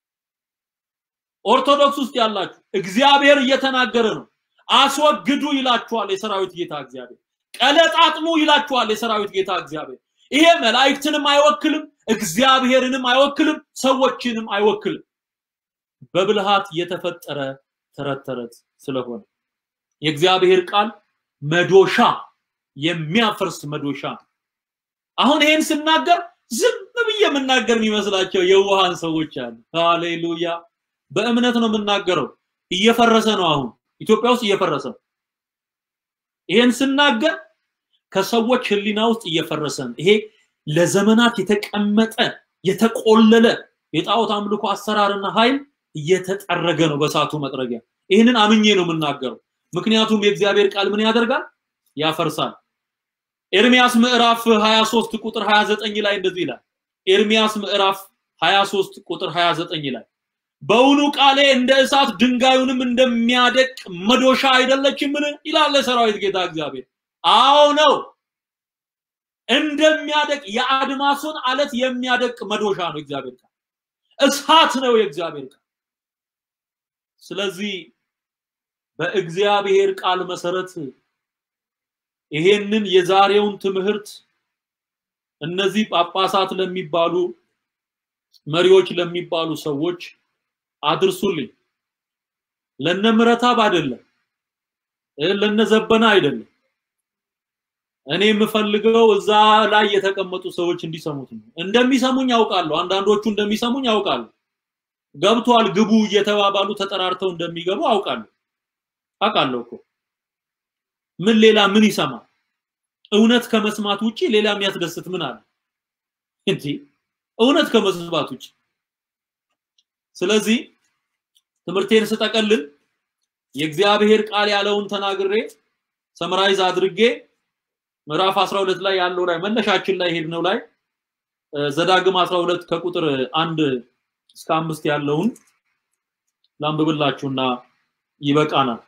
ኦርቶዶክስ ውስጥ ያላችሁ እግዚአብሔር እየተናገረ ነው። አስወግዱ ይላችኋል የሰራዊት ጌታ እግዚአብሔር። ቀለጣጥሙ ይላችኋል የሰራዊት ጌታ እግዚአብሔር። ይሄ መላእክትንም አይወክልም፣ እግዚአብሔርንም አይወክልም፣ ሰዎችንም አይወክልም። በብልሃት የተፈጠረ ተረት ተረት ስለሆነ የእግዚአብሔር ቃል መዶሻ የሚያፈርስ መዶሻ። አሁን ይሄን ስናገር ዝም ብዬ የምናገር የሚመስላቸው የውሃን ሰዎች አሉ። ሃሌሉያ! በእምነት ነው የምናገረው። እየፈረሰ ነው። አሁን ኢትዮጵያ ውስጥ እየፈረሰ ነው። ይሄን ስናገር ከሰዎች ሕሊና ውስጥ እየፈረሰ ነው። ይሄ ለዘመናት የተቀመጠ የተቆለለ የጣዖት አምልኮ አሰራርና ኃይል እየተጠረገ ነው በሳቱ መጥረጊያ። ይህንን አምኜ ነው የምናገረው። ምክንያቱም የእግዚአብሔር ቃል ምን ያደርጋል? ያፈርሳል። ኤርሚያስ ምዕራፍ 23 ቁጥር 29 ላይ እንደዚህ ይላል። ኤርሚያስ ምዕራፍ 23 ቁጥር 29 ላይ በውኑ ቃሌ እንደ እሳት ድንጋዩንም እንደሚያደቅ መዶሻ አይደለችምን? ይላል የሰራዊት ጌታ እግዚአብሔር። አዎ ነው፣ እንደሚያደቅ የአድማሱን አለት የሚያደቅ መዶሻ ነው እግዚአብሔር ቃል። እሳት ነው የእግዚአብሔር ቃል። ስለዚህ በእግዚአብሔር ቃል መሰረት ይሄንን የዛሬውን ትምህርት እነዚህ ጳጳሳት ለሚባሉ መሪዎች ለሚባሉ ሰዎች አድርሱልኝ። ለነ ምረታብ አይደለም፣ ለነ ዘበና አይደለም። እኔ የምፈልገው እዛ ላይ የተቀመጡ ሰዎች እንዲሰሙት ነው። እንደሚሰሙኝ ያውቃለሁ። አንዳንዶቹ እንደሚሰሙኝ ያውቃለሁ። ገብቷል ግቡ እየተባባሉ ተጠራርተው እንደሚገቡ አውቃለሁ። አውቃለሁ እኮ ምን ሌላ ምን ይሰማል? እውነት ከመስማት ውጪ ሌላ የሚያስደስት ምን አለ እንዴ? እውነት ከመስማት ውጪ። ስለዚህ ትምህርቴን ስጠቀልል የእግዚአብሔር ቃል ያለውን ተናግሬ ሰምራይዝ አድርጌ ምዕራፍ 12 ላይ ያለው ላይ መነሻችን ላይ ሄድነው ላይ ዘዳግም 12 ከቁጥር አንድ እስከ አምስት ያለውን ላንብብላችሁና ይበቃናል።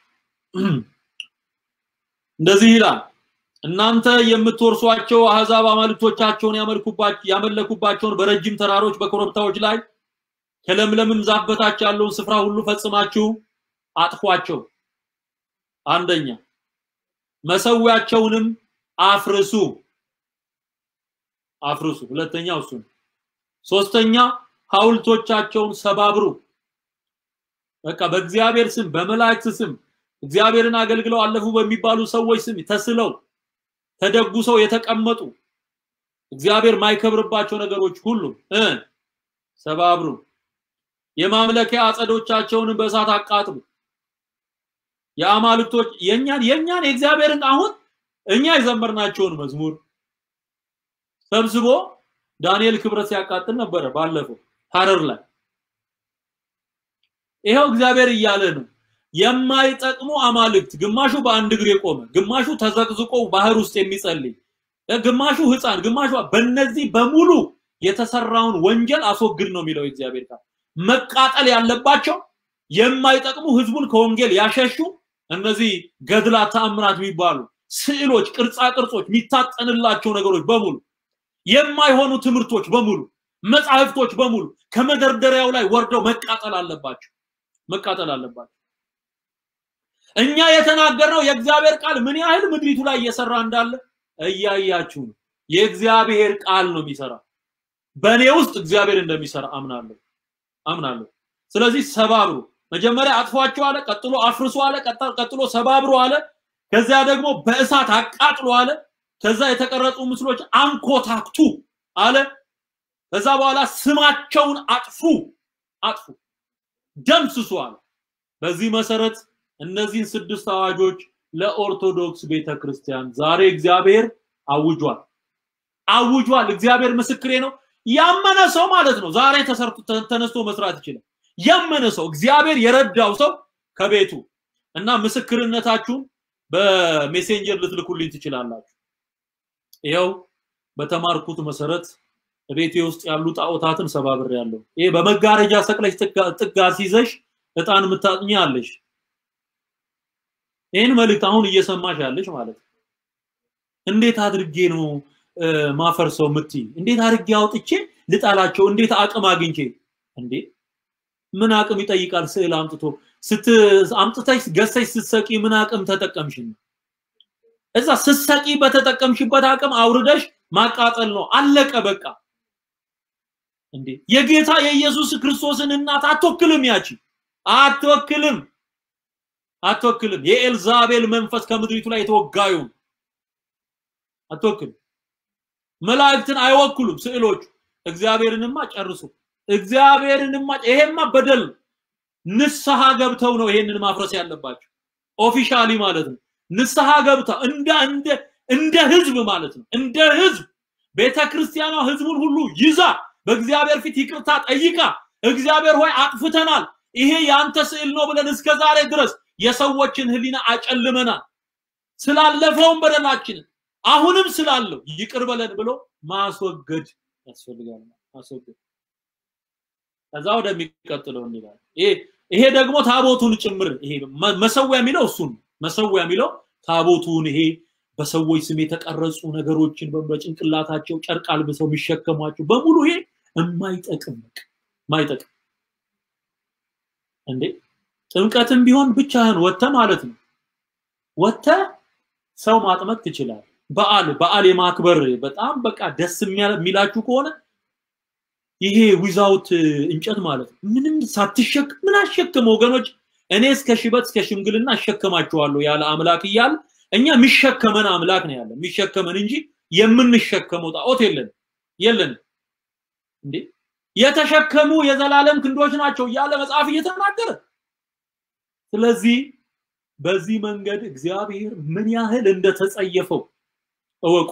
እንደዚህ ይላል፣ እናንተ የምትወርሷቸው አህዛብ አማልክቶቻቸውን ያመለኩባቸውን በረጅም ተራሮች በኮረብታዎች ላይ ከለምለምም ዛፍ በታች ያለውን ስፍራ ሁሉ ፈጽማችሁ አጥፏቸው። አንደኛ መሰዊያቸውንም አፍርሱ አፍርሱ። ሁለተኛው እሱ ነው። ሶስተኛ ሐውልቶቻቸውን ሰባብሩ። በቃ በእግዚአብሔር ስም በመላእክት ስም እግዚአብሔርን አገልግለው አለፉ በሚባሉ ሰዎች ስም ተስለው ተደጉሰው የተቀመጡ እግዚአብሔር ማይከብርባቸው ነገሮች ሁሉ እ ሰባብሩ። የማምለኪያ አጸዶቻቸውን በእሳት አቃጥሉ። የአማልክቶች የኛን የኛን የእግዚአብሔርን አሁን እኛ የዘመርናቸውን መዝሙር ሰብስቦ ዳንኤል ክብረት ሲያቃጥል ነበረ ባለፈው ሐረር ላይ። ይኸው እግዚአብሔር እያለ ነው የማይጠቅሙ አማልክት፣ ግማሹ በአንድ እግር የቆመ ግማሹ ተዘቅዝቆ ባህር ውስጥ የሚጸልይ ግማሹ ህፃን ግማሹ በእነዚህ በሙሉ የተሰራውን ወንጀል አስወግድ ነው የሚለው የእግዚአብሔር ቃል። መቃጠል ያለባቸው የማይጠቅሙ ህዝቡን ከወንጌል ያሸሹ እነዚህ ገድላት፣ ተአምራት የሚባሉ ስዕሎች፣ ቅርጻ ቅርጾች፣ የሚታጠንላቸው ነገሮች በሙሉ የማይሆኑ ትምህርቶች በሙሉ መጻሕፍቶች በሙሉ ከመደርደሪያው ላይ ወርደው መቃጠል አለባቸው መቃጠል አለባቸው። እኛ የተናገርነው የእግዚአብሔር ቃል ምን ያህል ምድሪቱ ላይ እየሰራ እንዳለ እያያችሁ ነው። የእግዚአብሔር ቃል ነው የሚሰራ። በእኔ ውስጥ እግዚአብሔር እንደሚሰራ አምናለሁ አምናለሁ። ስለዚህ ሰባብሩ። መጀመሪያ አጥፏቸው አለ፣ ቀጥሎ አፍርሱ አለ፣ ቀጥሎ ሰባብሩ አለ። ከዚያ ደግሞ በእሳት አቃጥሎ አለ። ከዛ የተቀረጹ ምስሎች አንኮታክቱ አለ። ከዛ በኋላ ስማቸውን አጥፉ አጥፉ፣ ደምስሱ አለ። በዚህ መሰረት እነዚህን ስድስት አዋጆች ለኦርቶዶክስ ቤተክርስቲያን ዛሬ እግዚአብሔር አውጇል አውጇል። እግዚአብሔር ምስክሬ ነው። ያመነ ሰው ማለት ነው ዛሬ ተሰርቶ ተነስቶ መስራት ይችላል። ያመነ ሰው እግዚአብሔር የረዳው ሰው ከቤቱ እና ምስክርነታችሁን በሜሴንጀር ልትልኩልኝ ትችላላችሁ። ይኸው በተማርኩት መሰረት ቤቴ ውስጥ ያሉ ጣዖታትን ሰባብር ያለው ይሄ በመጋረጃ ሰቅለሽ ጥጋ ሲይዘሽ እጣን የምታጥኚ አለሽ። ይህን መልእክት አሁን እየሰማሽ ያለሽ ማለት ነው። እንዴት አድርጌ ነው ማፈርሰው ምትይ? እንዴት አድርጌ አውጥቼ ልጣላቸው? እንዴት አቅም አግኝቼ? እንዴ ምን አቅም ይጠይቃል? ስዕል አምጥቶ ስት አምጥተሽ ገዝተሽ ስትሰቂ ምን አቅም ተጠቀምሽ? እዛ ስትሰቂ በተጠቀምሽበት አቅም አውርደሽ ማቃጠል ነው። አለቀ በቃ። እንዴ የጌታ የኢየሱስ ክርስቶስን እናት አትወክልም። ያቺ አትወክልም አትወክልም። የኤልዛቤል መንፈስ ከምድሪቱ ላይ የተወጋዩ አትወክልም። መላእክትን አይወክሉም ስዕሎቹ። እግዚአብሔርንማ ጨርሱ። እግዚአብሔርንማ ይሄማ በደል ንስሐ ገብተው ነው ይሄንን ማፍረስ ያለባቸው። ኦፊሻሊ ማለት ነው። ንስሐ ገብተው እንደ እንደ እንደ ህዝብ ማለት ነው። እንደ ህዝብ ቤተክርስቲያኗ ህዝቡን ሁሉ ይዛ በእግዚአብሔር ፊት ይቅርታ ጠይቃ እግዚአብሔር ሆይ አጥፍተናል፣ ይሄ ያንተ ስዕል ነው ብለን እስከ ዛሬ ድረስ የሰዎችን ህሊና አጨልመናል። ስላለፈውም በደላችንን አሁንም ስላለው ይቅር በለን ብሎ ማስወገድ ያስፈልጋል። ማስወገድ ከዛ ወደሚቀጥለው እንላለን። ይሄ ይሄ ደግሞ ታቦቱን ጭምር ይሄ መሰዊያ የሚለው እሱን መሰዊያ የሚለው ታቦቱን ይሄ በሰዎች ስም የተቀረጹ ነገሮችን በጭንቅላታቸው ጨርቅ አልብሰው የሚሸከሟቸው በሙሉ ይሄ የማይጠቅም የማይጠቅም እንዴ ጥምቀትም ቢሆን ብቻህን ወጥተ ማለት ነው ወጥተ ሰው ማጥመቅ ትችላል። በዓል በዓል የማክበር በጣም በቃ ደስ የሚላችሁ ከሆነ ይሄ ዊዛውት እንጨት ማለት ነው ምንም ሳትሸክ ምን አሸክም ወገኖች፣ እኔ እስከ ሽበት እስከ ሽምግልና አሸከማችኋለሁ ያለ አምላክ እያለ እኛ የሚሸከመን አምላክ ነው ያለ የሚሸከመን እንጂ የምንሸከመው ጣዖት የለን የለን እንዴ የተሸከሙ የዘላለም ክንዶች ናቸው እያለ መጽሐፍ እየተናገረ ስለዚህ በዚህ መንገድ እግዚአብሔር ምን ያህል እንደተጸየፈው እወቁ።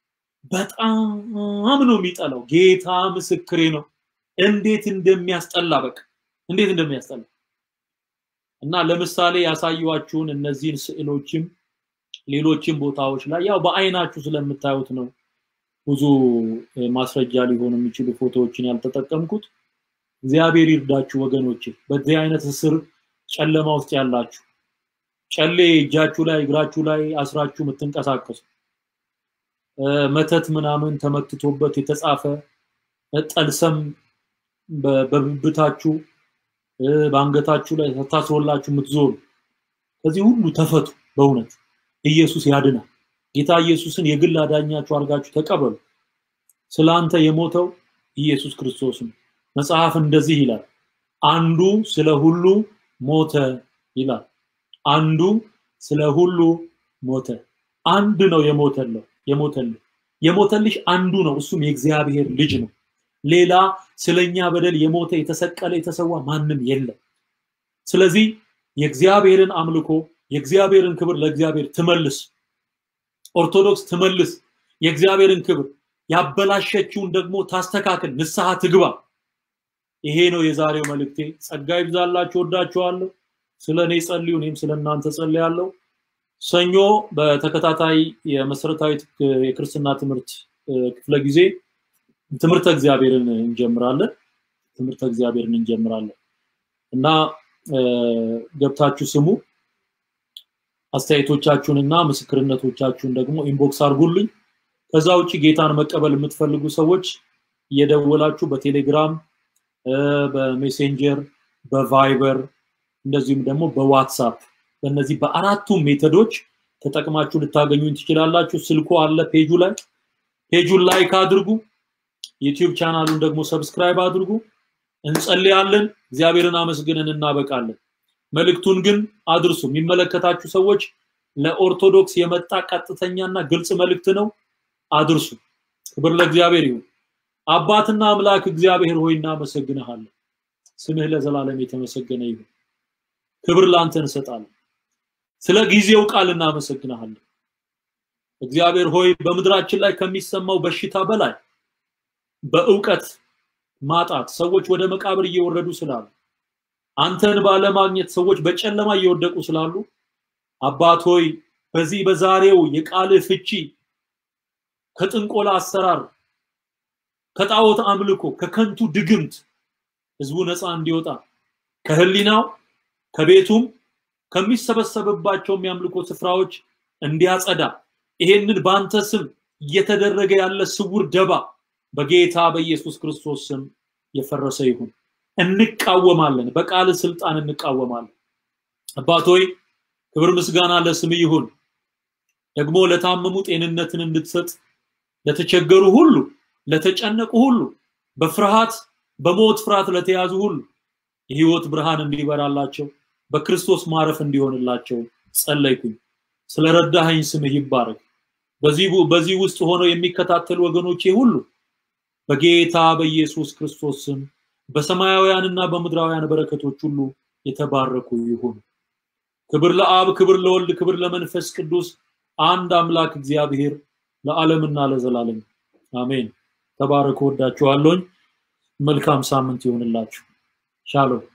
በጣም ነው የሚጠላው። ጌታ ምስክሬ ነው። እንዴት እንደሚያስጠላ በቃ እንዴት እንደሚያስጠላ እና ለምሳሌ ያሳዩዋችሁን እነዚህን ስዕሎችም ሌሎችም ቦታዎች ላይ ያው በአይናችሁ ስለምታዩት ነው ብዙ ማስረጃ ሊሆኑ የሚችሉ ፎቶዎችን ያልተጠቀምኩት። እግዚአብሔር ይርዳችሁ ወገኖቼ። በዚህ አይነት እስር ጨለማ ውስጥ ያላችሁ ጨሌ እጃችሁ ላይ እግራችሁ ላይ አስራችሁ የምትንቀሳቀሱ መተት ምናምን ተመትቶበት የተጻፈ ጠልሰም በብብታችሁ በአንገታችሁ ላይ ታስሮላችሁ የምትዞሩ ከዚህ ሁሉ ተፈቱ። በእውነት ኢየሱስ ያድናል። ጌታ ኢየሱስን የግል አዳኛችሁ አድርጋችሁ ተቀበሉ። ስለ አንተ የሞተው ኢየሱስ ክርስቶስ ነው። መጽሐፍ እንደዚህ ይላል፣ አንዱ ስለ ሁሉ ሞተ ይላል። አንዱ ስለ ሁሉ ሞተ። አንድ ነው የሞተለው የሞተልህ የሞተልሽ አንዱ ነው፣ እሱም የእግዚአብሔር ልጅ ነው። ሌላ ስለኛ በደል የሞተ የተሰቀለ የተሰዋ ማንም የለም። ስለዚህ የእግዚአብሔርን አምልኮ የእግዚአብሔርን ክብር ለእግዚአብሔር ትመልስ። ኦርቶዶክስ ትመልስ የእግዚአብሔርን ክብር ያበላሸችውን ደግሞ ታስተካክል፣ ንስሐ ትግባ። ይሄ ነው የዛሬው መልእክቴ። ጸጋ ይብዛላችሁ። ወዳችኋለሁ። ስለ እኔ ጸልዩ፣ እኔም ስለ እናንተ ጸልያለሁ። ሰኞ በተከታታይ የመሰረታዊ የክርስትና ትምህርት ክፍለ ጊዜ ትምህርተ እግዚአብሔርን እንጀምራለን። ትምህርተ እግዚአብሔርን እንጀምራለን እና ገብታችሁ ስሙ። አስተያየቶቻችሁንና ምስክርነቶቻችሁን ደግሞ ኢንቦክስ አድርጉልኝ። ከዛ ውጭ ጌታን መቀበል የምትፈልጉ ሰዎች እየደወላችሁ በቴሌግራም በሜሴንጀር በቫይበር እንደዚሁም ደግሞ በዋትሳፕ በእነዚህ በአራቱም ሜተዶች ተጠቅማችሁ ልታገኙኝ ትችላላችሁ። ስልኩ አለ ፔጁ ላይ ፔጁን ላይክ አድርጉ። ዩቲዩብ ቻናሉን ደግሞ ሰብስክራይብ አድርጉ። እንጸልያለን። እግዚአብሔርን አመስግነን እናበቃለን። መልእክቱን ግን አድርሱ። የሚመለከታችሁ ሰዎች ለኦርቶዶክስ የመጣ ቀጥተኛና ግልጽ መልእክት ነው፣ አድርሱ። ክብር ለእግዚአብሔር ይሁን። አባትና አምላክ እግዚአብሔር ሆይ እናመሰግንሃለን። ስምህ ለዘላለም የተመሰገነ ይሁን። ክብር ላንተ እንሰጣለን። ስለ ጊዜው ቃል እናመሰግንሃለን። እግዚአብሔር ሆይ በምድራችን ላይ ከሚሰማው በሽታ በላይ በእውቀት ማጣት ሰዎች ወደ መቃብር እየወረዱ ስላሉ አንተን ባለማግኘት ሰዎች በጨለማ እየወደቁ ስላሉ አባት ሆይ በዚህ በዛሬው የቃልህ ፍቺ ከጥንቆላ አሰራር ከጣዖት አምልኮ ከከንቱ ድግምት ህዝቡ ነፃ እንዲወጣ ከህሊናው ከቤቱም ከሚሰበሰብባቸው የሚያምልኮ ስፍራዎች እንዲያጸዳ ይሄንን በአንተ ስም እየተደረገ ያለ ስውር ደባ በጌታ በኢየሱስ ክርስቶስ ስም የፈረሰ ይሁን። እንቃወማለን፣ በቃል ስልጣን እንቃወማለን። አባት ሆይ ክብር ምስጋና ለስም ይሁን። ደግሞ ለታመሙ ጤንነትን እንድትሰጥ ለተቸገሩ ሁሉ፣ ለተጨነቁ ሁሉ፣ በፍርሃት በሞት ፍርሃት ለተያዙ ሁሉ የህይወት ብርሃን እንዲበራላቸው በክርስቶስ ማረፍ እንዲሆንላቸው ጸለይኩኝ። ስለረዳኸኝ ስምህ ይባረክ። በዚህ በዚህ ውስጥ ሆነው የሚከታተሉ ወገኖቼ ሁሉ በጌታ በኢየሱስ ክርስቶስ ስም በሰማያውያንና በምድራውያን በረከቶች ሁሉ የተባረኩ ይሁኑ። ክብር ለአብ፣ ክብር ለወልድ፣ ክብር ለመንፈስ ቅዱስ አንድ አምላክ እግዚአብሔር ለዓለምና ለዘላለም አሜን። ተባረኩ። ወዳችኋለሁኝ። መልካም ሳምንት ይሆንላችሁ። ሻሎም